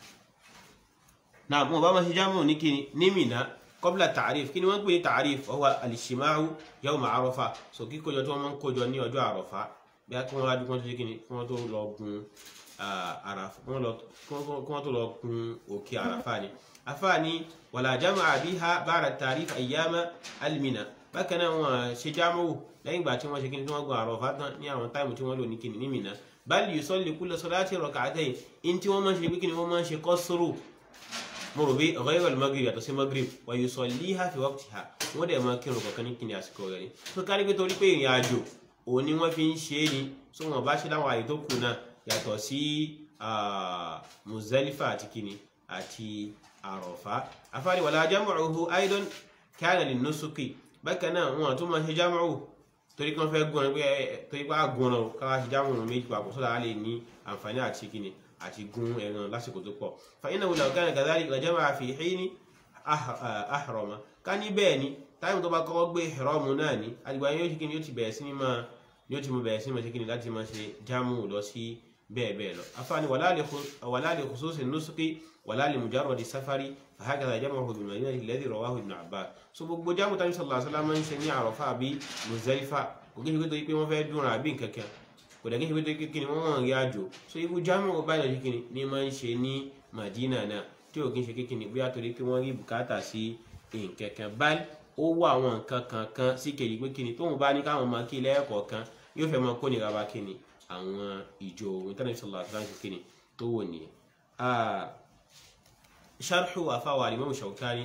náà wọn bá wọn ṣe jámù ní kíni ní Mina qabla ta'rif kíni wọ́n pè ní ta'rif huwa al-ijtima'u yawma Arafa so kíkójọ tí wọ́n máa ń kójọ ní ọjọ́ àrọ̀fá bí a kí wọ́n ládùúgbò tó ṣe kí ni kí wọ́n tó lọ gun àràfà kí wọ́n tó lọ gun òkè àràfà ni afá ni wàlá jama'a biha ba'da tarif ayyama almina bákan náà wọn ṣe jámù lẹ́yìn ìgbà tí wọ́n ṣe kí ni tí wọ́n gun àràfà tán ní àwọn táìmù tí wọ́n lò ní kí ni ní Mina bal yusalli kulla salati rak'atayn in tí wọ́n máa ń ṣe kí ni wọ́n máa ń ṣe qasru mo rò bí ghayra al-maghrib yàtọ̀ sí maghrib wa yusalliha fi waqtiha wọ́n dẹ̀ máa kírun kọ̀ọ̀kan ní kí ni àsìkò rẹ̀ ni tó kárí pé torí pé ìrìn àjò òun ni wọ́n fi ń ṣe é ni so wọn bá ṣe láwọn àyè tó kù náà yàtọ̀ sí Muzdalifa àti kini àti Àrọ̀fá afáàní wàlá jam'uhu aidan kana lin-nusuki bákan náà wọn tún máa ṣe jam'u torí kí wọ́n fẹ́ gún ọ pé torí pé àgùn ọ káwá ṣe jámù ọ̀run méjì papọ̀ sọ́dọ̀ á lè ní àǹfààní àti kíni àti gún ẹran lásìkò tó pọ̀ fàyínà wùlà ọ̀gá ní gàdárì ìgbàjẹ́ máa fi ìhí ní àhàrọ̀mà ká ní bẹ́ẹ̀ ni táìmù tó bá kọ́kọ́ gbé ìhìrọ́mù náà ní àdìgbà yóò ṣe kíni yóò ti bẹ̀rẹ̀ sí ní máa yóò ti mú bẹ̀rẹ̀ sí ní máa ṣe kíni láti máa ṣe jámù lọ sí bẹ́ẹ̀ bẹ́ẹ̀ lọ afáàní wàláàlì khususi nusuki wàláàlì mujarradi safari fàhákàtà jamahu bin madina alladhi rawahu ibn abbas so gbogbo jámù tàbí sallallahu alaihi wasallam ń ṣe ní àròfà àbí muzalifa kò kí n ṣe pé torí pé wọ́n fẹ́ dúnra àbí nkankan kò dẹ̀ kí n ṣe pé torí kíni wọ́n wọ̀n rí àjò so irú jámù báyìí lọ kíni ní máa ń ṣe ní madina náà tí ò kí n ṣe kíni bóyá torí pé wọ́n rí bùkátà sí nkankan báyìí ó wá àwọn nǹkan kankan sí kejì pé kíni tóun bá ní káwọn máa kí lẹ́ẹ̀kọ̀ọ̀kan yóò fẹ́ máa kó nira bá kíni àwọn ìjọ ìtànà sallallahu alaihi wasallam kíni tó wò nìyẹn sharhu àfáwà Imam Shawkani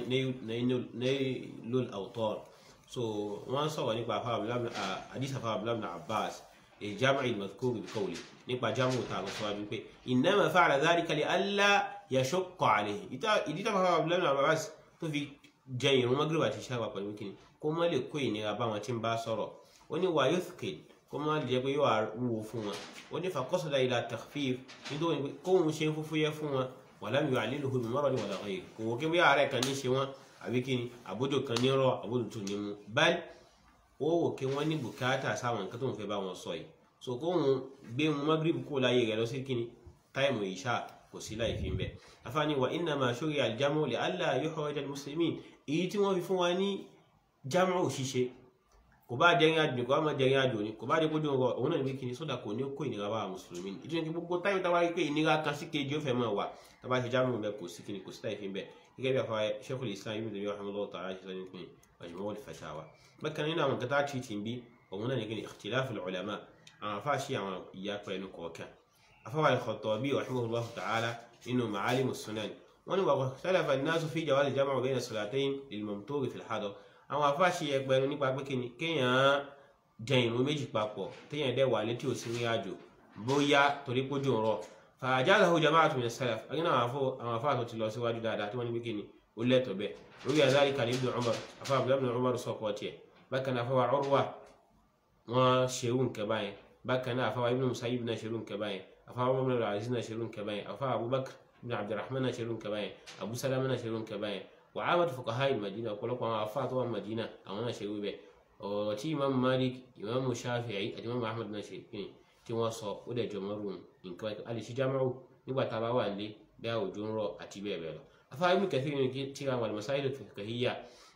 Nailul Awtar so wọ́n sọ̀rọ̀ nípa hadith àfáwà Abdullah ibn Abbas الجامع المذكور بقوله nípa jamu ta lọ síwájú pé innama fa'ala dhalika li alla yashqa alayhi ìdí tó fàfà Abdullah ibn Abbas tó fi jẹ ìrún Maghrib àti ṣáwà pẹ̀lú kíni kó má lè kó ìnira bá wọn tí ń bá sọ̀rọ̀ ó ní wa yuthqil kó má lè jẹ́ pé yóò wúwo fún wọn ó ní faqasada ila takhfif nítorí kóhun ṣe ń fúfúyẹ́ fún wọn wàlámi yóò àlélò hùwà mọ́rọ̀ ní wàlá ọ̀yẹ́ kò wọ́n kí bí ààrẹ kan ní ṣe wọ́n àbí kí ni àbójò kan ní rọ àbójò tó ní mu báyìí ó wò kí wọ́n ní bùkátà sáwọn nǹkan tó ń fẹ́ bá wọn sọ yìí so kó wọn gbé mu magrib kó láyé rẹ lọ sí kí ni táìmù ìṣá kò sí láì fi ń bẹ afáàní wa innama shuri'a al-jam'u li alla yuhrija al-muslimin èyí tí wọ́n fi fún wa ní jam'u ṣíṣe kò bá jẹrin àjò kò bá má jẹrin àjò ni kò bá dé kójú ọrọ òun náà ní kí ni sódà kò ní kó ìnira bá mùsùlùmí ni ìdíje gbogbo táyọ̀ táwa rí pé ìnira kan sí kejì ó fẹ́ máa wà tábà ṣe jáàmù bẹ kò sí kí ni kò sí táyì fi ń bẹ gẹ́gẹ́ bí àfọwọ́ Sheikhul Islam Ibn Taymiyyah rahimahullahu ta'ala ṣe sọ ní pin Majmu' al-Fatawa bákan nínú àwọn kẹta tí ti ń bí òun náà ní kí ni ikhtilaf al-ulama àwọn afá ṣe àwọn ìyá pẹ̀lú kọ̀ọ̀kan afọwọ́ al-Khattabi rahimahullahu ta'ala nínú Ma'alim as-Sunan wọ́n ní wa ikhtalafa an-nasu fi jawaz al-jam'u bayna as-salatayn lil-mamtur fi al-hadar àwọn afá ṣe ẹgbẹ̀rún nípa pé kí ni kéèyàn jẹ ìrun méjì papọ̀ téèyàn dẹ̀ wà létí òsì ní àjò bóyá torí pójú ń rọ fàájáàlá jama'atu min as-salaf agínà àwọn afá tó ti lọ síwájú dáadáa tí wọ́n ní bí kíni ó lẹ́tọ̀ bẹ́ẹ̀ lórí àzárí kan ibn Umar afá abdullahi ibn Umar sọ̀kọ̀ tiẹ̀ bákan náà afáwa Urwa wọn ṣerú nǹkan báyẹn bákan náà afáwa ibn Musayyib náà ṣerú nǹkan báyẹn afáwa Umar ibn al-Aziz náà ṣerú nǹkan báyẹn afáwa Abubakar ibn Abdurrahman náà ṣerú nǹkan báyẹn Abu Salama náà ṣerú nǹkan báyẹn wàhálà fuqaha al-Madina ọ̀pọ̀lọpọ̀ àwọn afá tó wà Madina àwọn náà ṣerú bẹ́ẹ̀ ọ̀rọ̀ tí imam malik imam shafi'i àti imam ahmed náà ṣe kí ni tí wọ́n sọ ó dẹ̀ jọ mọ́rùn nǹkan a lè ṣe jámọ́rù nígbà tá a bá wà nílé bí àwùjọ ń rọ̀ àti bẹ́ẹ̀ bẹ́ẹ̀ lọ. afárá ibn kathir ní tí àwọn al-masail al-fiqhiyya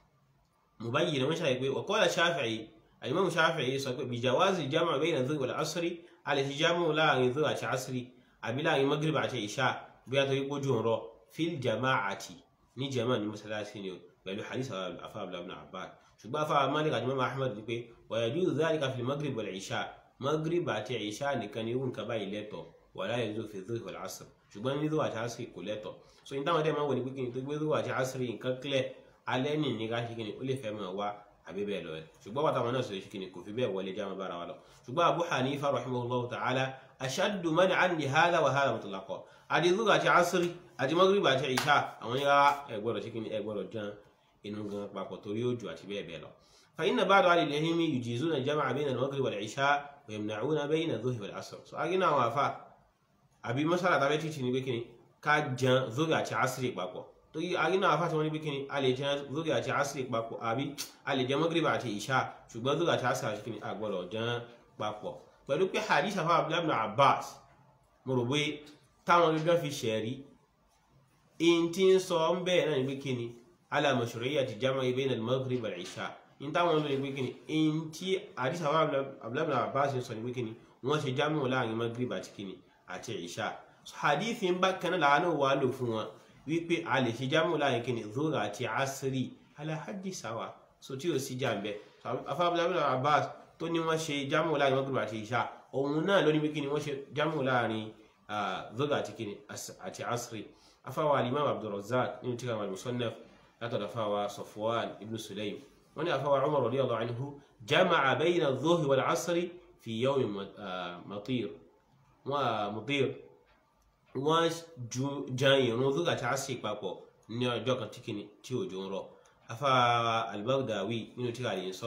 mubayyin wọ́n ṣàlàyé pé wa qala shafi'i imam shafi'i sọ pé bi jawazi jam'u bayna adh-dhuhr wal-'asri a lè ṣe jámọ́rù láàrin dhuhr àti asri àbí láàrin maghrib àti isha bí a torí pójú ń rọ̀ fil jama'ati ní jama ní masalasi ni pẹ̀lú hadith afa abdullahi ibn abbas ṣùgbọ́n afa malik àti mama ahmed ni pé wa yajuzu dhalika fil maghrib wal isha maghrib àti isha nìkan ni irú nǹkan báyìí lẹ́tọ̀ wala yajuzu fi dhuhr wal asr ṣùgbọ́n ní dhuhr àti asr kò lẹ́tọ̀ so ní táwọn dẹ́ máa ń wọ ní pínpín tó gbé dhuhr àti asr nǹkan clear alẹ́ ní ní ká ṣe kíni ó lè fẹ́ máa wá àbí bẹ́ẹ̀ lọ ṣùgbọ́n wàtà wọn náà sọ kíni kò fi bẹ́ẹ̀ wọlé jáma bára wa lọ ṣùgbọ́n abu hanifa rahimahullahu ta'ala ashaddu man'an li hadha wa hadha mutlaqa àti dhuhr àti asr àti maghrib àti isha àwọn yàrá ẹ gbọ́dọ̀ ṣe kíni ẹ gbọ́dọ̀ jẹun inú gan papọ̀ torí òjò àti bẹ́ẹ̀ bẹ́ẹ̀ lọ. فإن بعض أهل العلم يجيزون الجمع بين المغرب والعشاء ويمنعون بين الظهر والعصر so agina àwọn afa àbí masala tàbí títí ní bíkíni ká jẹun zori àti asiri papọ̀ torí agina àwọn afa tí wọ́n ní bíkíni a lè jẹun zori àti asiri papọ̀ àbí a lè jẹun maghrib àti isha ṣùgbọ́n zori àti asiri àti kíni a gbọ́dọ̀ jẹun papọ̀ pẹ̀lú pé hadith afa abdullahi ibn abbas mo rò pé táwọn gbẹgbẹ fi ṣẹ̀rí in tí ń sọ ń bẹ́ẹ̀ náà ní bíkíni على مشروعية الجمع بين المغرب والعشاء in táwọn olóyìn pé kíni in tí àdìsá wa abúlábìlà abbas sọ ní pé kíni wọ́n ṣe jámù láàrin maghrib àti kíni àti ìṣá hadith ń bá kan láàánú wà lò fún wọn wípé a lè ṣe jámù láàrin kíni zura àti asiri alahadi sawa so tí o sì jà ń bẹ afa abúlábìlà abbas tó ní wọ́n ṣe jámù láàrin maghrib àti ìṣá òun náà ló ní pé kíni wọ́n ṣe jámù láàrin zura àti kíni àti asiri afa wa alimam abdulrazak nínú tíra al-musannaf látọ̀dọ̀ fáwa Safwan ibn Sulaym wọ́n ní àfáwà Umar radiyallahu anhu jama'a bayna adh-dhuhri wal 'asri fi yawmin matir wọ́n mutir wọ́n jan ìrun zuga àti asri papọ̀ ní ọjọ́ kan tí kìíní tí òjò ń rọ̀ afáwa al-Baghdawi nínú tí a lè sọ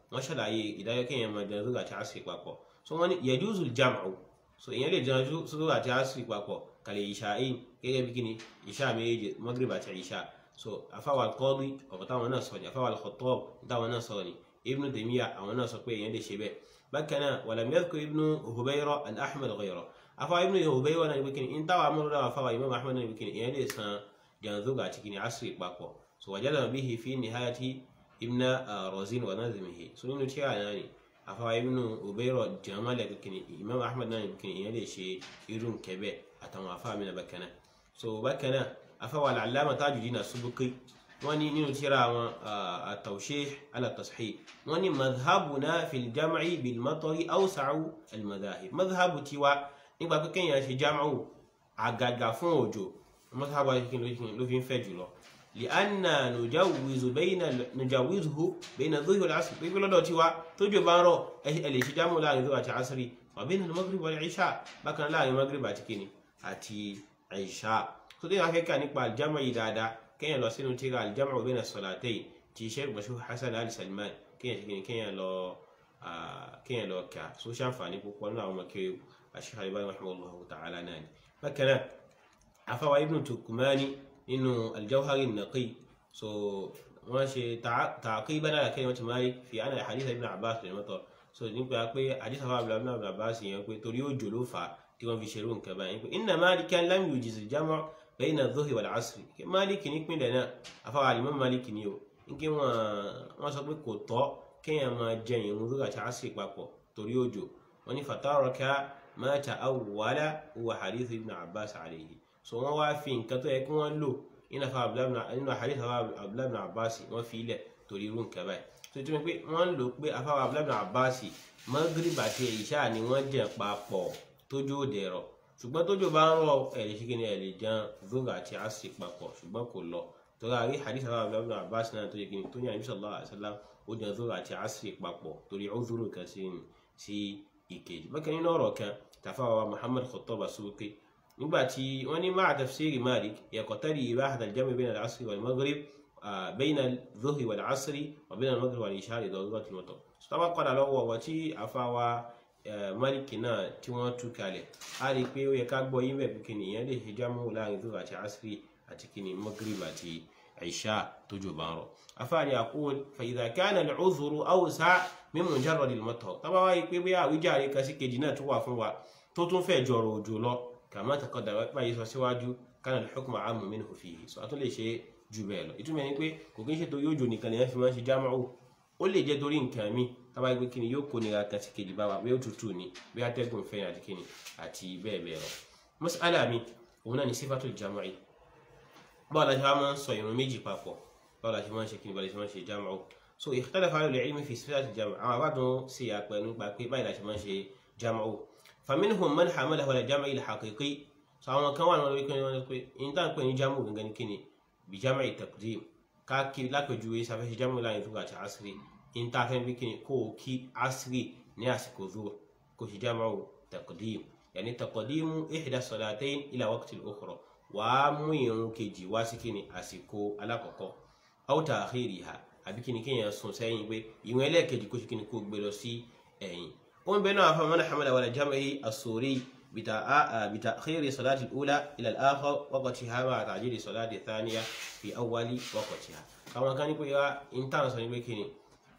wọ́n ṣàlàyé ìdájọ́ kéèyàn máa jẹun zúrù àti asiri papọ̀ so wọ́n ní yajuzu al-jam'u so èèyàn lè jẹun zúrù àti asiri papọ̀ kàlẹ̀ ìṣá'ìn gẹ́gẹ́ bí kíni ìṣá méjèèjì maghrib àti ìṣá so afáwà al-Qadi ọ̀rọ̀ táwọn náà sọ ni afáwà al-Khattab táwọn náà sọ ni Ibn Taymiyyah àwọn náà sọ pé èèyàn lè ṣe bẹ́ẹ̀ bákan náà walam yadhkur Ibn Hubayra an Ahmad ghayra afáwà Ibn Hubayra náà ní kíni in táwà amúlùdá afáwà Imam Ahmad náà ní kíni èèyàn lè san jẹun zúrù àti kíni asiri papọ̀ so wajadna bihi fi nihayati ibn razin wa nazimihi so nínú tíra náà ni afawa ibn ubayro jamala kìkìnì imam ahmad náà kìkìnì ìyẹn lè ṣe irun kẹbẹ àtàwọn afawa mi na bákanáà so bákanáà afawa al-allama tajuddin as-subki wọ́n ní nínú tíra àwọn at-tawshih ala tashih wọ́n ní madhhabuna fil jam'i bil matari awsa'u al-madhahib madhhabu tiwa nígbà pé kéèyàn ṣe jam'u àgàgà fún òjò madhhabu ló fi ń fẹ́ jùlọ لأن نجوز بين نجوزه بين الظهر والعصر بيقول لو تيوا توجو بانرو اللي شجامو لا الظهر àti عصر وبين المغرب والعشاء بكن لا المغرب àti kíni àti عشاء so dé afẹ́ ká nípa aljamu yìí dáadáa kéèyàn lọ sínú tíra aljamu بين الصلاتين tí sheikh bashir hasan ali salman kéèyàn kíni kéèyàn lọ kéèyàn lọ kà so ṣàǹfààní púpọ̀ nínú àwọn ọmọkiri aṣíkà ibáyé rahimahullahu ta'ala náà ni bákan náà afáwa ibn tukumani nínú aljawhari naqi so wọ́n ṣe taqiban ala kalimati malik fi ana hadith ibn abbas bin matar so nípa pé hadith afa abdullahi ibn abbas yẹn pé torí òjò ló fà tí wọ́n fi ṣerú nǹkan báyìí pé inna malikan lam yujiz al-jam' bayna adh-dhuhri wal 'asri malik ní pínlẹ̀ náà afa alimam malik ní o nkí wọ́n sọ pé kò tọ́ kéèyàn máa jẹ ìrun dhuhri àti asri papọ̀ torí òjò wọ́n ní fataraka ma ta'awwala huwa hadith ibn abbas alayhi so wọn wá fi nǹkan tó yẹ kí wọn lò nínú afa nínú àhàdìsí afa abdullahi bin abbas wọn fi ilẹ̀ torí irú nǹkan báyìí tó tún pé wọn lò pé afa abdullahi bin abbas magrib àti ìṣá ni wọn jẹ papọ̀ tójú òde rọ ṣùgbọ́n tójú bá ń rọ ẹ̀rí ṣíkí ni ẹ̀rí jẹun zoga àti asi papọ̀ ṣùgbọ́n kò lọ torí àrí àhàdìsí afa abdullahi bin abbas náà tó yẹ kí ni tó ní àyè sallallahu alaihi wasallam ó jẹun zoga àti asi papọ̀ torí uzuru kan sí ìkejì bákan nínú ọ̀rọ̀ kan tàfáwà muhammad khattab as-Subuki nígbàtí wọ́n ní máa tafsiri malik yaqtadi ibahata al-jam' bayna al-asri wal-maghrib bayna al-dhuhri wal-asri wa bayna al-maghrib wal-isha li darurati al-matar sọ́tàbà padà lọ́wọ́ wọ́n tí àfáwà malik náà tí wọ́n tú kalẹ̀ a rí i pé ó yẹ ká gbọ́ yín bẹ́ẹ̀ kí nìyẹn lè ṣe jámù láàrin dhuhri àti asri àti kí ni maghrib àti isha tójú bá ń rọ̀ afáàní aqul fa idha kana al-'udhru awsa' min mujarrad al-matar tọ́ba wáyé pé bí àwíjàre kan sí kejì náà tún wà fún wa tó tún fẹ́ jọrọ̀ òjò lọ kàmá taqaddama báyìí sọ síwájú kana al-hukmu 'ammun minhu fihi sọ àtún lè ṣe jù bẹ́ẹ̀ lọ ìtumọ̀ ni pé kò kí ń ṣe tó yóò jò nìkan lèyàn fi máa ń ṣe jámàù ó lè jẹ́ torí nǹkan mi tábà gbé kíni yóò kó nira kan sí kejì bá wa bí ó tutù ni bí atẹ́gùn fẹ́ àti kíni àti bẹ́ẹ̀ bẹ́ẹ̀ lọ. mas'ala mi òun náà ni sifatul jam'i báwo la ṣe máa ń sọ ìrun méjì papọ̀ báwo la ṣe máa ń ṣe kíni báwo la ṣe máa ń ṣe jámàù so ikhtalafa ahlul ilmi fi sifatil jam'i àwọn àbádùn sí àpẹ nípa pé báyìí la ṣe máa ń ṣe jámàù faminhum man hamalahu ala jam'i al-haqiqi so àwọn kan wà lórí kan wọn pé in tá à ń pè ní jámù gangan kíni bí jam'i taqdim ká kí lápèjúwe sáfẹ́ ṣe jámù láàrin zuwa àti asiri in tá a fẹ́ bí kíni kó o kí asiri ní àsìkò zuwa kó ṣe jámù taqdim yàní taqdimu ihda salatayn ila waqti al-ukhra wàá mú ìrun kejì wá sí kíni àsìkò alákọ̀ọ́kọ́ aw ta'khiriha àbí kíni kéèyàn sùn sẹ́yìn pé ìwọ̀n ẹlẹ́ẹ̀kejì kó ṣe kíni kó gbé lọ sí ẹ̀yìn ومن بينها فمن حمل ولا جمع السوري بتأخير صلاة الأولى إلى الآخر وقتها مع تعجيل صلاة الثانية في أول وقتها كما كان يقول يا إنتان سني بكني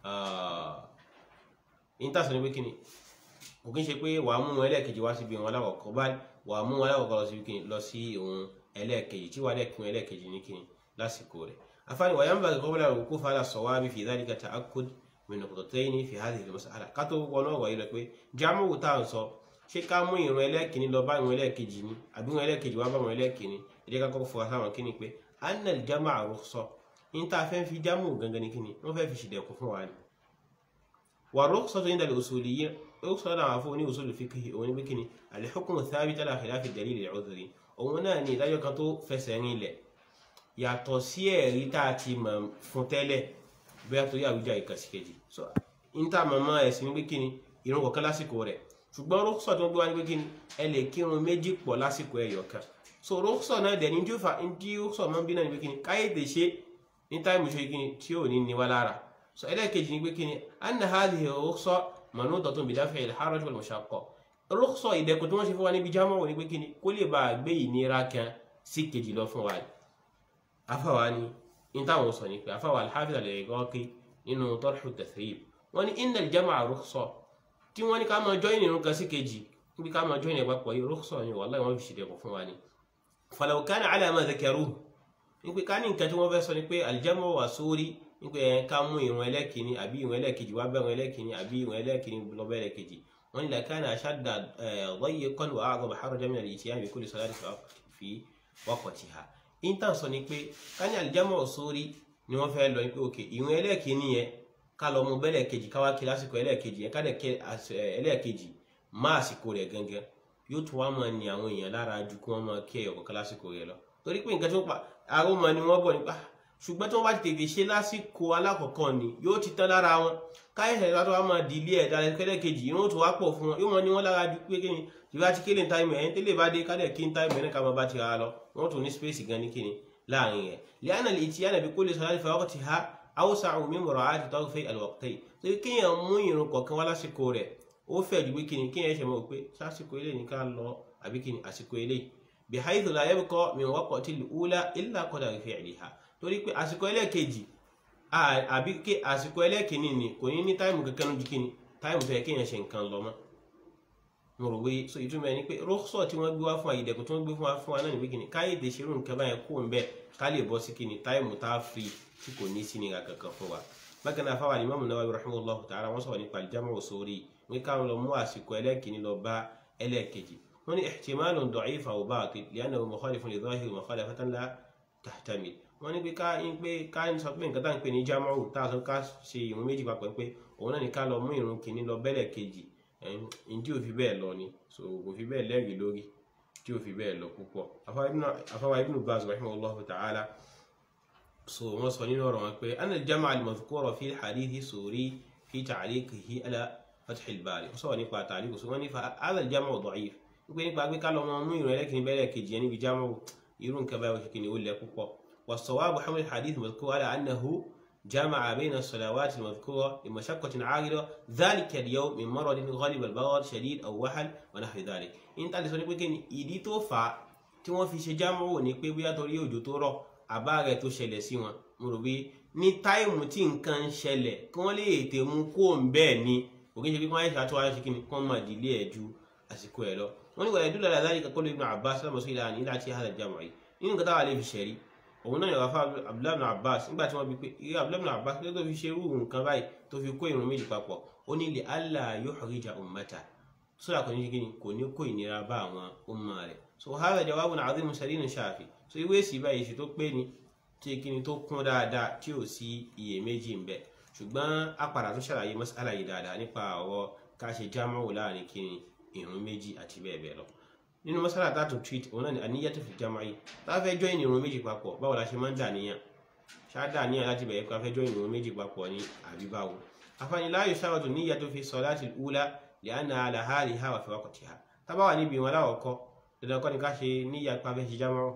إنتان سني بكني kò kí n ṣe pé wà á mú ẹlẹ́ẹ̀kejì wá síbi ìwọn alákọ̀ọ́kọ́ báyìí wà á mú alákọ̀ọ́kọ́ lọ síbi kíni lọ sí ìwọn ẹlẹ́ẹ̀kejì tí wà á lẹ́ẹ̀kún ẹlẹ́ẹ̀kejì ní kíni lásìkò rẹ̀ afáàní wà yánbà kọ́bílà òkú fàlà sọ̀wábì fi dhalika ta'akkud min nuqtatayn fi hadhihi al-mas'ala ká tó wọnú ọ̀rọ̀ yìí rẹ̀ pé jámù tá à ń sọ ṣé ká mú ìrun ẹlẹ́ẹ̀kìní lọ bá ìrun ẹlẹ́ẹ̀kejì ni àbí ìrun ẹlẹ́ẹ̀kejì wá bá ìrun ẹlẹ́ẹ̀kìní ẹ̀jẹ̀ ká kọ́kọ́ fọwọ́ sáwọn kíni pé anna al-jam'a rukhsa ní tá a fẹ́ fi jámù gangan ní kíni wọ́n fẹ́ fi ṣìdẹ̀kùn fún wa ni. wà rukhsatu inda al-usuliyyin rukhsa náà wà fún oní usul fiqh òun ní bí kíni al-hukmu thabit ala khilafi ad-dalil al-'udhri òun náà ní ìdájọ́ kan tó fẹsẹ̀ rinlẹ̀ yàtọ̀ sí ẹ̀rí tá a ti mọ̀ fún tẹ́lẹ̀ bóyá torí àwùjá ìkàsíkejì so níta màmá ẹ̀sìn wípé kíni ìrun kọ̀ọ̀kan lásìkò rẹ̀ ṣùgbọ́n rọ́kùsọ̀ tó ń gbé wá ní pé kíni ẹ lè kírun méjì pọ̀ lásìkò ẹ̀yọ̀ kan so rọ́kùsọ̀ náà dẹ̀ ní tí ó fa ní rọ́kùsọ̀ máa ń bí náà ní pé kíni káyédè ṣe ní táìmù ṣe kíni tí ò ní ní wá lára so ẹlẹ́ẹ̀kejì ni pé kí ni anna hadhihi rukhsa manudatun bi daf'i al-haraj wal mashaqqa rukhsa ìdẹ̀kùn tí wọ́n ṣe fún wa níbi jámọ́ ní pé kí ni kó lè bá a gbé ìnira kan sí kejì lọ fún wa ni afáwa ni in táwọn sọ ni pé afáwa al-Hafiz al-Iraqi nínú Tarhu at-Tathrib wọ́n ní inna al-jam'a rukhsa tí wọ́n ní ká máa join irun kan sí kejì níbi ká máa join ẹ̀pàpọ̀ yìí rukhsa ni wallahi wọ́n fi ṣe dẹ̀kùn fún wa ni falaw kana ala ma dhakaruhu ní pé ká ní nǹkan tí wọ́n fẹ́ sọ ni pé al-jam'u wa suri ní pé ẹ̀ ká mú ìrun ẹlẹ́kìíní àbí ìrun ẹlẹ́kejì wá bẹ̀rùn ẹlẹ́kìíní àbí ìrun ẹlẹ́kìíní lọ bẹ̀rẹ̀ kejì wọ́n ní lakana ashadda dayyiqan wa a'zama harajan min al-ityan bi kulli salatin fi waqtiha intan sọ ni pé ká ní al-jam'u suri ni wọ́n fẹ́ lọ ní pé òkè ìrun ẹlẹ́kìíní yẹn ká lọ mú bẹ́lẹ̀ kejì ká wá kí lásìkò ẹlẹ́kejì yẹn ká dẹ̀ kí ẹlẹ́kejì má àsìkò rẹ̀ gangan yóò tún wá máa ní àwọn èèyàn lára ju kí wọ́n máa kí ẹ̀yọ̀ kọ̀ọ̀kan lásìkò rẹ̀ lọ torí pé nǹkan tí wọ́n pa àrùn ni wọ́n bọ̀ nípa ṣùgbọ́n tí wọ́n bá ti tètè ṣe lásìkò alákọ̀ọ́kọ́ ni yóò ti tán lára wọn káyọ̀sẹ̀ tó wá máa dìlé ẹ̀ dára kẹ́lẹ́kejì yóò tún wá pọ̀ fún wọn yóò mọ ní wọn lára ju pé kíni ìbá ti kéde táìmù ẹ̀ tẹ́lẹ̀ bá dé kálẹ̀ kí n táìmù ẹ̀ ká máa bá ti ra lọ wọ́n tún ní space gan ní kíni láàrin rẹ̀ lẹ́yìn àlè tí yánà bí kó lè sọ láti fọwọ́ ti ha awsa'u min mura'ati tarfi al-waqtayn torí kéèyàn mú ìrun kọ̀ọ̀kan wá lásìkò rẹ̀ ó fẹ́ ju pé kíni kéèyàn ṣe mọ̀ pé sásìkò ilé ní ká lọ àbí kíni àsìkò ilé bihaythu la yabqa min waqti al-ula illa qadar fi'liha torí pé àsìkò ẹlẹ́ẹ̀kejì àbí ké àsìkò ẹlẹ́ẹ̀kìíní ni kò ní ní táìmù kankan lójú kíni táìmù tó yẹ kéèyàn ṣe nǹkan lọ mọ́ mo rò wé so ìtumọ̀ ẹni pé rọ́ṣọ̀ tí wọ́n gbé wá fún àyèdẹ̀kùn tí wọ́n gbé fún wa fún wa náà ní pé kíni káyédè ṣerú nǹkan báyẹn kó ń bẹ ká lè bọ́ sí kíni táìmù tá a fi tí kò ní sí nira kankan fún wa bákan náà fáwọn Imam Nawawi rahimahullahu ta'ala wọ́n sọ̀rọ̀ nípa al-jam'u sórí wọ́n káwọn lọ mú àsìkò ẹlẹ́ẹ̀kìíní lọ bá ẹlẹ́ẹ̀kejì wọ́n ní ihtimalun da'if aw batil li'annahu mukhalifun li dhahiri mukhalafatan la tahtamil wọ́n ní pé ká ń pé ká ń sọ pé nǹkan tá à ń pè ní jámáwù tá a sọ ká ṣe ìrun méjì papọ̀ pé òun náà ní ká lọ mú ìrun kìíní lọ bẹ́lẹ̀ kejì ǹdí ò fi bẹ́ẹ̀ lọ ni so kò fi bẹ́ẹ̀ lẹ́rìí lórí tí ò fi bẹ́ẹ̀ lọ púpọ̀ afáwa ibn Baz rahimahullahu ta'ala so wọ́n sọ nínú ọ̀rọ̀ wọn pé anna al-jam'a al-madhkura fi hadithi suri fi ta'liqihi ala fath al-bari wọ́n sọ̀rọ̀ nípa ta'liq so wọ́n ní fa hadha al-jam'u da'if wípé nípa pé ká lọ mú ìrun ẹlẹ́kìíní bẹ́lẹ̀ kejì yẹn níbi jámáwù irú nǹkan báyìí wọ́n ṣe kìíní ó lẹ púpọ̀ والصواب حمل الحديث المذكور على أنه جمع بين الصلوات المذكورة لمشقة عارضة ذلك اليوم من مرض غالب البرد شديد أو وحل ونحو ذلك إن تعالى سوني بكين ìdí tó fà á tí wọ́n fi ṣe jámọ́ ní pé bóyá torí òjò tó rọ̀ àbá rẹ̀ tó ṣẹlẹ̀ sí wọn mo rò pé ní táìmù tí nǹkan ń ṣẹlẹ̀ kí wọ́n lè ètè mú kó ń bẹ́ẹ̀ ni òkè ṣe pé wọ́n á ṣe àtúwáyé ṣe kí ni kọ́ máa dìlé ẹ̀ ju àsìkò ẹ̀ lọ wọ́n ní wàlẹ̀ dúró dáadáa nìkan kó lè Ibn Abbas lámọ̀sọ́ ìlànà ìlà tí hàdà jámọ́ yìí nínú nǹkan táwa lè fi ṣẹ̀rí òun náà yọ̀wá fún abdullahi ibn abbas nígbà tí wọ́n bí pé irú abdullahi ibn abbas tó fi ṣe irú nǹkan báyìí tó fi kó ìrun méjì papọ̀ ó ní li alla yuhrija ummata sódà kò ní ṣe kíni kò ní kó ìnira bá àwọn umma rẹ̀ so hadha jawabun azimun sarinun shafi so ìwé èsì báyìí èsì tó pé ni tí kíni tó kún dáadáa tí ò sí iyèméjì ń bẹ ṣùgbọ́n apàdà tó ṣàlàyé mas'ala yìí dáadáa nípa ọ̀rọ̀ ká ṣe jámọ́ láàrin kíni ìrun méjì àti bẹ́ẹ̀ bẹ́ẹ̀ lọ nínú masala tá a tún treat òun náà ni àníyàtò fi jama'i tá a fẹ́ join ìrun méjì papọ̀ báwo la ṣe máa ń dà níyàn ṣá dà níyàn láti bẹ̀rẹ̀ pé a fẹ́ join ìrun méjì papọ̀ ní àbí báwo afáàní la yusharatu níyàtò fi salati al-ula li'anna ala haliha wa fi waqtiha tá bá wà níbi ìwọn aláwọ̀kọ́ dandan kọ́ ni ká ṣe níyà pé a fẹ́ ṣe jámọ́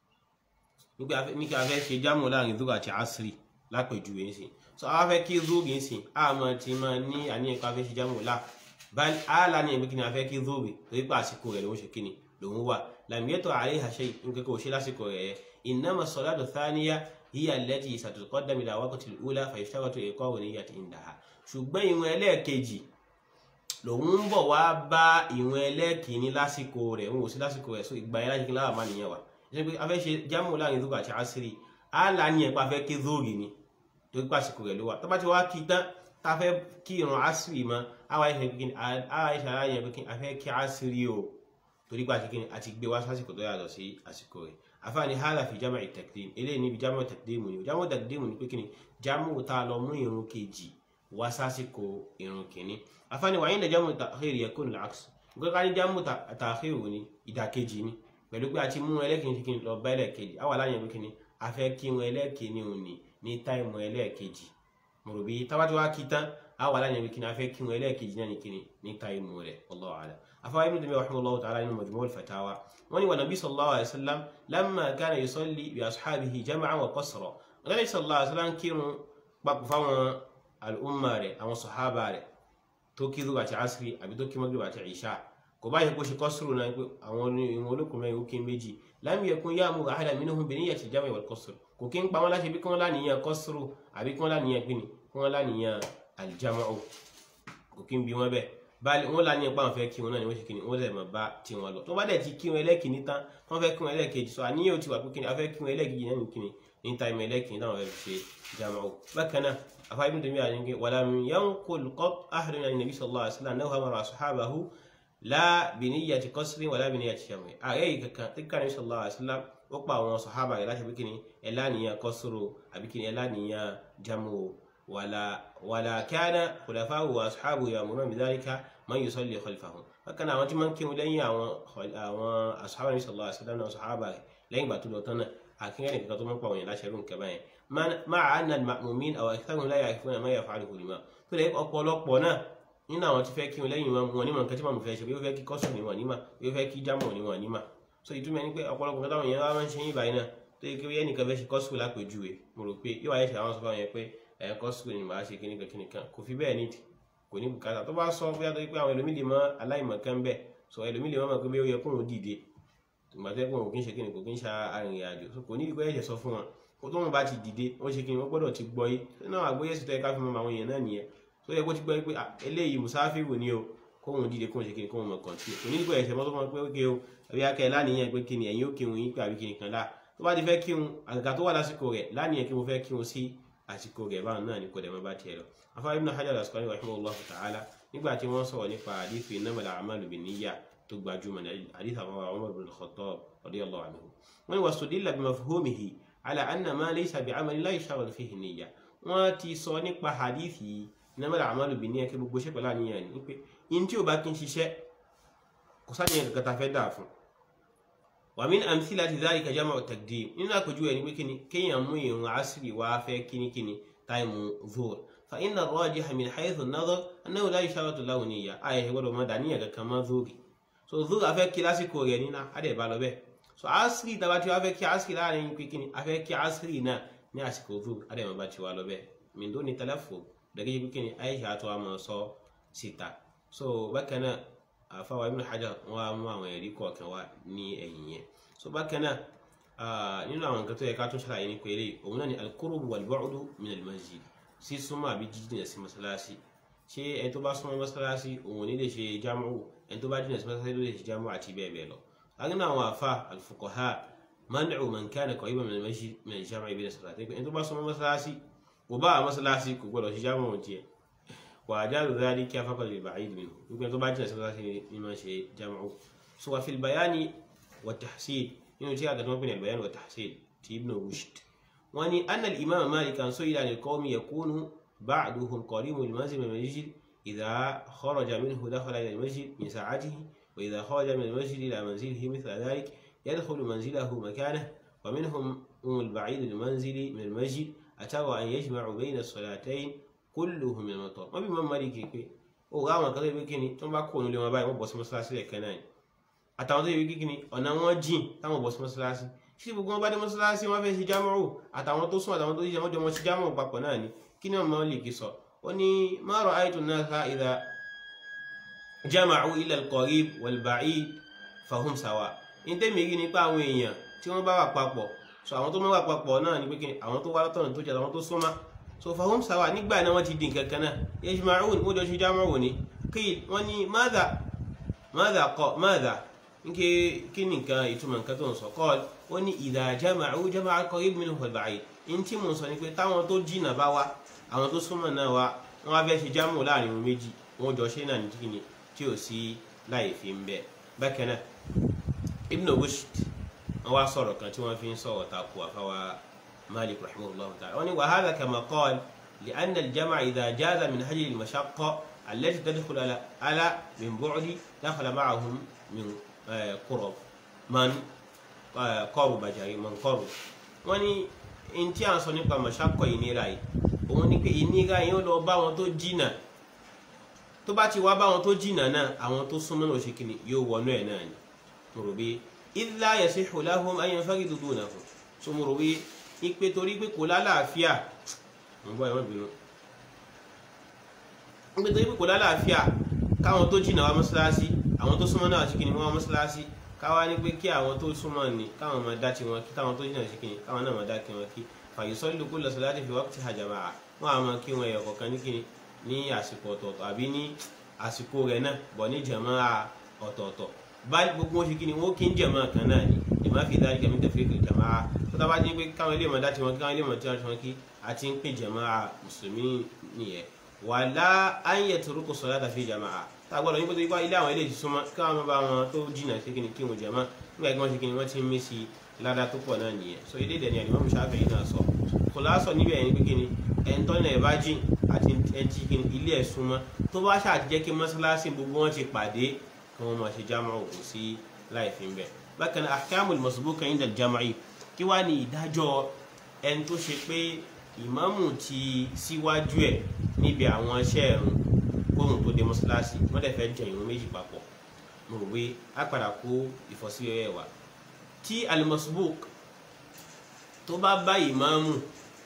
ní kí a fẹ́ ṣe jámọ́ láàrin zuga àti asiri lápèjúwe ńsìn so a fẹ́ kí zugi ńsìn a máa ti máa ní àníyàn pé a fẹ́ ṣe jámọ́ láà bal ala ni ẹ̀mí kí ni a fẹ́ kí zugi torí pé àsìkò rẹ̀ ló ń ṣe kí ni lòun wà lam yẹtọ àríhà ṣe nǹkan kò ṣe lásìkò rẹ̀ innama salatu thaniya hiya allati satutqaddam ila waqti al-ula fa yashtaratu iqa'u niyyati indaha ṣùgbọ́n ìwọ̀n ẹlẹ́ẹ̀kejì lòun ń bọ̀ wá bá ìwọ̀n ẹlẹ́ẹ̀kìíní lásìkò rẹ̀ òun ò sí lásìkò rẹ̀ so ìgbà yẹn láti kí láwà má nìyẹn wà ṣe pé a fẹ́ ṣe jámù láàrin zúgà àti àṣírí á là ní ẹ̀pá fẹ́ kí zóòrì ni tó gbà àsìkò rẹ̀ ló wà tó bá ti wá kí tán tá a fẹ́ kí ìrun àṣírí mọ́ àwa ìṣàlàyé yẹn pé kí a fẹ́ kí àṣírí o torí pé àtikíni àti gbé wá sásìkò tó yàtọ̀ sí àsìkò rẹ̀ àfáàní hádà fi jámà ìtẹ̀kídìm eléyìí níbi jámà ìtẹ̀kídìm ni jámà ìtẹ̀kídìm ni pé kíni jámà tá a lọ mú irun kejì wá sásìkò irun kìíní àfáàní wàá yín jámà tàkhírì yakun al-aks nǹkan ká ní jámà tàkhírì ni ìdàkejì ni pẹ̀lú pé a ti mú ẹlẹ́kìíní kíni lọ bá ẹlẹ́kejì àwọn aláyẹn pé kíni a fẹ́ kí wọn ẹlẹ́kìíní òní ní táìmù ẹlẹ́kejì mọ̀rọ̀bí tábàtí wá kí tán àwọn aláyẹn pé kíni a fẹ́ kí wọn ẹlẹ́kejì náà ní kíni ní táìmù rẹ̀ wallahu a'lam أفا ابن تيمية رحمه الله تعالى إنه مجموع الفتاوى وني والنبي صلى الله عليه وسلم لما كان يصلي بأصحابه جمعا وقصرا النبي صلى الله عليه وسلم كيرو بقوا فاwọn al'umma rẹ̀ àwọn sahaba rẹ̀ tó kí zuwa àti asiri àbí tó kí magrib àti isha kò bá yẹ kó ṣe kọ́sùrù náà pé àwọn ìwọ̀n olókùn mẹ́rin ó kí méjì lam yakun ya'muru ahadan minhum bi niyyati al-jam'i wal qasr kò kí ń pa wọn láti bí kí wọ́n láníyàn kọ́sùrù àbí kí wọ́n láníyàn gbìnì kí wọ́n láníyàn al-jam'u kò kí ń bi wọn bẹ́ẹ̀ báyìí wọn láníyàn pa àwọn fẹ́ kí wọn náà ni wọ́n ṣe kí ni wọ́n lè mọ̀ bá tí wọn lọ tó bá dẹ̀ ti kí wọn ẹlẹ́kìíní tán wọ́n fẹ́ kí wọn ẹlẹ́kejì sọ àníyàn ti wà pé kí ni afẹ́ kí wọn ẹlẹ́kejì náà ní kí ni ní táìmù ẹlẹ́kìíní táwọn fẹ́ fi ṣe jam'u bákan náà afa ibn taymiyyah ni ke wala min yanqul qat ahad min an-nabi sallallahu alaihi wasallam annahu amara ashabahu la bi niyyati qasrin wala bi niyyati jam'i ayi kankan tikka nabi sallallahu alaihi wasallam ó pa àwọn sahaba rẹ̀ láti bí kíni ẹlá nìyàn qasru àbí kíni ẹlá nìyàn jam'u wala wala kana khulafa'u wa ashabu ya'muruna bi dhalika man yusalli khalfahum bákan náà àwọn tí máa ń kírun lẹ́yìn àwọn àwọn ashabu nabi sallallahu alaihi wasallam náà sahaba rẹ̀ lẹ́yìn ìgbà tó lọ tán náà àkínyẹ́ nìkan tó máa ń pa àwọn yẹn láṣẹ rún kẹbàá yẹn مع أن المأمومين أو أكثرهم لا يعرفون ما يفعله الإمام tó lè ọ̀pọ̀lọpọ̀ náà nínú àwọn tí fẹ́ kí wọn lẹ́yìn wọn nímọ̀ nǹkan tí màmú fẹ́ ṣe bí ó fẹ́ kí kọ́sùn ní wọn nímọ̀ bí ó fẹ́ kí jámọ̀ ní wọn nímọ̀ so ìtumọ̀ ẹni pé ọ̀pọ̀lọpọ̀ nǹkan táwọn èèyàn wá máa ń ṣe yín báyìí náà tó yẹ kí wọ́n ẹnìkan fẹ́ ṣe kọ́sùn lápèjúwe mo rò pé yóò wáyé ṣe àwọn sọ́fà yẹn pé ẹ̀ kọ́sùn ni màá ṣe kíníkan kíníkan kò fi bẹ́ẹ̀ nídìí kò ní bùkátà tó bá sọ bóyá tó yẹ pé àwọn ẹlòmíì lè mọ aláìmọ̀ kan bẹ́ẹ̀ sọ ẹlòmíì lè mọ̀ mọ̀ pé bí ó yẹ kóun dìde tòmátẹ́kùn kò kí ń ṣe kíni kò kí ń ṣe arìnrìn àjò kò ní ìdíkọ́ ẹ̀ṣẹ̀ sọ fún wọn kó tó wọn bá ti dìde wọn ṣe kí ni wọn gbọ́dọ̀ ti gbọ́ yé nínú àgbóyè sí tó yẹ ká fi mọ àwọn èèyàn náà nìyẹn tó yẹ kó ti gbọ́ yé pé eléyìí musafiru ni o kóhun dìde kóhun ṣe kí ni kóhun mọ kàn tí o kò ní ìdíkọ́ ẹ̀ṣẹ̀ mọ́tò mọ́ pé ókè o àbí akẹ́ láníyàn pé kí ni ẹ̀yin ó kírun yín pé àbí kí ni kan láà tó bá ti fẹ́ kírun àgàgà tó wà lásìkò rẹ̀ láníyàn kí mo fẹ́ kírun sí àsìkò rẹ̀ báwọn náà ni kò dẹ̀ mọ́ bá tiẹ̀ lọ afárí ibn hajar al-asqalani rahimahullah ta'ala nígbà tí wọ́n sọ̀rọ̀ nípa àdìsí innamal a'malu binniyat tó gbajúmọ̀ ní àdìsí àwọn Umar ibn al-Khattab radiyallahu anhu wọ́n ni wastudilla bimafhumihi ala anna ma laysa bi'amali la yushtaratu fihi niyya wọ́n ti sọ nípa hadithi innamal a'malu binniyat kí gbogbo ṣẹ́pẹ̀lá níyàn ní pé in tí ó bá kí n ṣiṣẹ́ kò sáníyàn kankan ta fẹ́ dà fún wa min amthilati dhalika jam'u taqdim nínú àpèjú ẹni pé kíni kéèyàn mú ìrun asiri wá fẹ́ kíníkíní táìmù zuhr fa inna ar-rajiha min haythu an-nadar annahu la yushtaratu lahu niyya ayé gbọ́dọ̀ mọ́ dàníyàn kankan mọ́ zuhri so zuhri afẹ́ kí lásìkò rẹ̀ nínú adẹ̀ bá lọ bẹ́ẹ̀ so asiri tàbá tí wọ́n fẹ́ kí asiri láàrin pínpín afẹ́ kí asiri náà ní àsìkò zuhri adẹ̀ mọ́ bá ti wá lọ bẹ́ẹ̀ min duni talaffuz dàgẹ́ yìí pínpín aisha tó wà mọ́ sọ síta so bákan náà àfáwà ibn hajar wọn á mú àwọn ẹ̀rí kọ̀ọ̀kan wá ní ẹ̀yìn yẹn so bákan náà nínú àwọn nǹkan tó yẹ ká tún ṣàlàyé ní pẹ̀lẹ́ òun náà ni al-qurbu wal-bu'du min al-masjid sí súnmọ́ àbí jíjìnà sí mọ́sálásí ṣé ẹni tó bá súnmọ́ mọ́sálásí òun ní lè ṣe jámù ẹni tó bá jìnà sí mọ́sálásí ló lè ṣe jámù àti bẹ́ẹ̀ bẹ́ẹ̀ lọ. lágbín náà àwọn àfa al-fuqaha man'u man kana qariban min al-masjid min al-jam'i bayna as-salatayn ẹni tó bá súnmọ́ mọ́sálásí kò bá mọ́sálásí kò gbọdọ̀ ṣe jámù wọn tiẹ̀ wà á jáde dáadé kí afákọ̀ lè ba'id minhu gbogbo ẹni tó bá jìnà sí mọ́sálásí ni máa ṣe jámù. so wa fil bayani wa tahsil nínú tí a gàdúrà pé ní al-bayan wa tahsil ti ibn rushd wọ́n ní anna al-imam malik an su'ila an al-qawmi yakunu ba'duhum qaribu al-manzil min al-masjid idha kharaja minhu dakhala ila al-masjid min sa'atihi wa idha kharaja min al-masjid ila manzilihi mithla dhalik yadkhulu manzilahu makanahu wa minhum al-ba'id al-manzil min al-masjid atawa an yajma'u bayna as-salatayn kulluhum min al-matar wọ́n bí imam malik pé ó ra àwọn kan tó yẹ kí ni tó bá kó nílé wọn báyìí wọ́n bọ́ sí mọ́sálásí lẹ́ẹ̀kan náà àtàwọn tó yẹ kí ni ọ̀nà wọn jìn táwọn bọ́ sí mọ́sálásí tí gbogbo wọn bá dé mọ́sálásí wọn fẹ́ ṣe jámọ́rò àtàwọn tó sún àtàwọn tó yíṣẹ́ wọn jọ wọn ṣe jámọ́rò papọ̀ náà ni kí ni ọmọ lè kí sọ ó ní ma ra'aytu an-nasa idha jama'u ila al-qarib wal-ba'id fahum sawa ní tẹ́mi rí nípa àwọn èèyàn tí wọ́n bá wà papọ̀ so àwọn tó máa wà papọ̀ náà ni pé kí àwọn tó wá látọ̀nà tó jẹ́ àwọn tó súnmọ́ so fahum sawa nígbà náà wọ́n ti di nǹkan kan náà yajma'un wọ́n jọ ṣe jámọ́rò ni kí wọ́n ní madha madha kọ́ madha nke kí ni nǹkan ìtumọ̀ nǹkan tó ń sọ kọ́ ó ní idha jama'u jama'a qarib minhu wal-ba'id in tí mo sọ ni pé táwọn tó jìnnà bá wá àwọn tó súnmọ́ náà wá wọ́n wá fẹ́ ṣe jámù láàrin wọn méjì wọ́n jọ ṣe náà ní kíni tí ò sí láì fi ń bẹ̀ bákan náà Ibn Rushd wọ́n wá sọ̀rọ̀ kan tí wọ́n fi ń sọ̀rọ̀ takò àfáwà Malik rahimahullah ta'ala wọ́n ní wa hadha kama qala li'anna al-jam'a idha jaza min hajri al-mashaqqa allati tadkhulu ala min bu'di dakhala ma'ahum min qurab man kọrù bàjàrí man kọrù wọn ní in tí a ń sọ nípa mọ̀ṣákọ̀ ìnira yìí òun ni pé ìnira yìí ó lọ bá wọn tó jìnà tó bá ti wá bá wọn tó jìnà náà àwọn tó súnmọ́ náà ṣèkìní yóò wọnú ẹ̀ náà ni mo rò bí illa yasihu lahum an yanfaridu dunahu so mo rò bí ipe torí pé kò lálàáfíà mo bọ́ ẹ̀wọ̀n bínú nígbà tó yẹ kó lálàáfíà káwọn tó jìnnà wá mọ́ṣáláṣí àwọn tó súnmọ́ náà ṣìkìní wọ́n wá mọ́ṣáláṣí káwá ní pé kí àwọn tó súnmọ́ ni káwọn máa dá tiwọn kí káwọn tó jìnnà ṣìkìní káwọn náà máa dá tiwọn kí fàyọsọ́lù kó lọ́sọ̀ láti fi wákàtí àjàmà wọn àmọ́ kí wọn ẹ̀yọ̀ kọ̀ọ̀kan ní kíni ní àsìkò ọ̀tọ̀ọ̀tọ̀ àbí ní àsìkò rẹ̀ náà bọ̀ ní jàmá ọ̀tọ̀ọ̀tọ̀ báyìí gbogbo wọn ṣìkìní wọn kí ń jàmá kan náà ni ìmọ̀ fi dájú kẹ́mi tẹ̀fẹ́ kì jàmá tó tá bá dín pé káwọn ilé ìmọ̀dá tiwọn kí káwọn ilé ìmọ̀dá tiwọn kí àti ń pè jàmá mùsùlùmí nìyẹn wàlá ayé turuku sọlá tàfi jàmá tá a gbọ́dọ̀ yín pé tó yípa ilé àwọn ilé ìsúnmọ́ káwọn bá wọn tó jìnnà sí kíni kí wọn jàmá nígbà tí wọ́n ṣe kíni wọ́n ti ń mí sí ládàá tó pọ̀ náà nìyẹn so ilé ìdẹ̀ni àdìmọ́ musaafẹ́ yìí náà sọ kò lásọ níbẹ̀ yẹn pé kíni ẹ̀ńtọ́ náà ẹ̀ bá jìn àti ẹ̀ńtí kíni ilé ẹ̀ súnmọ́ tó bá ṣàtijẹ́ kí mọ́ṣáláṣí gbogbo wọn ti pàdé kí wọ́n máa ṣe jámà òkú sí láì fi ń bẹ̀ bákan náà ahkamul masbuka inda al-jam'i kí wàá ní ìdájọ́ ẹni tó ṣe pé ìmáàmù ti síwájú ẹ̀ níbi àwọn iṣẹ́ ẹ̀rùn kóhùn tó dé mọ́ṣáláṣí wọ́n dẹ̀ fẹ́ jẹ ìrun méjì papọ̀ mo rò pé á padà kó ìfọ́síwẹ́wẹ́ wa tí al-masbuk tó bá bá ìmáàmù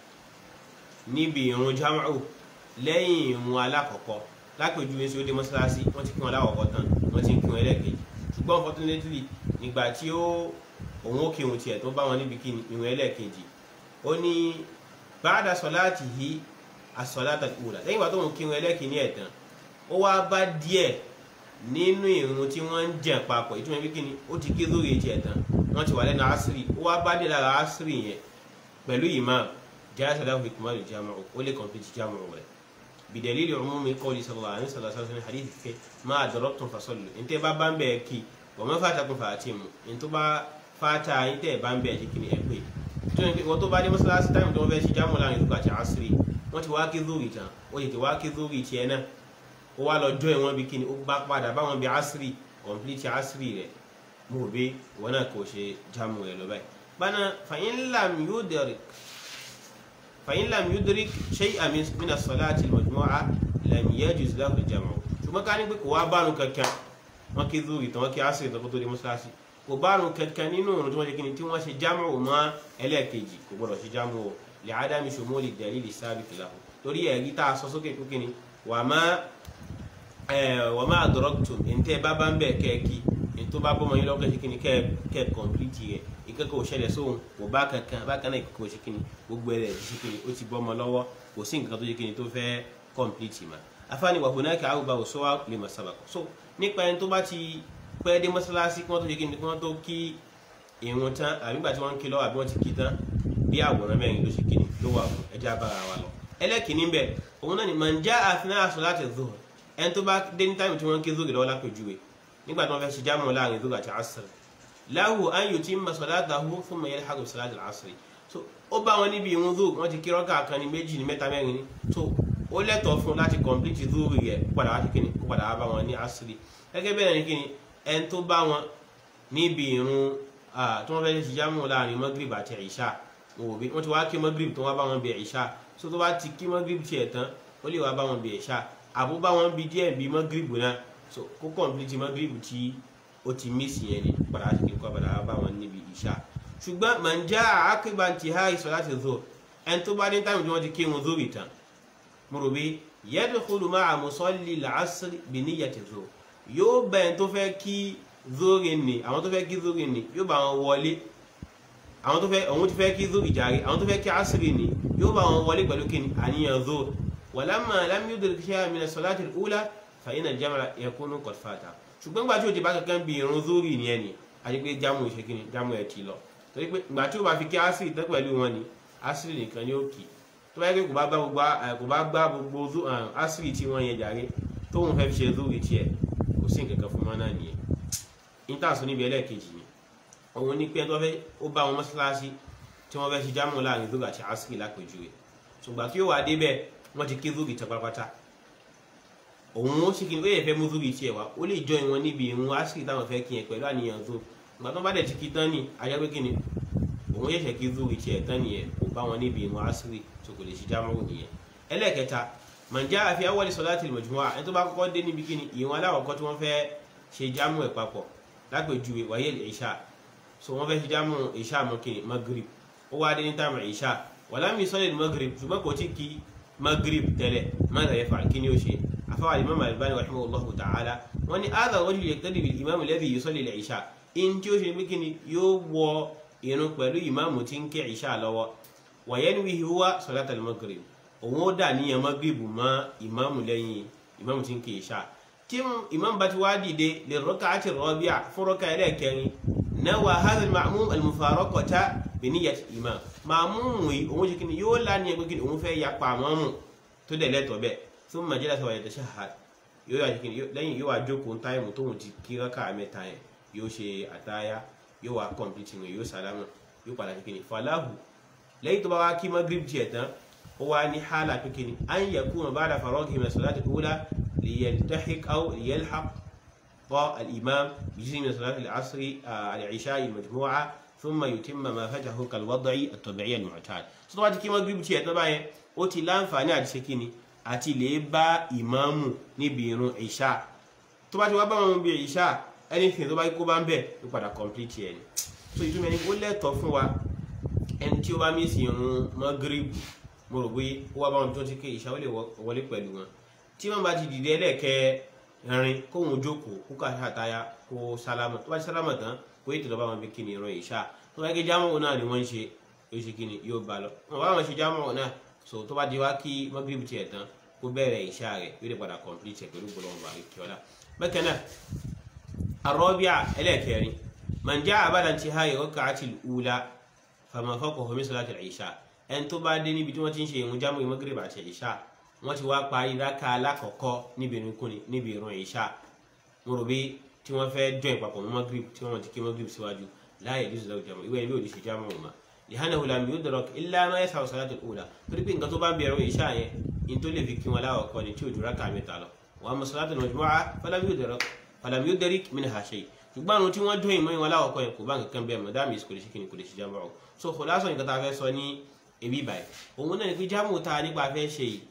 níbi ìrun jam'u lẹ́yìn ìrun alákọ̀ọ́kọ́ lápèjúwe sí ó dé mọ́ṣáláṣí wọ́n ti kí wọn alákọ̀ọ́kọ́ tán wọ́n ti ń kí wọn ẹlẹ́ẹ̀kejì ṣùgbọ́n unfortunately nígbà tí ó òun ó kírun tiẹ̀ tó bá wọn níbi kí ìrun ẹlẹ́ẹ̀kejì ó ní ba'da salatihi as-salata al-ula lẹ́yìn ìgbà tó ń kírun ẹlẹ́ẹ̀kejì ẹ̀ tán ó wá bá díẹ̀ nínú ìrun tí wọ́n ń jẹ̀ papọ̀ ìtumọ̀ bí kíni ó ti kí lórí tiẹ̀ tán wọ́n ti wà lẹ́nu asiri ó wá bá díẹ̀ lára asiri yẹn pẹ̀lú imam jẹ́ lahu ikmalu jam'u ó lè complete jam'u rẹ̀ bidalili umumi qawli sallallahu alaihi wasallam hadith ke ma adraktum fasallu inte ba bambe ki wa ma fatakum fatimu into ba fata inte bambe ji kini e pe to ni wo to ba de masalasi time to be si jamu la ni ti asri wọ́n ti wá kí zuri tan ó ti wá kí zuri ti ena ó wá lọ join wọn bí kini ó bá padà bá wọn bí asri complete asri rẹ̀ mo be wona ko ṣe jamu rẹ̀ lọ báyìí bana fa in lam yudrik فإن لم يدرك شيئا من الصلاة المجموعة لم يجوز له الجمع ṣùgbọ́n ká ní pé kò wá bánu kankan wọn kí zúrì tán wọn kí asiri tán kó tó di mọ́ṣáláṣí kò bánu kankan nínú òrùn tí wọ́n ṣe kí ni tí wọ́n ṣe jámù mọ́ ẹlẹ́ẹ̀kejì kò gbọ́dọ̀ ṣe jámù o lè ádámì ṣòmólì dalili sábìtì lahu torí ẹ̀rí tá a sọ sókè pé kí ni wà má wà má adraktum ntẹ́ bá bá ń bẹ̀ kẹ́ẹ̀kì ntọ́ bá bọ́mọ yín lọ́kẹ́ ṣe kí ni kẹ́ẹ̀ kọ̀m̀plìtì rẹ̀ ìkẹ́kọ̀ọ́ ṣẹlẹ̀ sóhun kò bá kankan bákan náà ìkẹ́kọ̀ọ́ ṣe kíni gbogbo ẹ̀rẹ̀ ṣe kíni ó ti bọ́ ọmọ lọ́wọ́ kò sí nǹkan tó ṣe kíni tó fẹ́ kọ́ǹpìlìtì mà afáàní wà hunaka àrùbá òṣùwà lè mà sábàkọ so nípa ẹni tó bá ti pẹ́ dé mọ́ṣáláṣí kí wọ́n tó ṣe kíni kí wọ́n tó kí ìrun tán àbí nígbà tí wọ́n ń kí lọ́wọ́ àbí wọ́n ti kí tán bí àwòrán mẹ́rin ló ṣe kíni ló wà fún ẹja bára wa lọ ẹlẹ́kìnní bẹ̀ òun náà ni man jaa athna salati dhuhr ẹni tó bá dé ní táìmù tí wọ́n ń kí zuhur lọ́wọ́ lápèjúwe nígbà tí wọ́n fẹ́ ṣe jámù láàrin zuhur àti asr lahu an yutimma salatahu thumma yalhaqu bi salati al-asr so ó bá wọn níbi ìrun zuhur wọ́n ti kí rọ́kà kan ní méjì ní mẹ́ta mẹ́rin ní so ó lẹ́tọ̀ọ́ fún láti complete zuhur yẹ kó padà wá sí kíni kó padà wá bá wọn ní asr gẹ́gẹ́ bẹ́ẹ̀ ni kíni ẹni tó bá wọn níbi ìrun tí wọ́n fẹ́ ṣe jámù láàrin magrib àti ìṣá wọ́n ti wá kí magrib tó wá bá wọn bí ìṣá so tó bá ti kí magrib tiẹ̀ tán ó lè wá bá wọn bí ìṣá àbó bá wọn bí díẹ̀ bí magrib náà so kó complete magrib tí ó ti mísì yẹn ni padà sí kíkọ́ padà bá wọn níbi ìṣá ṣùgbọ́n man jaa aqiba intihai salati dhuhr ẹni tó bá ní táìmù tí wọ́n ti kírun dhuhr tán mo rò bí yadkhulu ma'a musalli al-asr bi niyyati dhuhr yóò bá ẹni tó fẹ́ kí dhuhr ni àwọn tó fẹ́ kí dhuhr ni yóò bá wọn wọlé àwọn tó fẹ́ òun ti fẹ́ kí dhuhr jàre àwọn tó fẹ́ kí asri ni yóò bá wọn wọlé pẹ̀lú kí ni àníyàn dhuhr walamma lam yudrik shay'an min as-salati al-ula fa inna al-jam'a yakunu qad fata ṣùgbọ́n gbà tí o ti bá kankan bí irun zórí ni ẹ ni àti pé jámù ìṣe kí ni jámù ẹ ti lọ torí pé gbà tí o bá fi kí asiri tán pẹ̀lú wọn ni asiri nìkan ni ó kì tó bá yẹ pé kò bá gbá gbogbo kò bá gbá gbogbo asiri tí wọ́n yẹn jàre tóun fẹ́ fi ṣe zórí tiẹ̀ kò sí nǹkan kan fún wọn náà nìyẹn níta sọ níbi ẹlẹ́ẹ̀kejì ni òun ní pé ó bá wọn mọ́ṣáláṣí tí wọ́n fẹ́ ṣe jámù láàrin zórí àti asiri lápèjúwe ṣùgbọ́n kí ó wà débẹ̀ wọ́n ti kí zórí tán pátápátá òun ó ṣìkì ó yẹ fẹ́ mú zúrì tiẹ̀ wá ó lè jọ ìwọ̀n níbi ìrún àṣírí táwọn fẹ́ kí yẹn pẹ̀lú àníyàn tó ìgbà tó bá dẹ̀ ti kí tán ní ayáwé kí ni òun yẹ̀ṣẹ̀ kí zúrì tiẹ̀ tán nìyẹn kò bá wọn níbi ìrún àṣírí tó kò lè ṣe jámọ́rò nìyẹn. ẹlẹ́ẹ̀kẹta mànjá àfi awọ́lẹ̀ salatil majmu'a ẹni tó bá kọ́kọ́ dé níbi kí ni ìrún aláwọ̀kọ́ tí wọ́n fẹ́ ṣe jámù ẹ̀ papọ̀ lápèjúwe wáyé ìṣà so wọ́n fẹ́ ṣe jámù ìṣà mọ́ kí ni magrib ó wá dé ní táàmù ìṣà wàlámì sọ́lẹ̀ magrib ṣùgbọ́n kò tí kí magrib tẹ́lẹ̀ mọ́tà yẹ fà kí ni ó ṣe àfáwà imam albani rahimahullahu ta'ala wọ́n ní hadha rajul yaqtadi bil imam alladhi yusalli al-isha in tí ó ṣe pé kíni yóò wọ irun pẹ̀lú ìmáàmù tí ń ké ìṣá lọ́wọ́ wa yanwihi huwa salat al-maghrib òun ó dà níyàn maghrib mọ́ ìmáàmù lẹ́yìn ìmáàmù tí ń ké ìṣá tí ìmáàmù bá ti wá dìde lè rak'ati rabi'a fún rọ́kà ẹlẹ́ẹ̀kẹrin nawa hadha al-ma'mum al-mufaraqata bi niyyati imam màmúmù yìí òun ṣe kíni yóò lá ní ẹgbẹ́ kíni òun fẹ́ yapa àmọ́mù tó dẹ̀ lẹ́tọ̀ọ́ bẹ́ẹ̀ thumma jalasa wa yatashahhad yóò yà kíni lẹ́yìn yóò wá jókòó táìmù tóun ti kí rákà mẹ́ta yẹn yóò ṣe àtáyá yóò wá kọ̀m̀pìtì rẹ̀ yóò sàlámà yóò padà ṣe kíni falahu lẹ́yìn tó bá wá kí magrib tiẹ̀ tán ó wá ní hálà pé kíni an yakuna ba'da faraghihi min as-salati al-ula liyaltahiq aw liyalhaq al-imam bi juz'in min salati al-'asr al-'isha al-majmu'a ثم يتم ما فاته كالوضع الطبيعي المعتاد tó bá ti kí magrib tiẹ̀ tán báyẹn ó ti láǹfààní àti ṣe kíni àti lè bá ìmáàmù níbi irun ìṣá tó bá ti wá bá wọn bí ìṣá anything tó bá kó bá ń bẹ̀ ló padà complete ẹ̀ ni so ìtumọ̀ ẹni ó lẹ́tọ̀ọ́ fún wa ẹni tí ó bá mísì irun magrib mo rò pé ó wá bá wọn tó ti ké ìṣá ó lè wọlé pẹ̀lú wọn tí wọ́n bá ti dìde ẹlẹ́ẹ̀kẹ́ rin kóhun jókòó kó kà àtàyà kó sálámà tó bá ti sálámà tán kó ètò lọ́ba wọn bí kíni ìran ìṣá tó bá gé jámọ̀ náà ni wọ́n ń ṣe yóò ṣe kíni yóò bá lọ wọn bá wọn ṣe jámọ̀ náà so tó bá di wá kí magrib tiẹ̀ tán kó bẹ̀rẹ̀ ìṣá rẹ̀ yóò lè padà complete ẹ̀ pẹ̀lú gbọ́dọ̀ ọba ìkíọ́lá bákan náà arọ́bíà ẹlẹ́ẹ̀kẹrin man jaa ba'da intihai rak'ati al-ula fama fawqahu min salati al-isha ẹni tó bá dé níbi tí wọ́n ti ń ṣe ìrun jámọ̀ magrib àti ìṣá wọ́n ti wá parí rákà alákọ̀ọ́kọ́ níbi ìrun níbi ìrun ìṣá mo rò bí tí wọ́n fẹ́ jọ ìpapọ̀ mọ́ magrib tí wọ́n ti kí magrib síwájú la yajuzu lahu jamu ìwé ẹni bí ò ní ṣe jámọ̀ ọ̀ma lihanahu lam yudrak illa ma yasau salatu al-ula torí pé nǹkan tó bá ń bẹ̀rù ìṣá yẹn in tó lè fi kí wọn láwọ̀ kọ́ ni tí ò ju rákà mẹ́ta lọ wa amma salatu al-majmu'a falam yudrak falam yudrik minha shay ṣùgbọ́n àwọn tí wọ́n dún ìmọ̀ ìwọ̀n láwọ̀ kọ́ yẹn kò bá nǹkan bẹ́ẹ̀ mọ̀ dáàmì kò lè ṣe kí ni kò lè ṣe jámọ̀ ọ̀ so kò lásán nǹkan tá a fẹ́ sọ ní ebi báyìí òun náà ni pé jámọ̀ tá a nípa fẹ́ ṣe yìí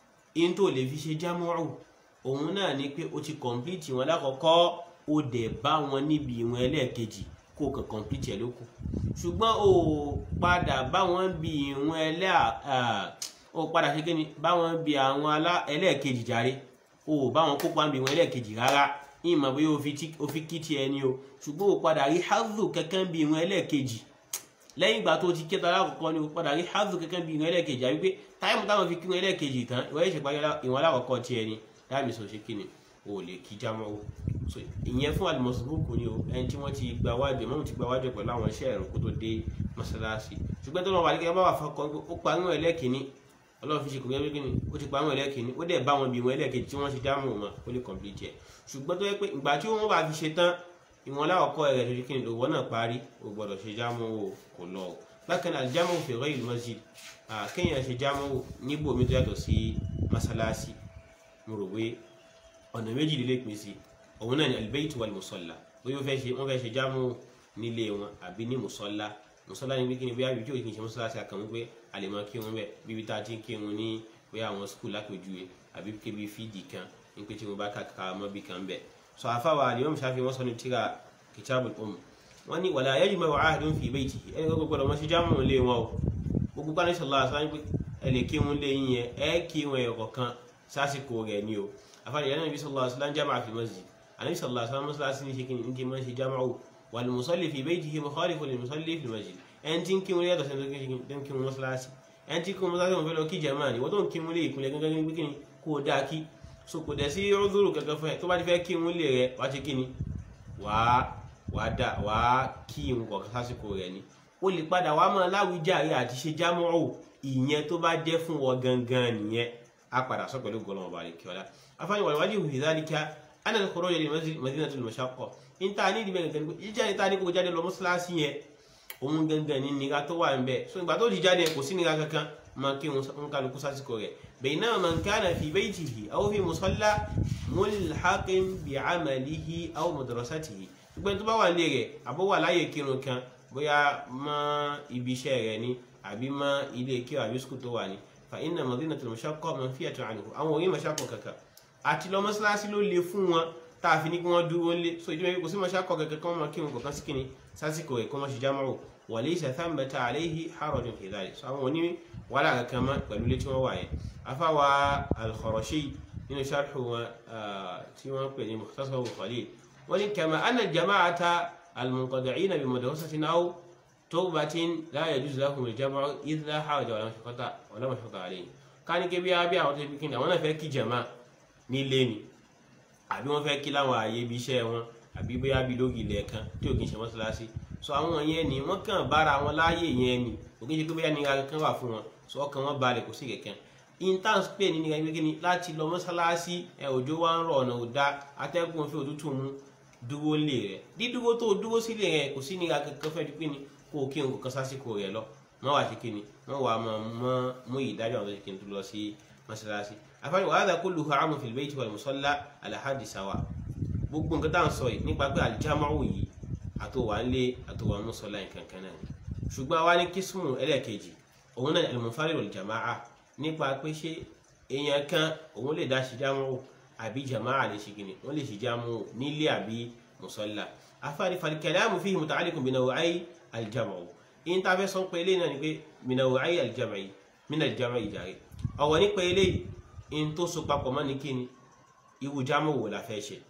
in tó lè fi ṣe jámọ̀ ọ̀ òun náà ni pé o ti complete wọn lákọ̀ọ́kọ́ o dẹ̀ bá wọn níbi ìwọ̀n ẹlẹ́ẹ̀kejì kó o kàn complete ẹ̀ lókù ṣùgbọ́n o padà bá wọn bí ìwọ̀n ẹlẹ́à o padà ṣe kí ni bá wọn bí àwọn ẹlẹ́ẹ̀kejì jàre o bá wọn kópa bí ìwọ̀n ẹlẹ́ẹ̀kejì rárá ìmọ̀ bóyá o fi kí ti ẹni o ṣùgbọ́n o padà rí hazu kankan bí ìwọ̀n ẹlẹ́ẹ̀kejì lẹ́yìn ìgbà tó ti kẹta alákọ̀ọ́kọ́ ni o padà rí hazu kankan bí ìwọ̀n ẹlẹ́ẹ̀kejì àbí pé táìmù táwọn fi kí ìwọ̀n ẹlẹ́ẹ̀kejì tán ìwọ̀n ẹ̀ṣẹ̀ parí ìwọ̀n alákọ̀ọ́kọ́ ti ẹni láàmì sọ ṣe kí ni o lè kí jámọ́ o so ìyẹn fún alimọ̀sibúkù ni o ẹni tí wọ́n ti gba wájú mọ́mú ti gba wájú pẹ̀lú àwọn iṣẹ́ ẹ̀rọ kó tó dé mọ́sálásí ṣùgbọ́n tó lọ́wọ́ àdékẹ́ bá wà fọkàn ó parí wọn ẹlẹ́kìíní ọlọ́run fi ṣe kò gẹ́gẹ́ kíni ó ti parí wọn ẹlẹ́kìíní ó dẹ̀ bá wọn bí wọn ẹlẹ́kejì tí wọ́n ṣe jámọ́ wọn ó lè complete ẹ̀ ṣùgbọ́n tó yẹ pé ìgbà tí wọ́n bá fi ṣe tán ìwọ̀n láwọ̀kọ́ rẹ̀ tó ṣe kíni lòwọ́ náà parí o gbọ́dọ̀ ṣe jámọ́ o kò lọ o bákan náà jámọ́ fi ghayr masjid kéèyàn ṣe jámọ́ níbòmí tó yàtọ̀ sí mọ́sálásí mo rò pé ọ̀nà méjì lè pín sí òun náà ni albayt wal musalla bóyá wọ́n fẹ́ ṣe wọ́n fẹ́ ṣe jámù nílé wọn àbí ní musalla musalla ni wíkí ni bóyá ibi tí òkè ṣe mọ́sálásí àkànwé pé a lè máa kírun bẹ́ẹ̀ bíbi tá a ti ń kírun ní bóyá àwọn skul lápèjúwe àbí kébi fídì kan ní pé tí wọ́n bá kàkà mọ́ bí kan bẹ́ẹ̀ sọ àfáwà Imam Shafi'i wọ́n sọ ní tíra kitabul umm wọ́n ní wala yajma'u ahadun fi baytihi ẹni gbogbo gbọdọ̀ mọ́ ṣe jámù nílé wọn o gbogbo bá ní sallallahu alaihi wasallam ẹ lè kírun lé yín yẹn ẹ kírun ẹ̀ kọ̀ọ̀kan sásìkò rẹ̀ ni o afáàlì yẹn nàbí sallallahu alaihi wasallam jama'a fi masjid anabi sallallahu alaihi wasallam mọ́sálásí ní ṣekin ní ti máa ń ṣe jama'u wal musalli fi baytihi mukhalifu lil musalli fi masjid ẹni tí ń kírun yàtọ̀ sẹ́ni tó ń kírun mọ́sálásí ẹni tí kírun mọ́sálásí wọn fẹ́ lọ kí jama'a ni wọ́n tó ń kírun lé ìpínlẹ̀ gángan ní pínlẹ̀ kó o dáa kí so kò dẹ̀ sí rúdúrù kankan fún ẹ tó bá ti fẹ́ kírun lé rẹ wá ṣe kí ni wàá wàá dà wàá kí irun kọ̀ọ̀kan sásìkò rẹ ni o lè padà wàá máa láwùjáre àti ṣe jama'u ìyẹn tó bá jẹ́ fún wọn gangan nìyẹn á padà sọ pẹ̀lú gọlọ́mọ̀ bàálẹ̀ kíọ́lá afáàní wal wajhu fi dhalika ana al-khuruj li madinati al-mashaqqa níta ní ìdí bẹ́ẹ̀ gẹ́gẹ́ jíjá níta ní kò jáde lọ mọ́ṣáláṣí yẹn òun gangan ní nira tó wà ń bẹ̀ so ìgbà tó ti jáde kò sí nira kankan máa kí n kálukú sásìkò rẹ̀ baynama man kana fi baytihi aw fi musalla mulhaqin bi'amalihi aw madrasatihi ṣùgbọ́n tó bá wà nílé rẹ̀ àbó wà láyè kírun kan bóyá mọ́ ibi iṣẹ́ rẹ̀ ni àbí mọ́ ilé kí àbí skul tó wà ní fa inna madinati al-mashaqqa manfiyatun anhu àwọn orí mashaqqa kankan àti lọ mọ́sálásí ló le fún wọn tá a fi ní kí wọ́n dúró lé so ìjọba kò sí mashaqqa kankan kí wọ́n máa kírun kọ̀ọ̀kan sí kíni sásìkò rẹ̀ kí wọ́n ṣe jámọ́ wa laysa thanbata alayhi harajun fi dhalik so àwọn oní wàhálà kankan mọ́ pẹ̀lú ilé tí wọ́n wà yẹn afáwa al-Kharashi nínú sharhu wọn tí wọ́n pè ní mukhtasar khalil wọ́n ní kama anna jama'ata al-munqadi'ina bi madrasatin aw tawbatin la yajuzu lahum al-jam'u idh la haraja wala mashaqqata wala mashaqqata alayhim ká ní kébí abí àwọn tó fi kí ni àwọn náà fẹ́ kí jama nílé ni àbí wọ́n fẹ́ kí láwọn ààyè ibi iṣẹ́ wọn àbí bóyá bí lórí ilẹ̀ kan tí ò kí ń ṣe mọ́ṣáláṣí so àwọn yẹn ni wọ́n kàn bára wọn láàyè yẹn ni kò kí ń ṣe pé bóyá nira kan wà fún wọn so ọkàn wọn balẹ̀ kò sí kẹ̀kẹ́ intans pé ní nira gbégbé ni láti lọ mọ́ṣáláṣí ẹ òjò wa ń rọ̀ ọ̀nà ò dá atẹ́gùn fi òtútù mú dúró lé rẹ̀ dídúró tó dúró sílé rẹ̀ kò sí nira kankan fẹ́ di pé ni kó o kí n kò kan sásìkò rẹ̀ lọ wọ́n wà sí kí ni wọ́n wà mọ́ mú ìdájọ́ àwọn tó ṣe kí n tó lọ sí mọ́ṣáláṣí afáàní wa hadha kulluhu amun fil bayti wal musalla ala haddi sawa gbogbo nǹkan tá à ń sọ yìí nípa pé aljama'u yìí àtòwà ń lé àtòwà ń sọ láì kankan náà ni ṣùgbọ́n àwa ní kísmù ẹlẹ́ẹ̀kejì òun náà al-munfarid wal jama'a nípa pé ṣé èèyàn kan òun lè dá ṣe jámọ́ àbí jama'a lè ṣe gini wọ́n lè ṣe jámọ́ nílé àbí musalla afáàní fal-kalamu fihi muta'alliqun bi naw'ay al-jam'u in ta fẹ́ sọ pé eléyìí náà ni pé min naw'ay al-jam'i min al-jam'i jàre ọ̀wọ̀ nípa eléyìí in tó so papọ̀ mọ́ ní kíni irú jámọ́ wò la fẹ́ ṣe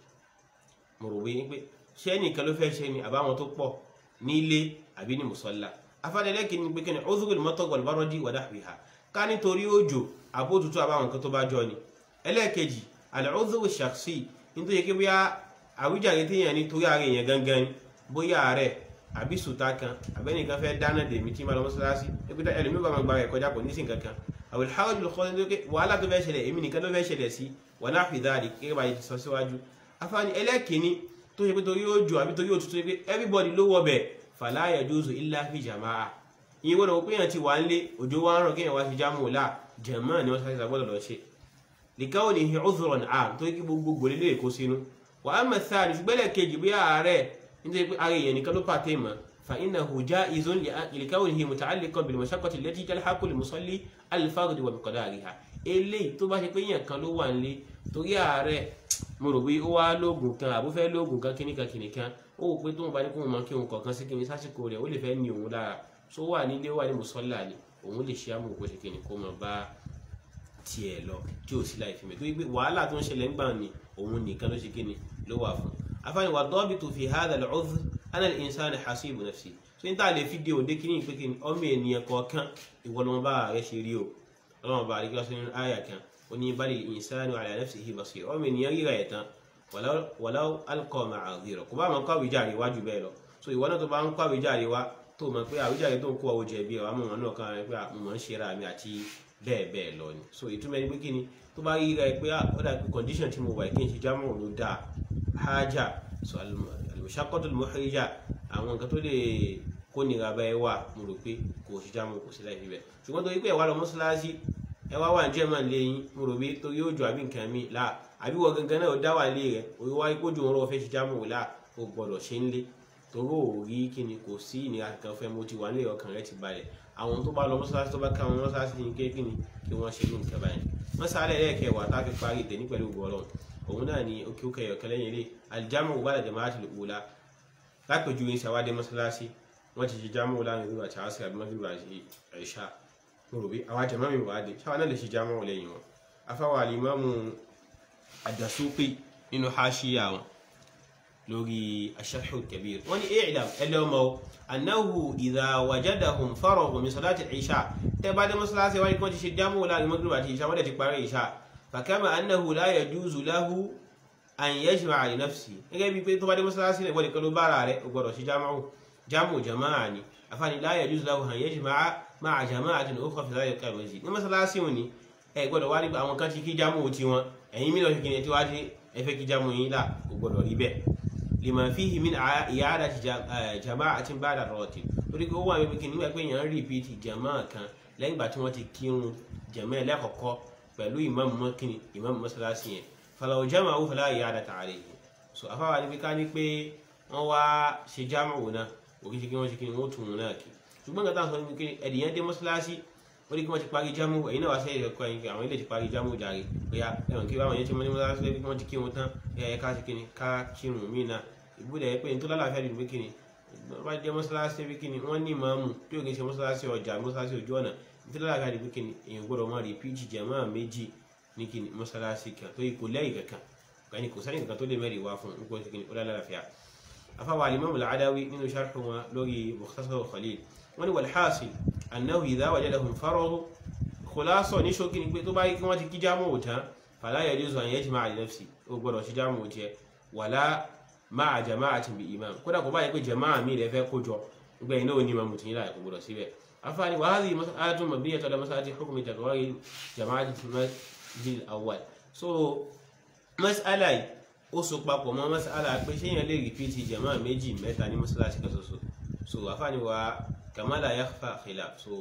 mo rò wí pé ṣé ẹnìkan ló fẹ́ ṣe ni àbáwọn tó pọ̀ nílé àbí ní mùsọ́lá afádẹ́lẹ́kì ni pé kí ni udhurul matar wal baradi wa nahwiha ká nítorí òjò àbótútù àbáwọn nǹkan tó bá jọ ni ẹlẹ́ẹ̀kejì al-udhuru shakhsi nítorí pé bóyá àwíjàre téèyàn ní torí ààrẹ èèyàn gangan ni bóyá ààrẹ àbí sùtá kan àbẹ́nìkan fẹ́ dáná dèmí tí máa lọ mọ́sálásí ẹgbẹ́ ẹlòmí bá máa gba ẹ̀ kọjá kò ní sí nǹkan kan àwọn ìhàwọ́ jùlọ kọ́ ní wàhálà tó fẹ́ ṣẹlẹ̀ èmi nìkan ló fẹ́ ṣẹlẹ̀ sí wa nahwi dhalik gẹ́gẹ́ bá yìí ti sọ síwájú afáàní ẹlẹ́ẹ̀kìíní tó ṣe pé torí òjò àbí torí òtútù pé everybody ló wọ bẹ̀ fala yajuzu illa fi jama'a ìyẹn gbọ́dọ̀ wọ́n pé èèyàn ti wà ń lé òjò wa ń rọ̀ kéèyàn wá fi jámù là jàmáà ni wọ́n sáré sàgbọ́dọ̀ lọ ṣe likawnihi udhran am tó kí gbogbo lè kó sínú wa amma thani ṣùgbọ́n ẹlẹ́ẹ̀kejì bí ààrẹ nítorí pé ara èèyàn nìkan ló pàtẹ́ mọ́ فإنه جائز لكونه متعلقا بالمشقة التي تلحق المصلي الفرد ومقدارها eléyìí tó bá ṣe pé èèyàn kan ló wà nílé torí ààrẹ mo rò bí ó wá lóògùn kan àbó fẹ́ lóògùn kan kíníkan kíníkan ó wò pé tóun bá ní kóun mọ kí òun kọ̀ọ̀kan sí kíni sásìkò rẹ̀ ó lè fẹ́ ní òun lára tó wà nílé wà ní mùsọ́là ni òun lè ṣe àmọ̀ kó ṣe kíni kó mọ bá tiẹ̀ lọ tí ò sí láì fi mẹ́ torí pé wàhálà tó ń ṣẹlẹ̀ ń gbà ní òun nìkan ló ṣe kíni ló wà fún afáàní wà dọ́bìtù fi hadha al-'udhr ana al-insana hasibu nafsi so n ta lè fi de òde kíní pé kíní ọmọ ènìyàn kọ̀ọ̀kan ìwọlọmọba rẹ ṣe rí o ọlọmọba rẹ kíláṣẹ nínú àyà kan ó ní bal al-insanu ala nafsihi basir ọmọ ènìyàn ríra ẹ̀ tán walau alqa ma'adhira kò bá máa kọ́ àwíjàre wájú bẹ́ẹ̀ lọ so ìwọ náà tó bá ń kọ́ àwíjàre wá tó mọ̀ pé àwíjàre tó ń kó àwọn jẹ̀bi ẹ̀ wá mọ̀ wọn náà kan rẹ pé mo máa ń ṣe ra mi àti bẹ́ẹ̀ bẹ́ẹ̀ lọ ni so ìtumọ̀ ẹni pé kíni tó bá ríra ẹ pé ó dà pé condition tí mo wà kí n ṣe jámọ̀ ló dáa hájà so al-mushaqqatu al-muhrija àwọn nǹkan tó lè kó nira bá ẹ wà mo rò pé kò sí jámù kò sí láì fi bẹ ṣùgbọ́n torí pé ẹ wá lọ mọ́ṣáláṣí ẹ wá wà ní german lẹ́yìn mo rò pé torí òjò àbí nǹkan mi là àbí wọ gangan náà ó dá wà lé rẹ òye wáyé kójú òun rọ fẹ́ ṣe jámù wò là ó gbọ́dọ̀ ṣe ń lé torí ò rí kíni kò sí ìnira kankan fẹ́ mo ti wà nílé ọkàn rẹ ti balẹ̀ àwọn tó bá lọ mọ́ṣáláṣí tó bá ká wọn mọ́ṣáláṣí ní kékeré kí wọ́n ṣe ní nǹkan báyìí mọ́ṣálẹ̀ lẹ́ẹ̀kẹwàá tá a fi parí ìtẹ̀ ní pẹ̀lú ògbọ́lọ́ òun náà ni òkè òkè ẹ̀yọ̀kẹ́ lẹ́yìn ilé aljamu bá dàjẹ́ máa ti lè wúlá lápẹjù ní sàwádé mọ́sálásí wọ́n ti ṣe jámù láàrin ìlú àti àásì àbí mọ́sílù àti ẹ̀ṣà mo rò bí àwọn jẹ̀mọ́ mi wà á dé ṣáwọn náà lè ṣe jámù lẹ́yìn wọn afáwà alimamu àdàsópè nínú haṣíyà wọn lórí aṣáṣù kabir wọ́n ní i'lam ẹlẹ́ọmọ annahu idha wajadahum faraghu min salati al-isha tẹ́ bá dé mọ́sálásí wáyé kí wọ́n ti ṣe jámù láàrin mọ́sílù àti ìṣà wọ́n dẹ̀ ti parí ìṣà فكما أنه لا يجوز له أن يجمع لنفسه gẹ́gẹ́ bí pé tó bá dé mọ́sálásí rẹ̀ wọ́n nìkan ló bára rẹ̀ ó gbọ́dọ̀ sí jámù jámù jama'a ni afáàní la yajuzu lahu an yajma'a ma'a jama'atin ukhra fi dhalika al-masjid ní mọ́sálásí wọn ni ẹ gbọ́dọ̀ wá nípa àwọn kan ti kí jámù ti wọn ẹ̀yin mílíọ̀nù kìíní tí wá dé ẹ fẹ́ kí jámù yín là ó gbọ́dọ̀ rí bẹ́ẹ̀ lima fihi min i'adati jama'atin ba'da rawatib torí pé ó wà wípé kìíní wípé èèyàn ń rìpíìtì jama'a kan lẹ́yìn ìgbà tí wọ́n ti kírun jama'a ẹlẹ́kọ̀ọ́kọ́ pẹ̀lú ìmáàmù mọ́kìnì ìmáàmù mọ́sálásí yẹn falaw jama'u fala i'adata alayhi so afáwa ní ká ní pé wọ́n wá ṣe jámù náà òkè ṣe kí wọ́n ṣe kí wọ́n tún un náà kí ṣùgbọ́n nǹkan tá à ń sọ ní pé ẹ̀dìyẹn dé mọ́sálásí ó ní kí wọ́n ti parí jámù ẹ̀yin náà wá sẹ́yìn ẹ̀kọ́ ẹ̀yin àwọn ilé ti parí jámù jàre bóyá ẹ̀wọ̀n kí báwọn yẹn ti mọ́ ní mọ́sálásí lẹ́bí wọ́n ti kí wọn tán ẹ̀yà ká ṣe kíni ká kírun mí náà ìbúdẹ̀ ẹ̀ pé ní tó lálàáfíà dùn pé kíni wọ́n jẹ́ mọ́sálásí lẹ́bí kíni wọ́n ní ìmáàmù tí ò kì í ṣe mọ́sálásí ọjà mọ́sálásí ojú ọ̀nà ní tó lálàáfíà dùn pé kíni èèyàn gbọ́dọ̀ mọ́ rìpíìtì jàmáà méjì ní kíni mọ́sálásí kan tó yí kò lẹ́yìn kankan kàní kò sẹ́yìn kankan tó lè mẹ́rin wá fún nípa kíni ó lálàáfíà afáwà alimami al-Adawi nínú sharh wọn lórí Mukhtasar Khalil wọ́n ní wal-hasil annahu idha wajadahum faragh khulasa ní ṣókí ni pé tó bá yí kí wọ́n ti kí jámù òtán fala yajuzu an yajma'a li nafsi ó gbọ́dọ̀ sí jámù òtí wala ma'a jama'atin bi imam kódà kò bá yẹ pé jama'a mi rẹ̀ fẹ́ kójọ gbẹ iná òní ma mùtún yíra ìkògbòdò síbẹ̀ afáàní wa hadhihi mas'alatun mabniyyatun ala mas'alati hukmi takwari jama'ati masjid awwal so mas'ala yìí ó so papọ̀ mọ́ mas'ala pé ṣé yẹn lè rìpíìtì jama'a méjì mẹ́ta ní mọ́sálásí kan ṣoṣo so afáàní wa kama la yakhfa khilaf so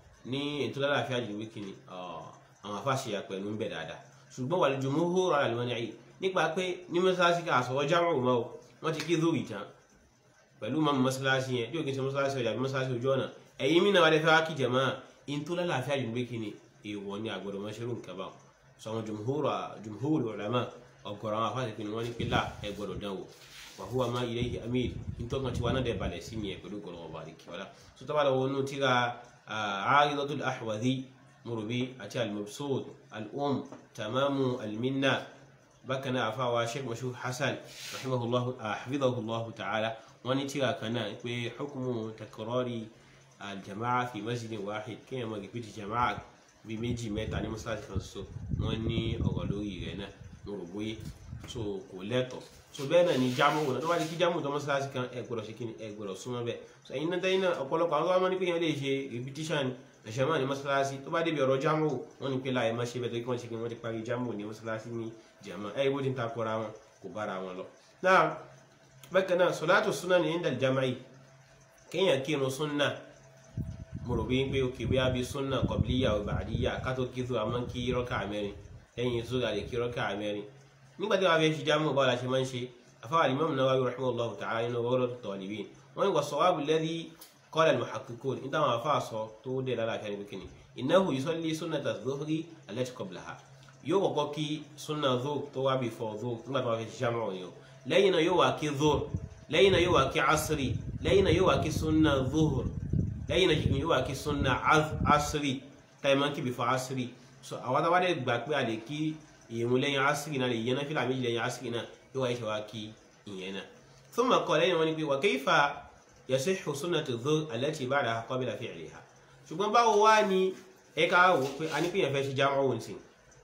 ní ètò lálàáfíà jù wíkì ni àwọn afáṣe àpẹẹrẹ ń bẹ dáadáa ṣùgbọ́n wal jumhur ala al-man'i nípa pé ní mọ́sálásí kan àsọ̀rọ̀ jámọ̀ mọ́ wọ́n ti kí zúrì tán pẹ̀lú mọ́mú mọ́sálásí yẹn tí ó kí n ṣe mọ́sálásí ọjà bí mọ́sálásí ojú ọ̀nà ẹ̀yin mí náà wà lẹ́fẹ́ wá kí jẹ̀mọ́ in tó lálàáfíà jù gbé kí ni èèwọ̀ ni àgbọ̀dọ̀ mọ́ ṣerú nǹkan bá sọ àwọn jumhur ulama ọ̀gọ̀rọ̀ àwọn afáàsì pinnu wọ́n ní pé láà ẹ gbọ́dọ̀ dánwò wa huwa ma ilayhi amir in tó kàn tí wọn náà dẹ̀ balẹ̀ sí ni ẹ̀ pẹ̀lú gbọ́dọ̀ ọba àdìkì wọlá so tó bá lọ wọnú tíra Aridatul Ahwadhi murubi àti al-Mabsut al-Umm tamamu al-Minna bákan náà àfáwà Sheikh Mashhur Hasan rahimahullahu hafidhahullahu ta'ala wọ́n ní tíra kan náà pé hukumu takrari aljama'a fi masjidin wahid kéèyàn máa rìpítì jama'a bíi méjì mẹ́ta ní mọ́sálásí kan ṣoṣo wọ́n ní ọ̀rọ̀ lórí rẹ̀ náà mo rò bóyé so kò lẹ́tọ̀ so bẹ́ẹ̀ náà ni jámù wọn tó bá di kí jámù tó mọ́sálásí kan ẹ gbọ́dọ̀ ṣe kí ni ẹ gbọ́dọ̀ súnmọ́ bẹ́ẹ̀ so ẹ̀yin náà tẹ́yìn náà ọ̀pọ̀lọpọ̀ àwọn tó bá mọ́ ní pé yẹn lè ṣe repetition ẹ̀ṣẹ̀ máa ní mọ́sálásí tó bá débi ọ̀rọ̀ jámù wọ́n ní pé láì má ṣe bẹ́ẹ̀ tó kí wọ́n ṣe kí wọ́n ti parí jámù ní mọ́sálásí ní jàmá ẹ̀ bó ti ń takora wọn kò bára wọn lọ. náà bákan náà sọláàtù súnà ní indal jama'i kéèyàn kírun súnà mo rò bí pé òkè bí abi súnà kọ̀bílíyà ò bàdíyà kátó kí tó àmọ́ kí rọ́kà mẹ́rin lẹ́yìn zúgà lè kí rọ́kà mẹ́rin nígbà tí wọ́n fẹ́ ṣe jámù báwo la ṣe máa ń ṣe afáwà Imam Nawawi rahimahullahu ta'ala nínú Rawdatul Talibin wọ́n ní wà sawabu alladhi qala al-muhaqqiqun níta wọn afá sọ tó dé lálàáfíà níbi kìnnì innahu yusalli sunnata adh-dhuhri allati qablaha yóò kọ́kọ́ kí súnà dhuhr tó wá before dhuhr nígbà tí wọ́n fẹ́ ṣe jámù ọ̀yọ́ lẹ́yìn náà yóò wá kí dhuhr lẹ́yìn náà yóò wá kí asiri lẹ́yìn náà yóò wá kí sunna dhuhr lẹ́yìn náà yóò wá kí sunna asiri táyì máa ń kí before asiri so àwọn táwa dẹ̀ gbà pé a lè kí ìyẹn lẹ́yìn asiri náà lè yẹn náà fìlà méjì lẹ́yìn asiri náà yóò wá ìṣe wá kí ìyẹn náà thumma qala lẹ́yìn wọn ni pé wa kayfa yasihhu sunnatu dhuhr allati ba'daha qabla fi'liha ṣùgbọ́n báwo wá ni ẹ ká wò pé a ní pé yẹn fẹ́ ṣe jámọ́ òun sí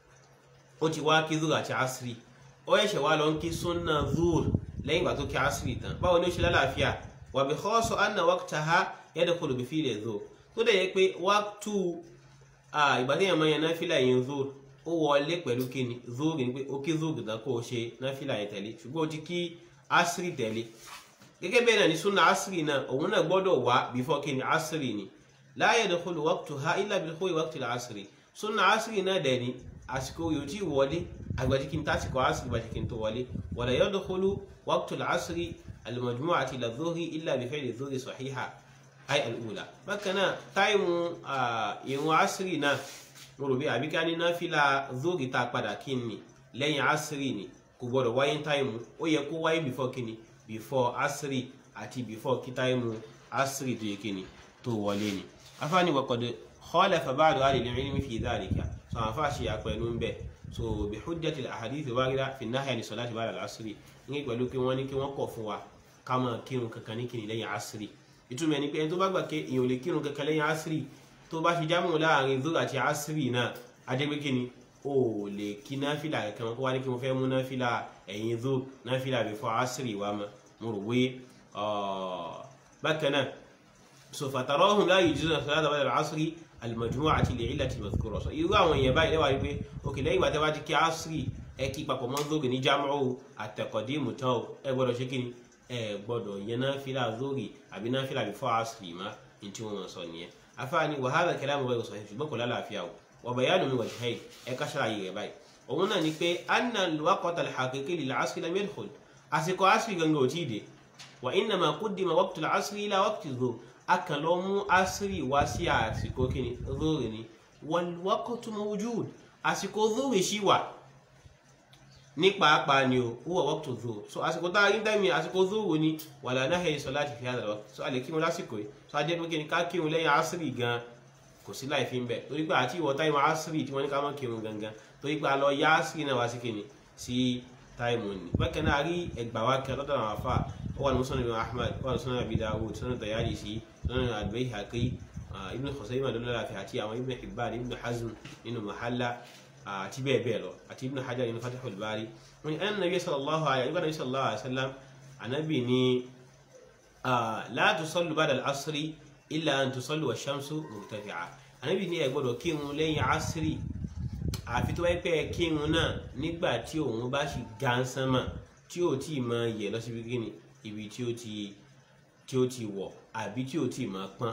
ó ti wá kí dhuhr àti asiri ó ẹ̀ṣẹ̀ wá lọ ń kí sunna dhuhr lẹ́yìn ìgbà tó kí asiri tán báwo ni ó ṣe lálàáfíà wà bí khasu anna waqtaha yadkhulu bi fi'li dhuhr tó dẹ̀ yẹ pé waqtu ìgbà tí èèyàn máa yan náfìlà yẹn dhuhr ó wọlé pẹ̀lú kíni dhuhr ni pé ó kí dhuhr tán kó o ṣe náfìlà yẹn tẹ̀lé ṣùgbọ́n ó ti kí asiri tẹ̀lé gẹ́gẹ́ bẹ́ẹ̀ náà ni sunna asiri náà òun náà gbọ́dọ̀ wá before kíni asiri ni la yadkhulu waqtuha illa bi dukhuli waqtil asiri sunna asiri náà dẹ̀ ni àsìkò yóò tí wọlé àgbàtí kí n tásìkò asiri bàtí kí n tó wọlé wala yadkhulu waqtul asri al-majmu'ati ila dhuhri illa bi fi'li dhuhri sahiha ay al-ula bákan náà táìmù ìrun asiri náà mo rò bí àbíká ní náfìlà dhuhri tá a padà kí ni lẹ́yìn asiri ni kò gbọdọ̀ wáyé táìmù ó yẹ kó wáyé before kí ni before asiri àti before kí táìmù asiri tó yẹ kí ni tó wọlé ni afáàní wa qad khalafa ba'du ahli al-ilmi fi dhalika so àwọn afáàṣe àpẹẹlú ń bẹ so bi hujjati al-ahadith al-warida fi an-nahyi an salati ba'da al-asri ní pẹ̀lú kí wọ́n ní kí wọ́n kọ̀ fún wa ká máa kírun kankan ní kìnnì lẹ́yìn asiri ìtumọ̀ ẹni pé ẹni tó bá gbà pé èèyàn ò lè kírun kankan lẹ́yìn asiri tó bá ṣe jámù láàrin zuhr àti asiri náà adégbé kíni o lè kí náfìlà kankan kó wá ní kí wọ́n fẹ́ mú náfìlà ẹ̀yìn zuhr náfìlà before asiri wa ma mo rò wé bákan náà so fatarahum la yujizuna salata ba'da al-asri al-majmu'ati li'illati madhkura so irú àwọn èèyàn báyìí lẹ́wà wípé òkè lẹ́yìn ìgbà tí wọ́n ti kí asiri ẹ kí papọ̀ mọ́ zuhr ní jámù àtẹ̀kọ̀dímù tán o ẹ gbọ́dọ̀ ṣe kíni ẹ gbọ́dọ̀ yẹn náfìlà zuhr àbí náfìlà before asri ma ní tí wọ́n sọ nìyẹn afáàní wa hadha kalamu ghayru sahih ṣùgbọ́n kò lálàáfíà o wa bayanu min wajhayn ẹ ká ṣàlàyé rẹ̀ báyìí òun náà ni pé anna al-waqta al-haqiqi lil-asri lam yadkhul àsìkò asri gangan ò tí ì dé wa innama quddima waqtu al-asri ila waqti zuhr akan lọ mú asiri wá sí àsìkò kíni zuhr ni wal waqtu mawjud àsìkò zuhr ṣì wà ní pàápàá ni o huwa waqtu zuhr so àsìkò tá a rí dẹ́mi àsìkò zuhr ni wala nahyi salati fi hadha al-waqt so a lè kírun lásìkò yìí so a jẹ́ pé kíni ká kírun lẹ́yìn asiri gan kò sí láì fi ń bẹ̀ torí pé àti ìwọ táìmù asiri tí wọ́n ní ká mọ́ kírun gangan torí pé a lọ yá asiri náà wá sí kíni sí táìmù ni bákan náà rí ẹgbà wa kan lọ́dọ̀ àwọn afa ó wà ní muslim ibn ahmad ó wà ní sunan abi dawud sunan tayalisi sunan al-bayhaqi ibn khuzaimah lọ́lọ́láfi àti àwọn ibn hibban ibn hazm nínú mahalla àti bẹ́ẹ̀ bẹ́ẹ̀ lọ àti ibn hajar nínú fatihul bari wọ́n ní ẹn nabi sallallahu alayhi wa sallallahu alayhi wa sallam anabi ni la tusallu ba'da al-asri illa an tusallu wa shamsu murtafi'a anabi ni ẹ gbọ́dọ̀ kírun lẹ́yìn asiri àfi tó wáyé pé kírun náà nígbà tí òun bá sì gánsánmà tí ó ti máa yẹ lọ síbi kíni ibi tí ó ti tí ó ti wọ̀ àbí tí ó ti máa pọ́n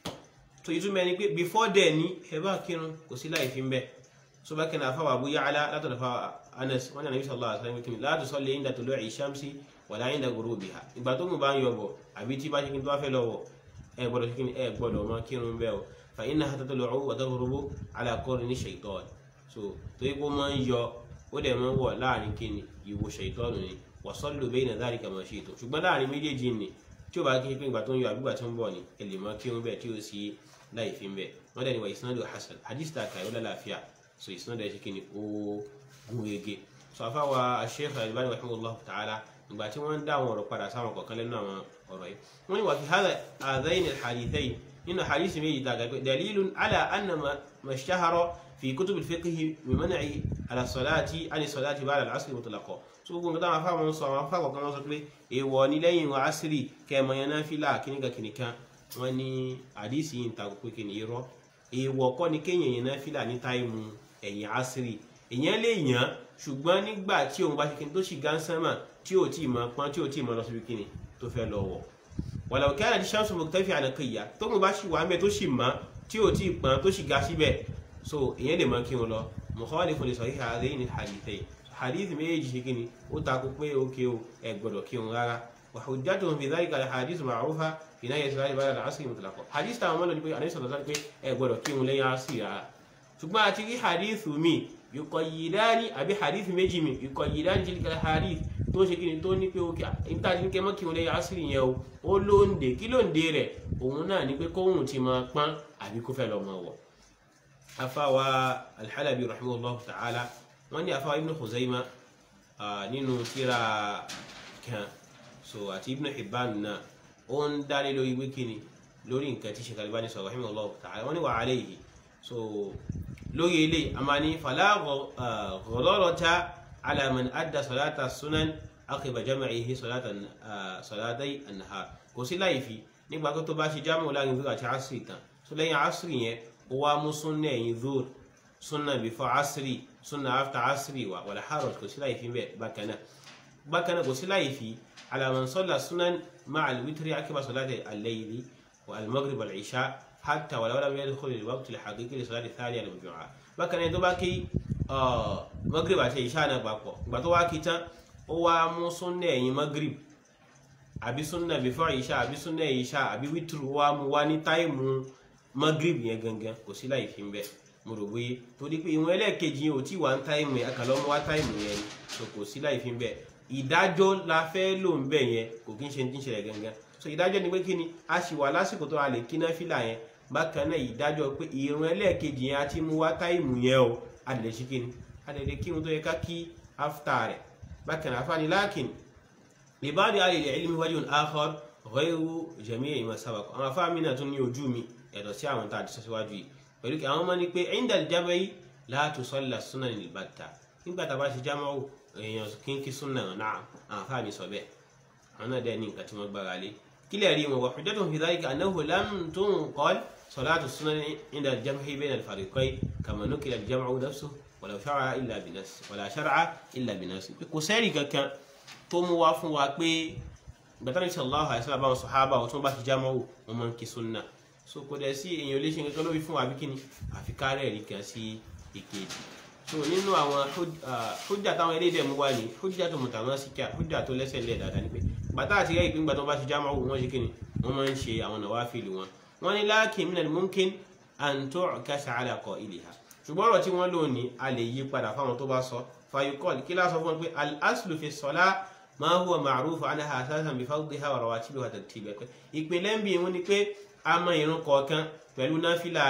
tó ìtumọ̀ ẹni pé before then ni ẹ bá kírun kò sí láì fi ń bẹ́ẹ̀ so bákan náà fáwọn Abu Ya'la látọ̀dọ̀ fáwọn Anas wọn nàbí sallallahu alaihi wasallam kìnnì la tusalli inda tulu'i shamsi wala inda ghurubiha ìgbà tó mú bá ń yọbọ̀ àbí tí bá ṣe kí n tó bá fẹ́ lọ́wọ́ ẹ gbọ́dọ̀ ṣe kí ni ẹ gbọ́dọ̀ mọ kírun bẹ́ẹ̀ o fa innaha tatlu'u wa taghrubu ala qarni shaytan so tó yẹ kó máa ń yọ ó dẹ̀ máa ń wọ̀ láàrin kí ni ìwò shaytan ni wa sallu bayna dhalika ma shi'tum ṣùgbọ́n láàrin méjèèjì ni tí ó bá kí pé ìgbà tó ń yọ àbígbà tó ń bọ̀ ni ẹ lè mọ kírun bẹ́ẹ̀ tí ó sì láì fi bẹ́ẹ̀ wọ́n dẹ̀ ni wà isnadu hasan hadith ta kàyọ́ lálàáfíà so ìsinà dẹ̀ ṣe kí ni ó gún ege so afáwa Sheikh Al-Albani rahimahullah ta'ala ìgbà tí wọ́n ń dá àwọn ọ̀rọ̀ padà sáwọn kọ̀ọ̀kan lẹ́nu àwọn ọ̀rọ̀ yìí wọ́n ní wà fi hádà àdáyìn al-hadithayn nínú hadith méjì ta gàgbé dalilun ala anna mashtahara fi kutub al-fiqh min man'i ala salati ani salati ba'da al-asr mutlaqa so gbogbo nǹkan táwọn afáwọn sọ àwọn afáwọn kan sọ pé èèwọ̀ ni lẹ́yìn wa asiri kẹmọ yẹn náà fìlà kíníkà kíníkà wọ́n ní hadith yìí ń ta pé kí ni irọ́ èèwọ̀ kọ́ ni kéèyàn yẹn náà fìlà ní táìmù ẹ̀yìn asiri èèyàn lè yàn ṣùgbọ́n nígbà tí òun bá ṣe kí ni tó ṣì gánsánmà tí ò tí ì mọ pọ́n tí ò tí ì mọ lọ síbi kí ni tó fẹ́ lọ wọ̀ wàlà òkè àdàdì ṣáàṣù mọ̀tẹ́fì ànàkìyà tó kùn bá ṣì wà mẹ́ tó ṣì mọ́ tí ò tí ì pọ́n tó ṣì ga síbẹ̀ so èèyàn lè mọ kí wọn lọ mukhalifun li sahih hadhaini hadithayn hadith méjì ṣe kí ni ó takò pé ókè o ẹ gbọ́dọ̀ kí wọn rárá wa hujjatuhum fi dhalika al-hadith ma'rufa fi nahyi salati ba'da al-'asri mutlaqa hadith táwọn mọ́lọ́ ni pé àdéhùn sọ̀rọ̀ pé ẹ gbọ́dọ̀ kí wọn lẹ́yìn asiri rárá ṣùgbọ́n àti rí hadith mi yuqayyidani àbí hadith méjì mi yuqayyidani tilka hadith tó ṣe kí ni tó ní pé òkè níta ní kẹ́ mọ́ kí wọn lẹ́yìn asiri yẹn o ó lóǹde kí lóǹde rẹ̀ òun náà ní pé kóhùn ti máa pọ́n àbí kó fẹ́ lọ máa wọ̀. afáwa alḥalabi rahimahullah ta'ala wọ́n ní afáwa ibn khuzaima nínú tíra kan so àti ibn hibban náà ó ń dálé lórí wíkìní lórí nǹkan tí Sheikh Albani sọ rahimahullah ta'ala wọ́n ní wa alayhi so lórí ilé a máa ní fala ghadalata ala man adda salata sunan aqiba jam'ihi salatai an-nahar kò sí láì fi nígbà tó bá ṣe jámù láàrin zuhr àti asiri tán so lẹ́yìn asiri yẹn ó wá mú súnà ẹ̀yìn zuhr súnà before asiri súnà after asiri wa wala haraj kò sí láì fi bẹ́ẹ̀ bákan náà bákan náà kò sí láì fi ala man salla sunan ma'a al-witri aqiba salati al-layli wa al-maghrib wal-isha حتى ولو لم يدخل الوقت الحقيقي لصلاة الثانية المجموعة bákan náà tó bá kí magrib àti ìṣá náà papọ̀ ìgbà tó wá kí tán ó wá mú súnnà ẹ̀yìn magrib àbí súnnà before ìṣá àbí súnnà ìṣá àbí wítìrù wá mú wá ní táìmù magrib yẹn gangan kò sí láì fi ń bẹ̀ mo rò bóyé torí pé ìwọ̀n ẹlẹ́ẹ̀kejì yẹn ò tí wà ń táìmù yẹn àkàlọ́ mú wá táìmù yẹn ni so kò sí láì fi ń bẹ̀ ìdájọ́ la fẹ́ lò ń bẹ̀ yẹn kò kí ń ṣe ti ń ṣẹlẹ̀ gangan so ìdájọ́ ni pé kí ni a sì wà lásìkò tó a lè kí náfìlà yẹn bákan náà ìdájọ́ pé ìrun ẹlẹ́ẹ̀kejì yẹn àti mú wá táìmù yẹn o a lè ṣe kíni a lè lè kírun tó yẹ ká kí áfítà rẹ̀ bákan náà afáàní láàkìn ìbáàdì alẹ́ ilmi wajhun akhar ghayru jami'i ma sabaq àwọn afáàmì náà tún ní ojú mi yàtọ̀ sí àwọn tá a ti sọ síwájú yìí pẹ̀lú kí àwọn ọmọ ní pé inda al-jam'i la tusalla sunan al-batta nígbà tá a bá ṣe jámọ́ èèyàn kínkí súnà náà àwọn afáàmì sọ bẹ́ẹ̀ àwọn náà dẹ́ ní nǹkan tí wọ́n gbára lé kílẹ̀ rí wọn وحجتهم في ذلك أنه لم تنقل صلاة السنن عند الجمع بين الفريقين كما نقل الجمع نفسه ولو شرع إلا بنفس ولا شرع إلا بنفس kò sẹ́rì kankan tó mú wá fún wa pé gbàtàrí sallallahu alaihi wasallam báwọn sọ̀hábà wọn tó bá ti jámọ́ wò wọn máa ń kí súnà so kò dẹ̀ sí èèyàn lè ṣe nǹkan lórí fún wa bí kíni àfi kárẹ̀ rí kan sí èkejì so nínú àwọn hujja táwọn eléyìí dẹ̀ mú wá ní hujja tó mutamasika hujja tó lẹ́sẹ̀ lẹ̀ dáadáa ni pé bàtà àti rẹ̀ ìpín gbàtọ́ bá ti jámọ́ wò wọ́n ṣe kíni wọ́n máa ń ṣe àwọn nàwáfíìlì wọn wọ́n ní lakin minal mumkin an tu'kasa ala qa'iliha ṣùgbọ́n ọ̀rọ̀ tí wọ́n lò ní a lè yí padà fáwọn tó bá sọ fayukọ́l kí lásọ fún wọn pé al-aslu fi salah ma huwa ma'ruf anha asasan bi fardhiha wa rawatibiha wa tartibiha ìpìlẹ̀ ń bí wọn ni pé a mọ ìrun kọ̀ọ̀kan pẹ̀lú náfìlà rẹ̀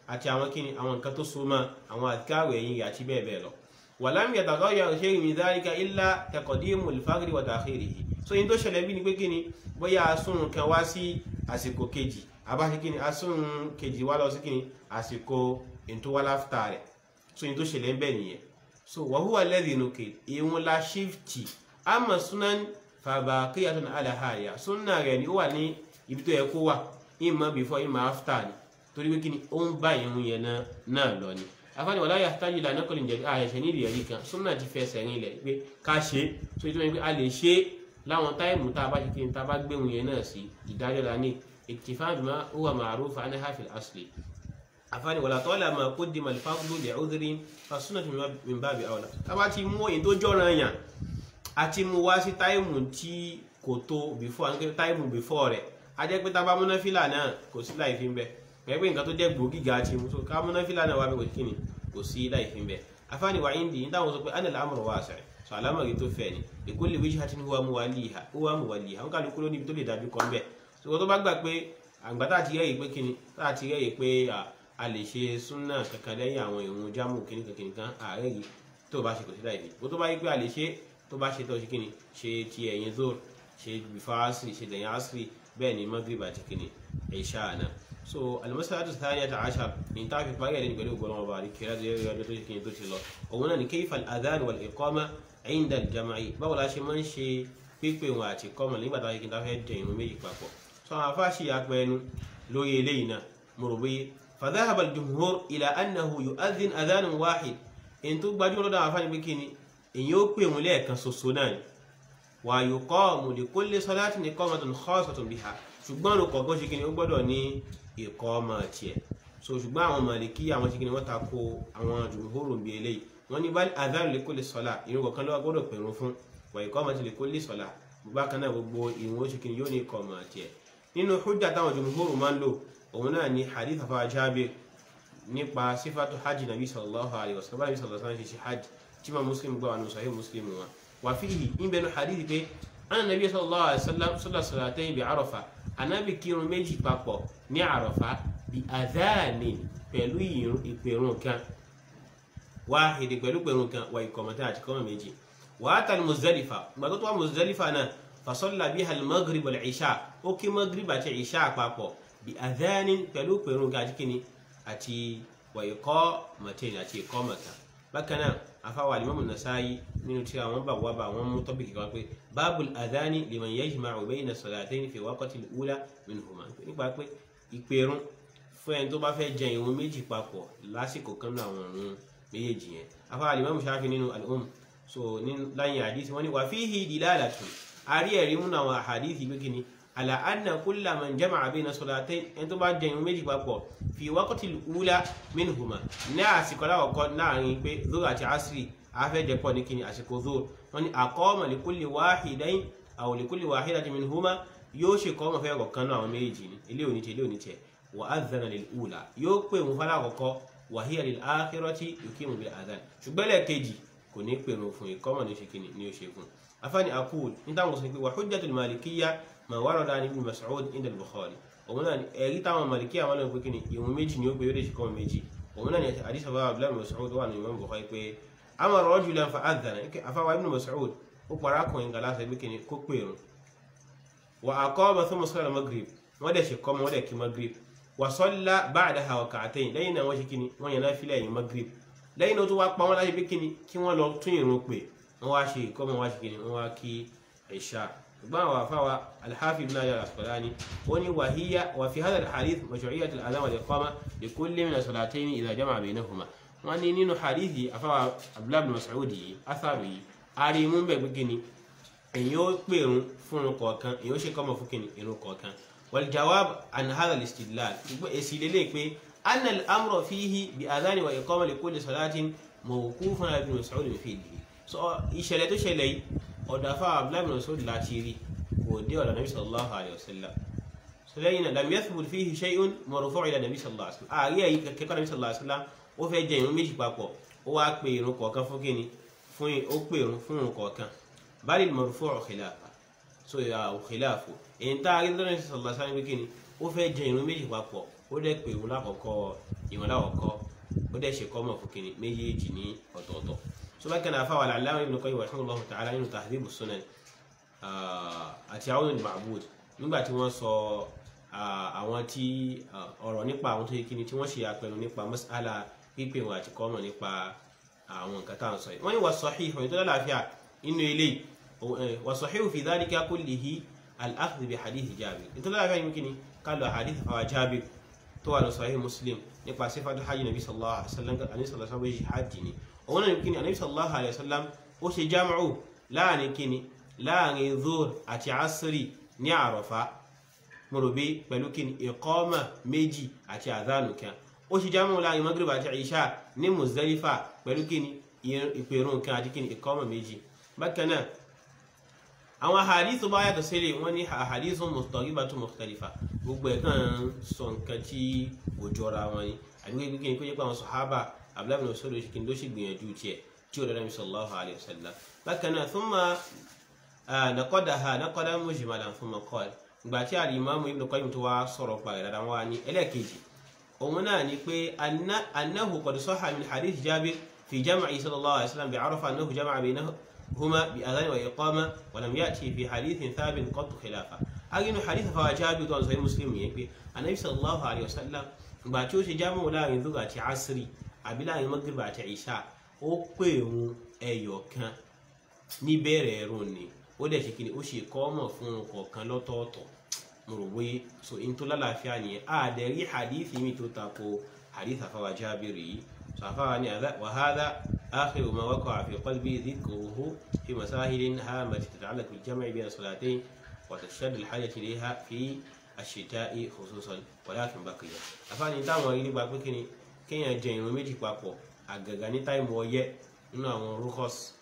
àti àwọn kíni àwọn nǹkan tó so mọ́ àwọn àtikáàrò ẹ̀yìn rẹ̀ àti bẹ́ẹ̀ bẹ́ẹ̀ lọ wàlámì yataghayyar shay'un min dhalika illa taqdimu al-fajri wa ta'khirihi so yín tó ṣẹlẹ̀ bí ni pé kíni bóyá asúnrun kan wá sí àsìkò kejì àbáṣe kíni asúnrun kejì wá lọ sí kíni àsìkò ìtúwáláfítà rẹ̀ so yín tó ṣẹlẹ̀ ń bẹ̀ nìyẹn so wa huwa alladhi nukil ìwọ̀n la ṣífìtì ama sunan fabaqiyatun ala haliha sunna rẹ̀ ni ó wà ní ibi tó yẹ kó wà ìmọ̀ before ìmọ̀ after ni torí pé kíni ó ń bá ìrun yẹn náà lọ ni afáàní wàlá yahtaju ila naqlin jadid àyẹ̀ṣẹ̀ ní ìrìyẹ̀rí kan sunna ti fẹsẹ̀ rìn lẹ̀ pé ká ṣe é so ìtumọ̀ pé a lè ṣe é láwọn táìmù tá a bá ṣe kí n tá a bá gbéhùn yẹn náà sí ìdájọ́ la ní iktifa'an bima huwa ma'ruf anha fil asli afáàní wàlá tọ́lá ma qaddima al-fadlu li'udhrin fa sunnatu min babi awla tá a bá ti mú èyí tó jọ́ràn yàn àti mú wá sí táìmù tí kò tó before táìmù before rẹ̀ a jẹ́ pé tá a bá múná fìlà náà kò sí láì fi ń bẹ pẹ̀lú nǹkan tó jẹ́ gbòógì ga ti mú so ká múná fìlà náà wá bẹ kò sí kíni kò sí láì fi ń bẹ afáàní wà ń di ní táwọn sọ pé anil amru wasi' so alámọ̀rí tó fẹ́ ni likulli wijhatin huwa muwalliha huwa muwalliha ń kálukú ló níbi tó lè dájú kan bẹ́ẹ̀ so tó bá gbà pé àgbà tá a ti rẹ́yìí pé kíni tá a ti rẹ́yìí pé a lè ṣe súnà kankan lẹ́yìn àwọn ìrun jámù kíní kankan nìkan ààrẹ yìí tó bá ṣe kò sí láì fi bó tó bá yí pé a lè ṣe tó bá ṣe tó ṣe kíni ṣe ti ẹ̀yìn zoro ṣe bifá asiri ṣe lẹ́yìn asiri bẹ́ẹ̀ ni maghrib àti kíni ìṣá àná so al-mas'alatu thaniyata ashar ní tá a fi parí ẹ̀lẹ́ni pẹ̀lú ògbọ́n ọba àríkẹ́rẹ́ tó yẹ ọjọ́ tó ṣe kíni tó ti lọ òun náà ni kayfa al-adhan wal-iqama inda al-jam'i báwo la ṣe máa ń ṣe pípé wọn àti kọ́mọ̀ nígbà tá a ṣe kí n ta fẹ́ jẹ ìrun méjì papọ̀ so àwọn afáṣì apẹ ẹnu lórí eléyìí náà mo rò bóyé فذهب الجمهور إلى أنه يؤذن أذان واحد إن تبقى جمهور دا عفاني بكيني إن يوكي مليك سوسونان ويقام لكل صلاة إقامة خاصة بها ṣùgbọ́n ló kọ̀ọ̀kan ṣe kíni ó gbọ́dọ̀ ní ìkọ́mọ tiẹ̀ so ṣùgbọ́n àwọn màlìkí àwọn ṣe kíni wọ́n ta ko àwọn jùmùhóró bí eléyìí wọ́n ní bá adhan li kulli salah ìrun kọ̀ọ̀kan ló gbọ́dọ̀ pẹ̀rún fún wa iqamati li kulli salah bákan náà gbogbo ìrun ó ṣe kíni yóò ní ìkọ́mọ tiẹ̀ nínú hujja táwọn jùmùhóró máa ń lò òun náà ni hadith afa Jabir nípa sífàtú hajj nabi sallallahu alayhi wa sallam nabi sallallahu alayhi wa sallam ṣe hajj tí ma muslim gbọ́ àwọn sahih muslim wa wà fíhì ń bẹnu hadith pé ana nabi sallallahu alayhi wa sallam salla salatayn bi arafa anabi kírun méjì papọ̀ ní àràfà bí adhanin pẹ̀lú ìpèrún kan wáhìdì pẹ̀lú pẹ̀rún kan wà ìkọ̀mọ̀tán àti kọ́mọ̀ méjì wà á tàbí muzdalifa gbàtọ́ tó wà muzdalifa náà fasalla biha al-maghrib wal-isha ó kí maghrib àti isha papọ̀ bí adhanin pẹ̀lú pẹ̀rún kan àti kíni àti wà ìkọ́ mọ̀tẹ́ni àti ìkọ́ mọ̀tán bákan náà afáwà alimamu nasayi nínú tí àwọn bá wà bá wọn mú tọ́pìkì kan pé báàbùl adhani liman yajma'u bayna salatayn fi waqti al-ula minhuma nípa pé ìpèrún fún ẹni tó bá fẹ́ jẹ ìrun méjì papọ̀ lásìkò kan náà àwọn ìrun méjèèjì yẹn afáwà alimamu shafi nínú al-umm so láyìn àdìsí wọn ni wà fihi dilalatun àrí ẹ̀rí múnà àwọn àhàdìsí pé kíni ala anna kulla man jama'a bayna salatayn ẹni tó bá jẹ ìrun méjì papọ̀ fi waqti al-ula minhuma ní àsìkò aláwọ̀kọ́ láàrin pé zoro àti asiri afẹ́jẹpọ̀ ní kíni àsìkò zoro wọn ni aqama li kulli wahidayn aw li kulli wahidatin minhuma yóò ṣe kọ́ ọmọ fẹ́ kọ̀ọ̀kan náà àwọn méjì ní ilé òní tiẹ̀ ilé òní tiẹ̀ wa adhana lil ula yóò pè wọn fọlá àkọ́kọ́ wa hiya lil akhirati yuqimu bil adhan ṣùgbọ́n lẹ́ẹ̀kejì kò ní pè wọn fún ìkọ́mọ̀ ní ṣe kíni ní ó ṣe fún afáni aqul ní táwọn sọ pé wa hujjatul malikiyya ma warada ni ibn Mas'ud inda al-Bukhari òun náà ẹ̀rí táwọn màlìkí àwọn ọlọ́run pé kí ni ìwọ̀n méjì ni ó pé yóò lè ṣe kọ́ méjì òun náà ni àdìsá bá abdullahi Mas'ud wà ní Imam Bukhari pé amara rajulan fa adhana afáwa ibn Mas'ud ó para akùnrin gàlá sọ pé kí ni kó pè rún wa aqama thumma salla maghrib wọ́n dẹ̀ ṣe kọ́ wọ́n dẹ̀ kí maghrib wa salla ba'daha rak'atayn lẹ́yìn náà wọ́n ṣe kí ni wọ́n yẹn náà fi lẹ́yìn maghrib lẹ́yìn náà tó wá pa wọ́n láti pé kí ni kí wọ́n lọ tún ìrun pè wọ́n wá ṣe ìkọ́mọ̀ wá ṣe kí ni wọ́n wá kí ìṣá ṣùgbọ́n àwọn afáwa alhafi ibn Hajar al-Asqalani wọ́n ní wàhíyá wà fi hadha al-hadith mashru'iyyat al-adhan wal-iqama li kulli min as-salatayn idha jama'a baynahuma wọ́n ní nínú hadith yìí afáwa abdullahi ibn Mas'ud yìí atharu yìí ari mú bẹ̀ gbégi ni èyí ó pèrún fún irun kọ̀ọ̀kan èyí ó ṣe kọ́mọ̀ fún kìnnì irun kọ̀ọ̀kan wal jawab an hadha al-istidlal ṣùgbọ́n èsì lélẹ̀ pé anna al-amra fihi bi adhan wa iqama li kulli salatin mawqufun ala ibn Mas'ud fi fi'lihi so ìṣẹ̀lẹ̀ tó ṣẹlẹ̀ yìí ọ̀dọ̀ afá abdullahi bin Mas'ud láti rí kò dé ọ̀dọ̀ nabi sallallahu alayhi wa sallam so lẹ́yìn náà lam yathbut fihi shay'un marfu' ila nabi sallallahu alayhi wa sallam ààrí ẹ̀yí kẹ́kọ́ nabi sallallahu alayhi wa sallam ó fẹ́ jẹ ìrun méjì papọ̀ ó wá pe ìrun kọ̀ọ̀kan fún kíni fún ó pe ìrun fún ìrun kọ̀ọ̀kan bal marfu' khilafa so khilafu èyí tá a rí lọ́dọ̀ nabi sallallahu alayhi wa sallam kíni ó fẹ́ jẹ ìrun méjì papọ̀ ó ó dẹ̀ pé òun lákọ̀ọ́kọ́ ìwọ̀n lákọ̀ọ́kọ́ ó dẹ̀ ṣe kọ́mọ̀ fún kìnnì méjèèjì ní ọ̀tọ̀ọ̀tọ̀ so bá kẹ́nà afáwà Al-Allama Ibn Qayyim rahimahullahu ta'ala nínú Tahdhib as-Sunan àti Awn al-Ma'bud nígbà tí wọ́n sọ àwọn tí ọ̀rọ̀ nípa àwọn tó yẹ kíni tí wọ́n ṣe àpẹẹrẹ nípa mas'ala pípé wọn àti kọ́mọ̀ nípa àwọn nǹkan tá à ń sọ yìí wọ́n ní wà sahih ìfọ̀yìn tó lálàáfíà inú ilé wà sahih fi dhalika kullihi al-akhdh bi hadith Jabir tó lálàáfíà yìí kíni ká lọ hadith fáwọn Jabir tó wà lọ sahih Muslim nípa sífàtú hajj nabi sallallahu alaihi wasallam àní sallallahu alaihi wasallam hajj ni òun náà kíni àní sallallahu alaihi wasallam ó ṣe jámù láàrin kíni láàrin zuhr àti asiri ní àrọ̀fá mọ̀rọ̀bí pẹ̀lú kíni ìkọ́mà méjì àti àdánù kan ó ṣe jámù láàrin maghrib àti ìṣà ní muzdalifa pẹ̀lú kíni ìpèrún kan àti kíni ìkọ́mà méjì bákan náà àwọn àhàdíìsù bá yàtọ̀ sílẹ̀ wọ́n ní àhàdíìsù mustaribatun mukhtalifa gbogbo ẹ̀ kàn sọ nǹkan tí kò jọra wọn ni àbí wípé kí ni kó jẹ́ pé àwọn sàhábà abdullahi bin sọ́dọ̀ kí ni ló sì gbìyànjú tiẹ̀ tí ó dára sallallahu alayhi wa sallam bákan náà thumma naqadaha naqadan mujmalan thumma qala ìgbà tí al-imam ibn qayyim tó wá sọ̀rọ̀ pa ìdàdà wa ní ẹlẹ́ẹ̀kejì òun náà ni pé annahu qad sahha min hadith jabir fi jam'i sallallahu alayhi wa sallam bi arafa annahu jama'a bainahu هما بأذان وإقامة ولم يأتي في حديث ثابت قط خلافه أجن حديث فواجاب تو صحيح مسلم يبي النبي صلى الله عليه وسلم gbà tí ó ṣe jámọ́ láàrin zuga àti asiri àbí láàrin magriba àti isha ó pè òun ẹyọ kan níbẹ̀rẹ̀ ẹ̀rùn ni ó dẹ̀ ṣe kí ni ó ṣe kọ́mọ̀ fún un kọ̀ọ̀kan lọ́tọ̀ọ̀tọ̀ mo rò wé so in tó lálàáfíà nìyẹn àdẹ̀ rí hadith mi tó tako hadith àfàwà Jábìrì yìí so àfàwà ni wàhálà آخر ما وقع في قلبي ذكره في مسائل هامة تتعلق بالجمع بين الصلاتين وتشتد الحاجة إليها في الشتاء خصوصا ولكن بقي أفاني táwọn rí nípa pé kíni kéèyàn jẹ ìrun méjì papọ̀ àgàgà ní táìmù ọyẹ́ nínú àwọn rúkọ́s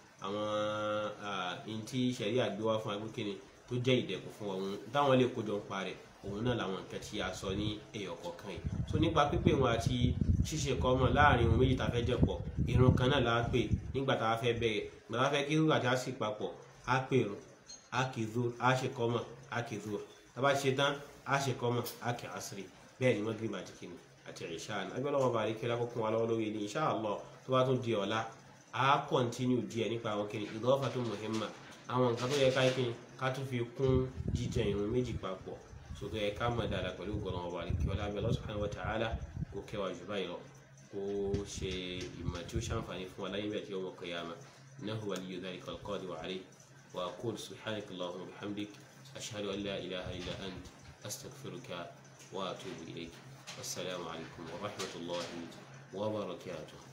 àwọn ntí sẹ̀rí àgbéwá fún agbékíni tó jẹ́ ìdẹ̀kùn fún ọ̀hún táwọn lè kójọ ń parẹ̀ òun náà làwọn nǹkan tí a sọ ní èèyàn kọ̀ọ̀kan yìí so nípa pípé wọn àti ṣíṣe kọ́mọ̀ láàrin ohun méjì tá a fẹ́ jẹ́ pọ̀ irun kan náà la pè nígbà tá a fẹ́ bẹ̀rẹ̀ nígbà tá a fẹ́ kí irun àti a sì papọ̀ á pè irun á kì í zuhr á ṣe kọ́mọ̀ á kì í zuhr tá a bá ṣe tán á ṣe kọ́mọ̀ á kì í asiri bẹ́ẹ̀ ni magrib àti kìnnì àti ìṣá ni agbẹ́ lọ́wọ́ bá rí kí lákòókún wa lọ́wọ́ lórí ni insha Allah tó bá tún di ọ̀la á kọ́ntínú díẹ̀ nípa àwọn kìnnì idafatun muhimma àwọn nǹkan tó yẹ ká kìnnì ká tún fi kún jíjẹ irun méjì papọ̀ sókè ẹ ká mọ̀ dáadáa pẹ̀lú gbọ́dọ̀ ọba àríkí ọlá abẹ́ Allah subhanahu wa ta'ala kó kẹwàá jù báyìí lọ kó ṣe ìmọ̀ tí ó ṣàǹfààní fún wa láyé bẹ́ẹ̀ tí ó mọ̀ qiyamah innahu waliyyu dhalika al-qadiru alayhi wa aqulu subhanaka allahumma wa bihamdik ashhadu an la ilaha illa ant astaghfiruka wa atubu ilayk wassalamu alaykum wa rahmatullahi wa barakatuh